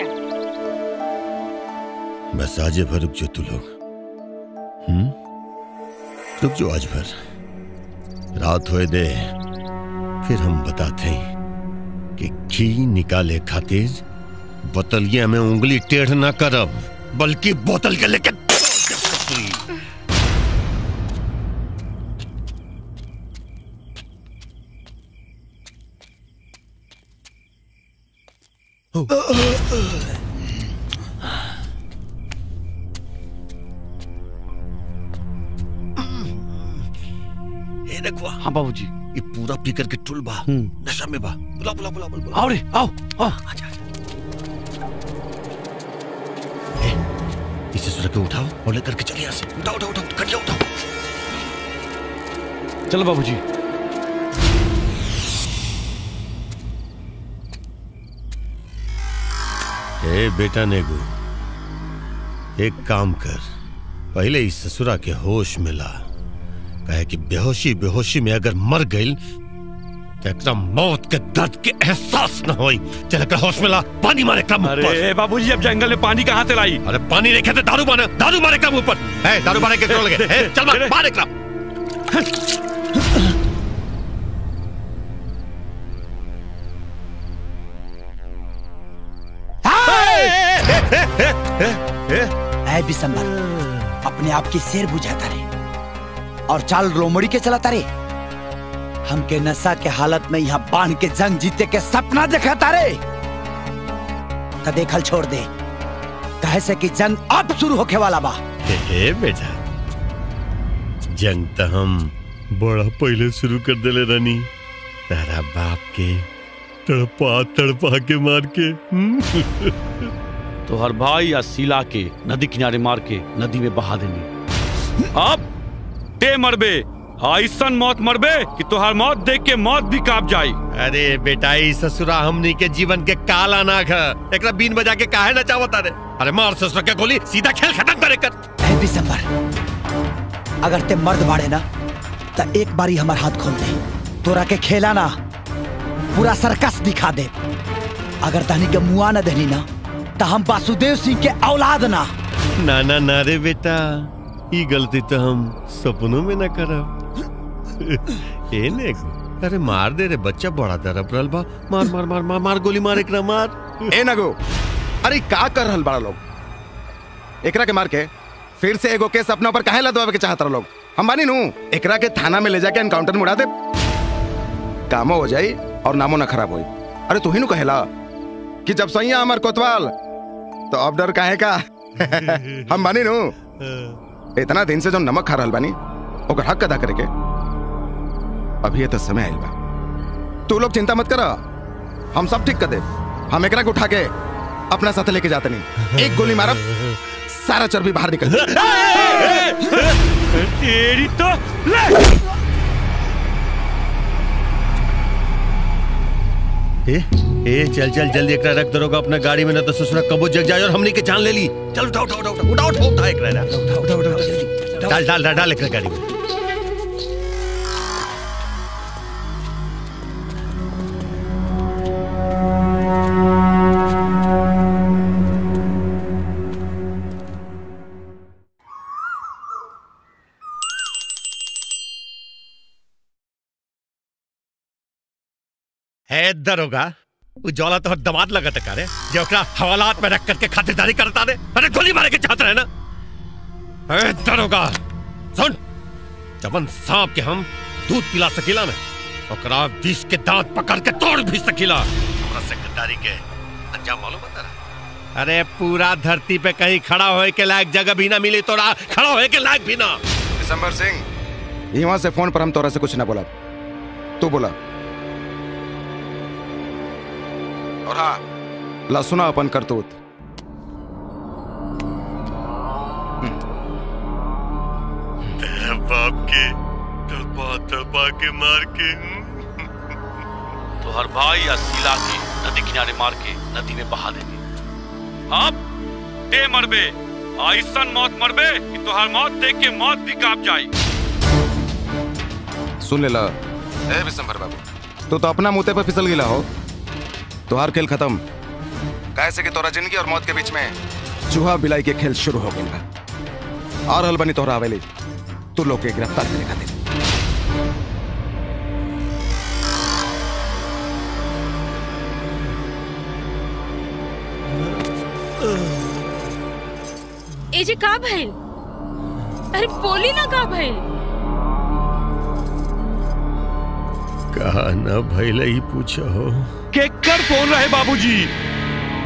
बस आज भर रुक जो तू लोग हम्म रुक जो आज भर रात होए दे फिर हम बताते हैं कि घी निकाले खातिर बोतलिया में उंगली टेढ़ ना करब बल्कि बोतल के लेके ए रखवा हाँ बाबूजी ये पूरा पी करके टुल बा नशा में बा बुला बुला बुला बुला आओ रे आओ आओ इसे सुरख के उठाओ और लेकर के चलिए यहाँ से उठाओ उठाओ उठाओ कटिया उठाओ चलो बाबूजी ए बेटा नेगू एक काम कर पहले इस ससुरा के होश में ला कहे कि बेहोशी बेहोशी में अगर मर गई तो एकरा मौत के दर्द के एहसास न होई चल एकरा होश में ला पानी मारे कम अरे बाबूजी अब जंगल में पानी कहाँ से लाई अरे पानी नहीं खेते दारू मारे दारू मारे कम ऊपर है दारू मारे के क्यों लगे ए, चल मार मार एकरा है बिसंबर अपने आप की शेर बुझाता रे और चाल रोमड़ी के चलाता रे हमके नशा के हालत में यहाँ बांध के जंग जीते के सपना दिखाता रे तो देखल छोड़ दे कहे से कि जंग अब शुरू होके वाला बा ए बेटा जंग तो हम बड़ा पहले शुरू कर देले रानी तारा बाप के तड़पा तड़पा के मार के हम्म। तो हर भाई या सिला के नदी किनारे मार के नदी में बहा देनी अब ते मरबे ऐसन मौत मरबे कि तोहर मौत देख के मौत भी काप जाई अरे बेटा ई ससुरा हमनी के जीवन के काला नाग है एकरा बीन बजा के काहे ना चावत अरे अरे मार ससुरा के गोली सीधा खेल खत्म करे कर है बिसंबर अगर ते मर्द बाड़े ना तो एक बारी हमार हाथ खोल दे तोरा के खेला ना पूरा सर्कस दिखा दे अगर तहनी के मुआ न देनी ना तो हम वासुदेव सिंह के औलाद ना ना ना ना रे बेटा ई गलती तो हम सपनों में ना करब ए ने अरे मार दे रे बच्चा बड़ा तरफ रहल बा मार मार मार मार मार गोली मार एकरा मार ए नगो अरे का कर रहल बड़ा लोग एकरा के मार के फिर से एगो केस अपना ऊपर काहे लदवावे के चाहत रह लोग हम बानी नू एकरा के थाना में ले जाके एनकाउंटर में उड़ा दे कामो हो जाई और नामो ना खराब होई अरे तू ही नु कहेला कि जब सैया अमर कोतवाल तो अब डर काहे का हम बानी नू इतना दिन से जो नमक खा रहल बानी ओकर हक अदा करे के अभी ये तो समय आइल बा तू लोग चिंता मत करा हम सब ठीक कर दे हम एकरा के उठा के अपना साथ लेके जाते नहीं एक गोली मारब सारा चर्बी बाहर निकल तेरी तो ले ए ए चल चल जल्दी एकरा रख दरोगा अपना गाड़ी में ना तो ससुरा कबो जग जाए और हमनी के जान ले ली चल उठा उठा उठा उठा उठा उठा उठा एकरा ना उठा उठा उठा जल्दी डाल डाल डाल डाल एकरा गाड़ी में है दरोगा वो जौला तो दमाद लगत का रे जो ओकरा हवालात में रख करके खातिरदारी करता रे अरे गोली मारे के चाहत रहे ना है दरोगा सुन जबन सांप के हम दूध पिला सकीला ना ओकरा विष के दांत पकड़ के तोड़ भी सकीला हमरा सेक्रेटरी के अंजाम मालूम बता रहा अरे पूरा धरती पे कहीं खड़ा होए के लायक जगह भी ना मिली तोरा खड़ा होए के लायक भी ना दिसंबर सिंह यहाँ से फोन पर हम तोरा से कुछ ना बोला तू बोला और हाँ ला सुना अपन करतूत तेरा बाप के तड़पा तड़पा के मार के तो हर भाई या सिला के नदी किनारे मार के नदी में बहा देनी अब ते मरबे ऐसन मौत मरबे कि तोहर मौत देख के मौत भी काप जाई सुन ले ला ए विशंभर बाबू तू तो अपना मुते पर फिसल गिला हो तुहार खेल खत्म कैसे कि तोरा जिंदगी और मौत के बीच में चूहा बिलाई के खेल शुरू हो गई बा और हल बनी तोहरा हवेली तू लोग के गिरफ्तार करे खातिर ए जे का भइल अरे बोली ना का भइल कहा ना भैले ही पूछो हो केकर फोन रहे बाबूजी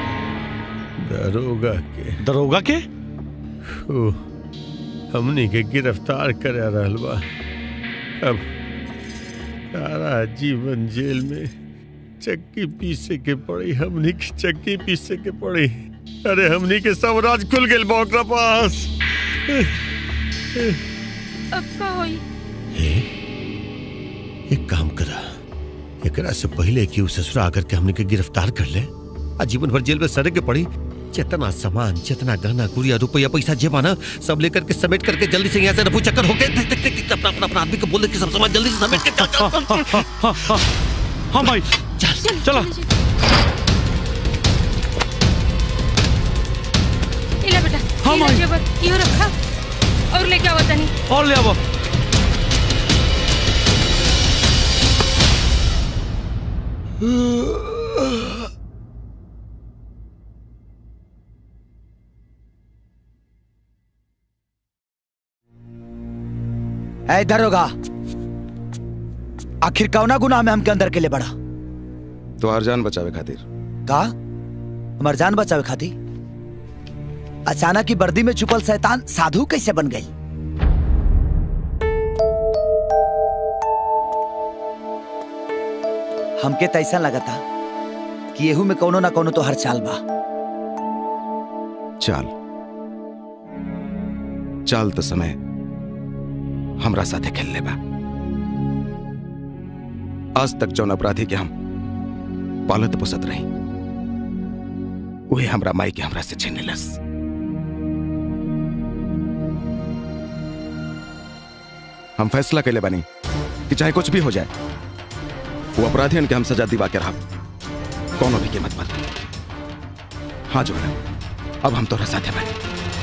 दरोगा के दरोगा के ओ, हमनी के गिरफ्तार कर रहल बा अब सारा जीवन जेल में चक्की पीसे के पड़ी हमनी के चक्की पीसे के पड़ी अरे हमनी के सब राज खुल गेल बा ओकरा पास अब का होई एक काम करा एकरा से पहले कि उ ससुरा आकर के हमने के गिरफ्तार कर ले आ जीवन भर जेल में सड़े के पड़ी जितना सामान जितना गहना गुड़िया रुपया पैसा जेबा ना सब लेकर के समेट करके जल्दी से यहाँ से रफू चक्कर होके देख देख देख देख, अपना अपना अपना आदमी को बोल दे कि सब सामान जल्दी से समेट के चल चल चल हाँ भाई चल चलो इला बेटा हाँ, ये माई। जेवर इहो रखा और लेके आवा तनी और ले आओ ऐ दरोगा आखिर कौना गुनाह में हमके अंदर के लिए बढ़ा तो हर जान बचावे खातिर का हमार जान बचावे खातिर अचानक ही वर्दी में छुपल शैतान साधु कैसे बन गई हमके तो ऐसा लगा था कि येहू में कोनो ना कोनो तो हर चाल बा चाल चाल तो समय हमरा साथे खेलने बा आज तक जौन अपराधी के हम पालत पोसत रही वही हमरा माई के हमरा से छीनलस हम फैसला कैले बानी कि चाहे कुछ भी हो जाए वो अपराधियन के हम सजा दिवा के रहा कोनो भी कीमत पर हाँ जो अब हम तोरा साथे बानी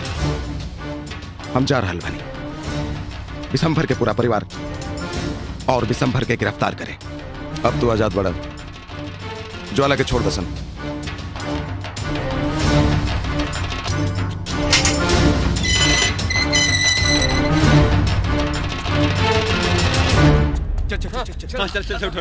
हम जा रहल बानी विशंभर के पूरा परिवार और विशंभर के गिरफ्तार करे अब तू आजाद बड़ा ज्वाला के छोड़ दसन चल चल चल चल चल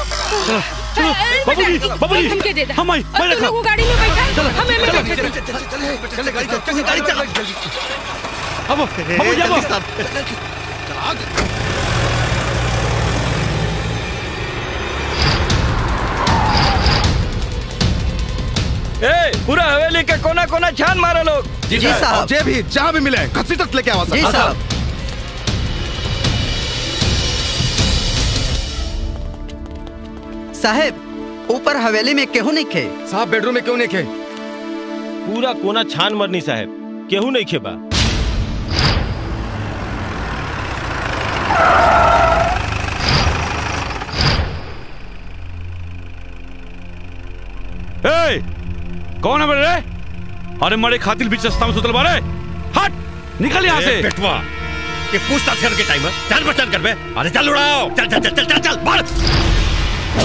बाबूजी बाबूजी हमके दे दे हम आई मैं और तुम रखा लोग गाड़ी में बैठा चलो, हमें में चलो, बैठे चलो, थे। चले गाड़ी चल चले गाड़ी चल अब बाबूजी अब ए पूरा हवेली के कोना कोना छान मारो लोग जी साहब जे भी जहां भी मिले घसी तक लेके आवा जी साहब साहेब ऊपर हवेली में केहू नहीं खे साहब बेडरूम में क्यों नहीं खे पूरा कोना छान मरनी साहब केहू नहीं खेबा ए कौन है बड़े रे अरे मरे खातिर बीच रास्ता में सुतल बारे हट निकल यहाँ से ए, पेटवा ये पूछताछ करके टाइम है चल बचन कर बे अरे चल उड़ाओ चल चल चल चल चल चल बढ़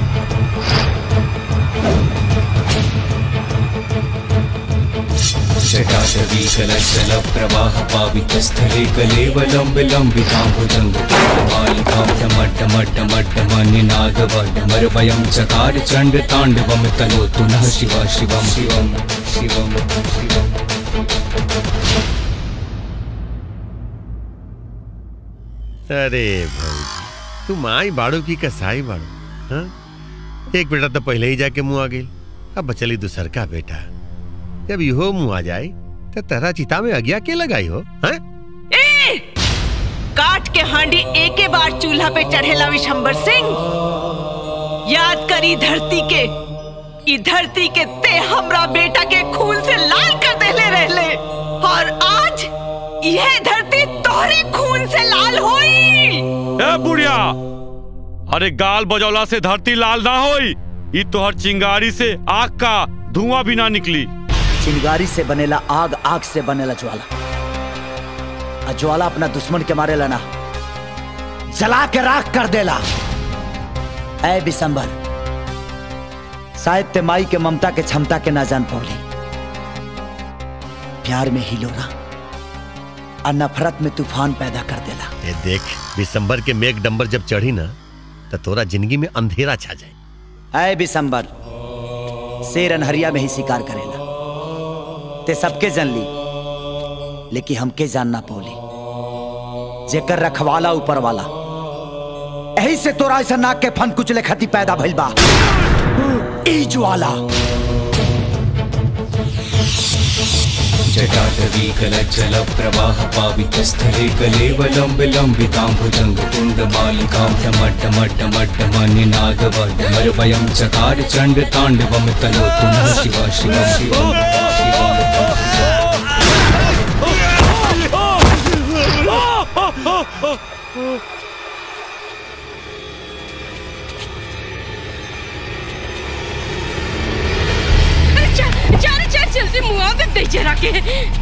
जटाशवीकलशलप्रवाहपावितस्थले कलेवलम्बिलम्बिताम्बुजङ्गमालिकां चकार चण्डताण्डवं तनोतु नः शिवा शिवं शिवं शिवं शिवम् अरे भाई तू माई बाड़ू की कसाई बाड़ू हाँ एक बेटा तो पहले ही जाके मुंह आ गई अब बचली दूसर का बेटा जब इहो मुंह आ जाए तो तेरा चिता में अगिया के लगाई हो हाँ ए! काट के हांडी एके बार चूल्हा पे चढ़ेला विशंबर सिंह याद करी धरती के ई धरती के ते हमरा बेटा के खून से लाल कर देले रहले और आज यह धरती तोहरे खून से लाल होई ए बुढ़िया अरे गाल बजौला से धरती लाल ना होई ई तोहर चिंगारी से आग का धुआं भी ना निकली चिंगारी से बनेला आग आग से बनेला ज्वाला और ज्वाला अपना दुश्मन के मारे ना जला के राख कर देला ऐ बिसंबर शायद ते माई के ममता के क्षमता के ना जान पौली प्यार में ही लोरा और नफरत में तूफान पैदा कर देला ये देख दिसंबर के मेघ डंबर जब चढ़ी ना तो तोरा जिंदगी में अंधेरा छा जाए ऐ बिसंबर शेर अनहरिया में ही शिकार करेला ते सबके जन ली लेकिन हमके जानना पौली जेकर रखवाला ऊपर वाला यही से तोरा ऐसा नाक के फन कुचले खती पैदा भइल बा ई ज्वाला जटाटवीकलज्जल प्रवाह पावितस्थले कलेवलम्ब लम्बिताम्बुजङ्ग कुण्डमालिकां डमड्डमड्डमड्डमनिनादवर्धमर्वयं चकार चण्ड ताण्डवं तनोतु नः शिव शिव शिवम् चल चल चल जल्दी मुआवजा दे जरा के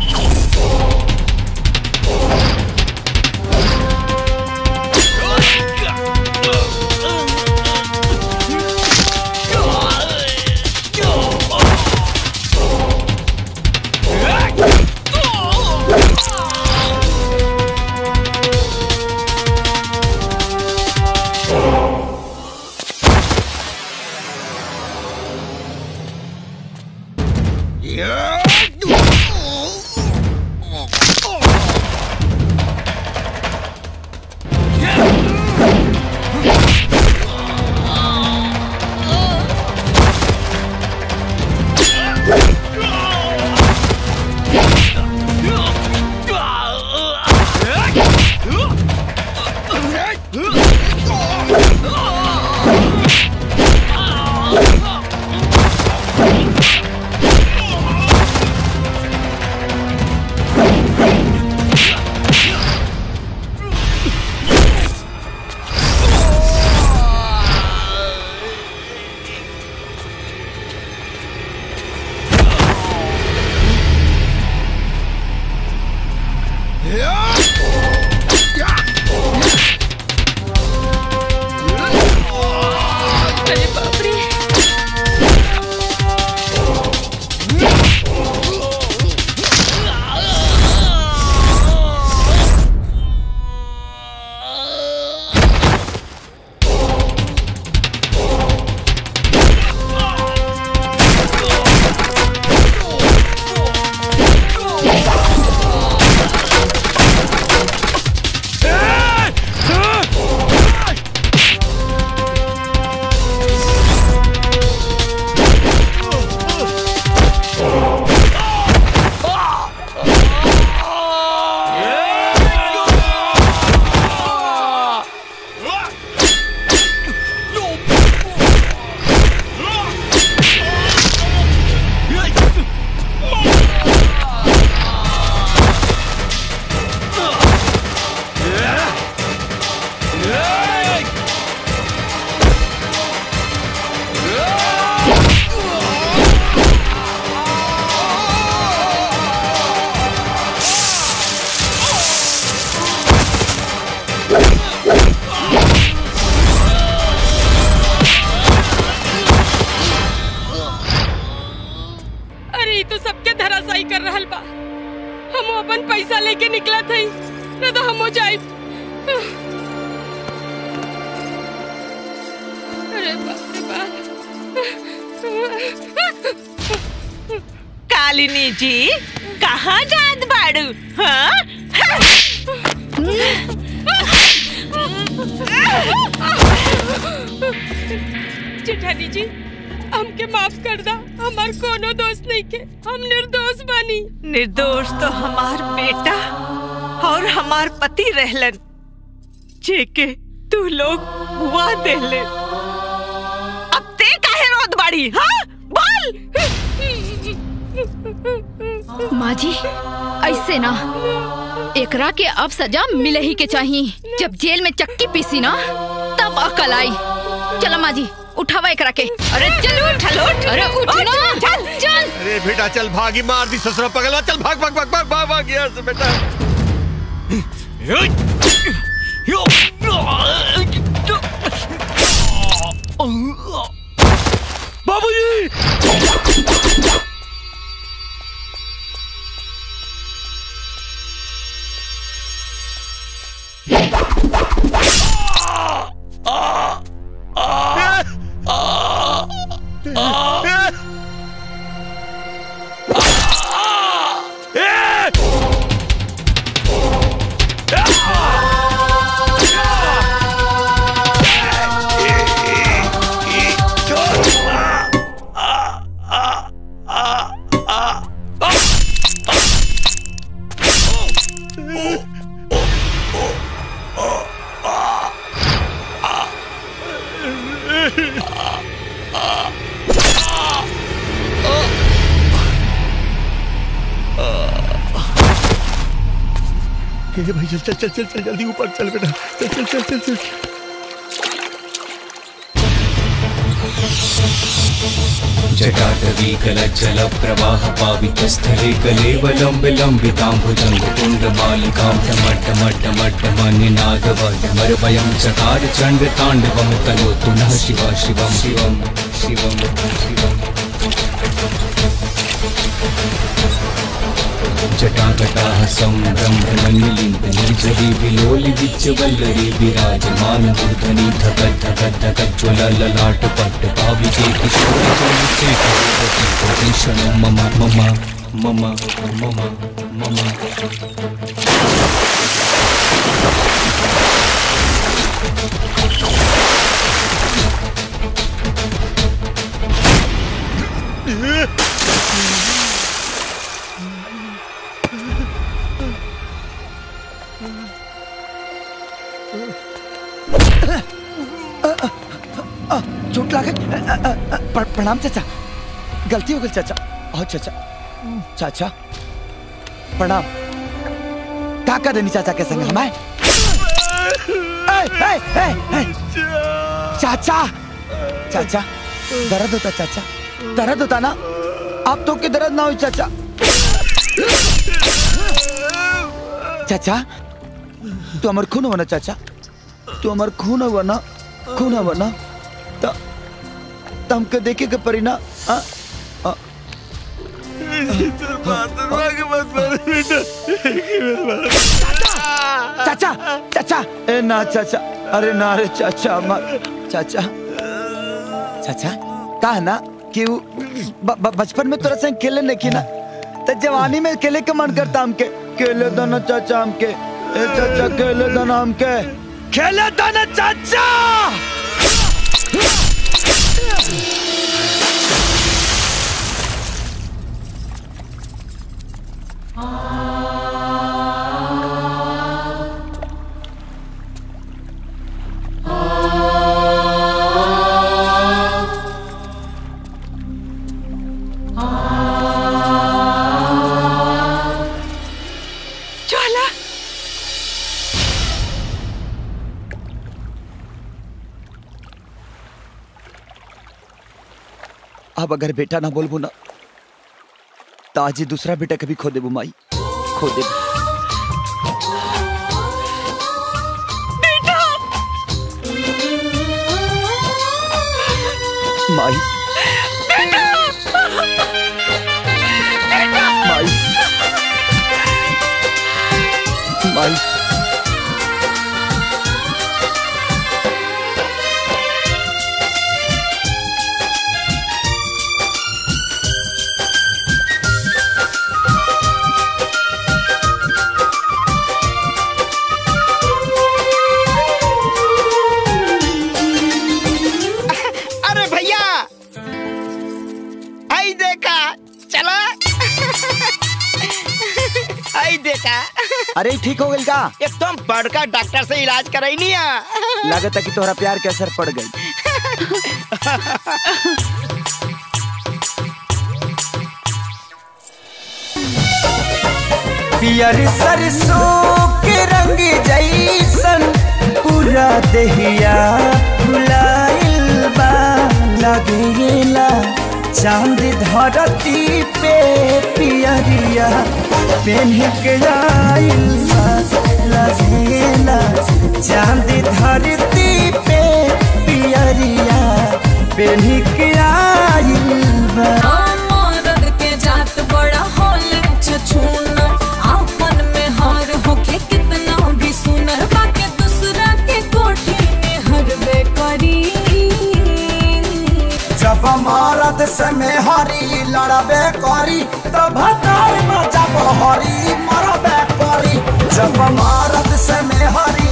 अरे बाप रे अरे ई तो सबके धराशायी कर रहल बा हम अपन पैसा लेके निकला थई न तो हम हो जाए अरे बाप रे बाप कालिनी जी कहाँ जात बाड़ू हाँ जेठानी जी हमके माफ कर दा हमार कोनो दोस्त नहीं के हम निर्दोष बानी निर्दोष तो हमार बेटा और हमार पति रहलन जेके तू लोग हुआ देले अब ते काहे रोत बाड़ी हाँ बोल माँ जी ऐसे ना एकरा के अब सजा मिले ही के चाहिए जब जेल में चक्की पीसी ना तब अकल आई चलो माँ जी उठावा एकरा के अरे चल उठ चल उठ अरे उठ ना चल चल अरे बेटा चल भागी मार दी ससुरा पगला चल भाग भाग भाग भाग भाग भाग यहाँ से बेटा बाबूजी रे भाई चल चल चल चल चल जल्दी ऊपर चल बेटा चल चल चल चल चल जटाटवीकलज्जलप्रवाह पावितस्थले कलेवलं विलम्बिताम्बुजं कुण्डमालिकां टमट्टमट्टमट्टमनिनादवडमरवयं चकार चण्डताण्डवं तनोतु नः शिवा शिवं शिवं शिवं शिवम् जटाकटाः सम्भ्रमणिलिम्बनीजरी विलोलि विच्चवल्लरी विराजमान मूर्धनि धक धक धक ज्वल ललाट पट्ट पाविके किशोर भूषण मम मम मम मम मम आ, चोट लागे अ, अ, अ, अ, प्र- प्रणाम चाचा गलती हो गई चाचा आओ चाचा चाचा प्रणाम का कर देनी चाचा के संग हमारे ए, ए, ए, ए, चाचा चाचा दर्द होता चाचा दर्द होता ना आप तो के दर्द ना हो चाचा चाचा तू अमर खून हुआ ना चाचा तू अमर खून हुआ ना खून हुआ ना तो तो हमके देखे के परी ना आ, आ, चाचा चाचा ए ना चाचा अरे ना रे चाचा मत चाचा चाचा का है ना कि उ ब- ब- बचपन में तोरा संग खेले नहीं की ना तो जवानी में खेले के मन करता हमके खेले दो ना चाचा हमके ए चाचा खेले दो ना हमके खेले दो ना चाचा ज्वाला अब अगर बेटा ना बोलबो ना तो आज ही दूसरा बेटा कभी खो देबो माई खो देबो माई माई माई अरे भैया आई देखा चला आई देखा अरे ठीक हो गई का एकदम बड़का डॉक्टर से इलाज कराई नहीं है लागत है कि तोहरा प्यार के असर पड़ गई पियर सरसों के रंग जैसन पूरा दहिया फुलाइल बा लगेला चांद धरती पे पियरिया पेन्ह के आइल बा लगेला चांद धरती पे पियरिया पेन्ह के आइल बा मरद के जात बड़ा होले छछूना आपन में हार होके कितना भी सुनर बाके दूसरा के कोठी में हरबे करी जब मरद से में हरी लड़बे करी तब हतार में जब हरी मरबे करी जब मरद से में हरी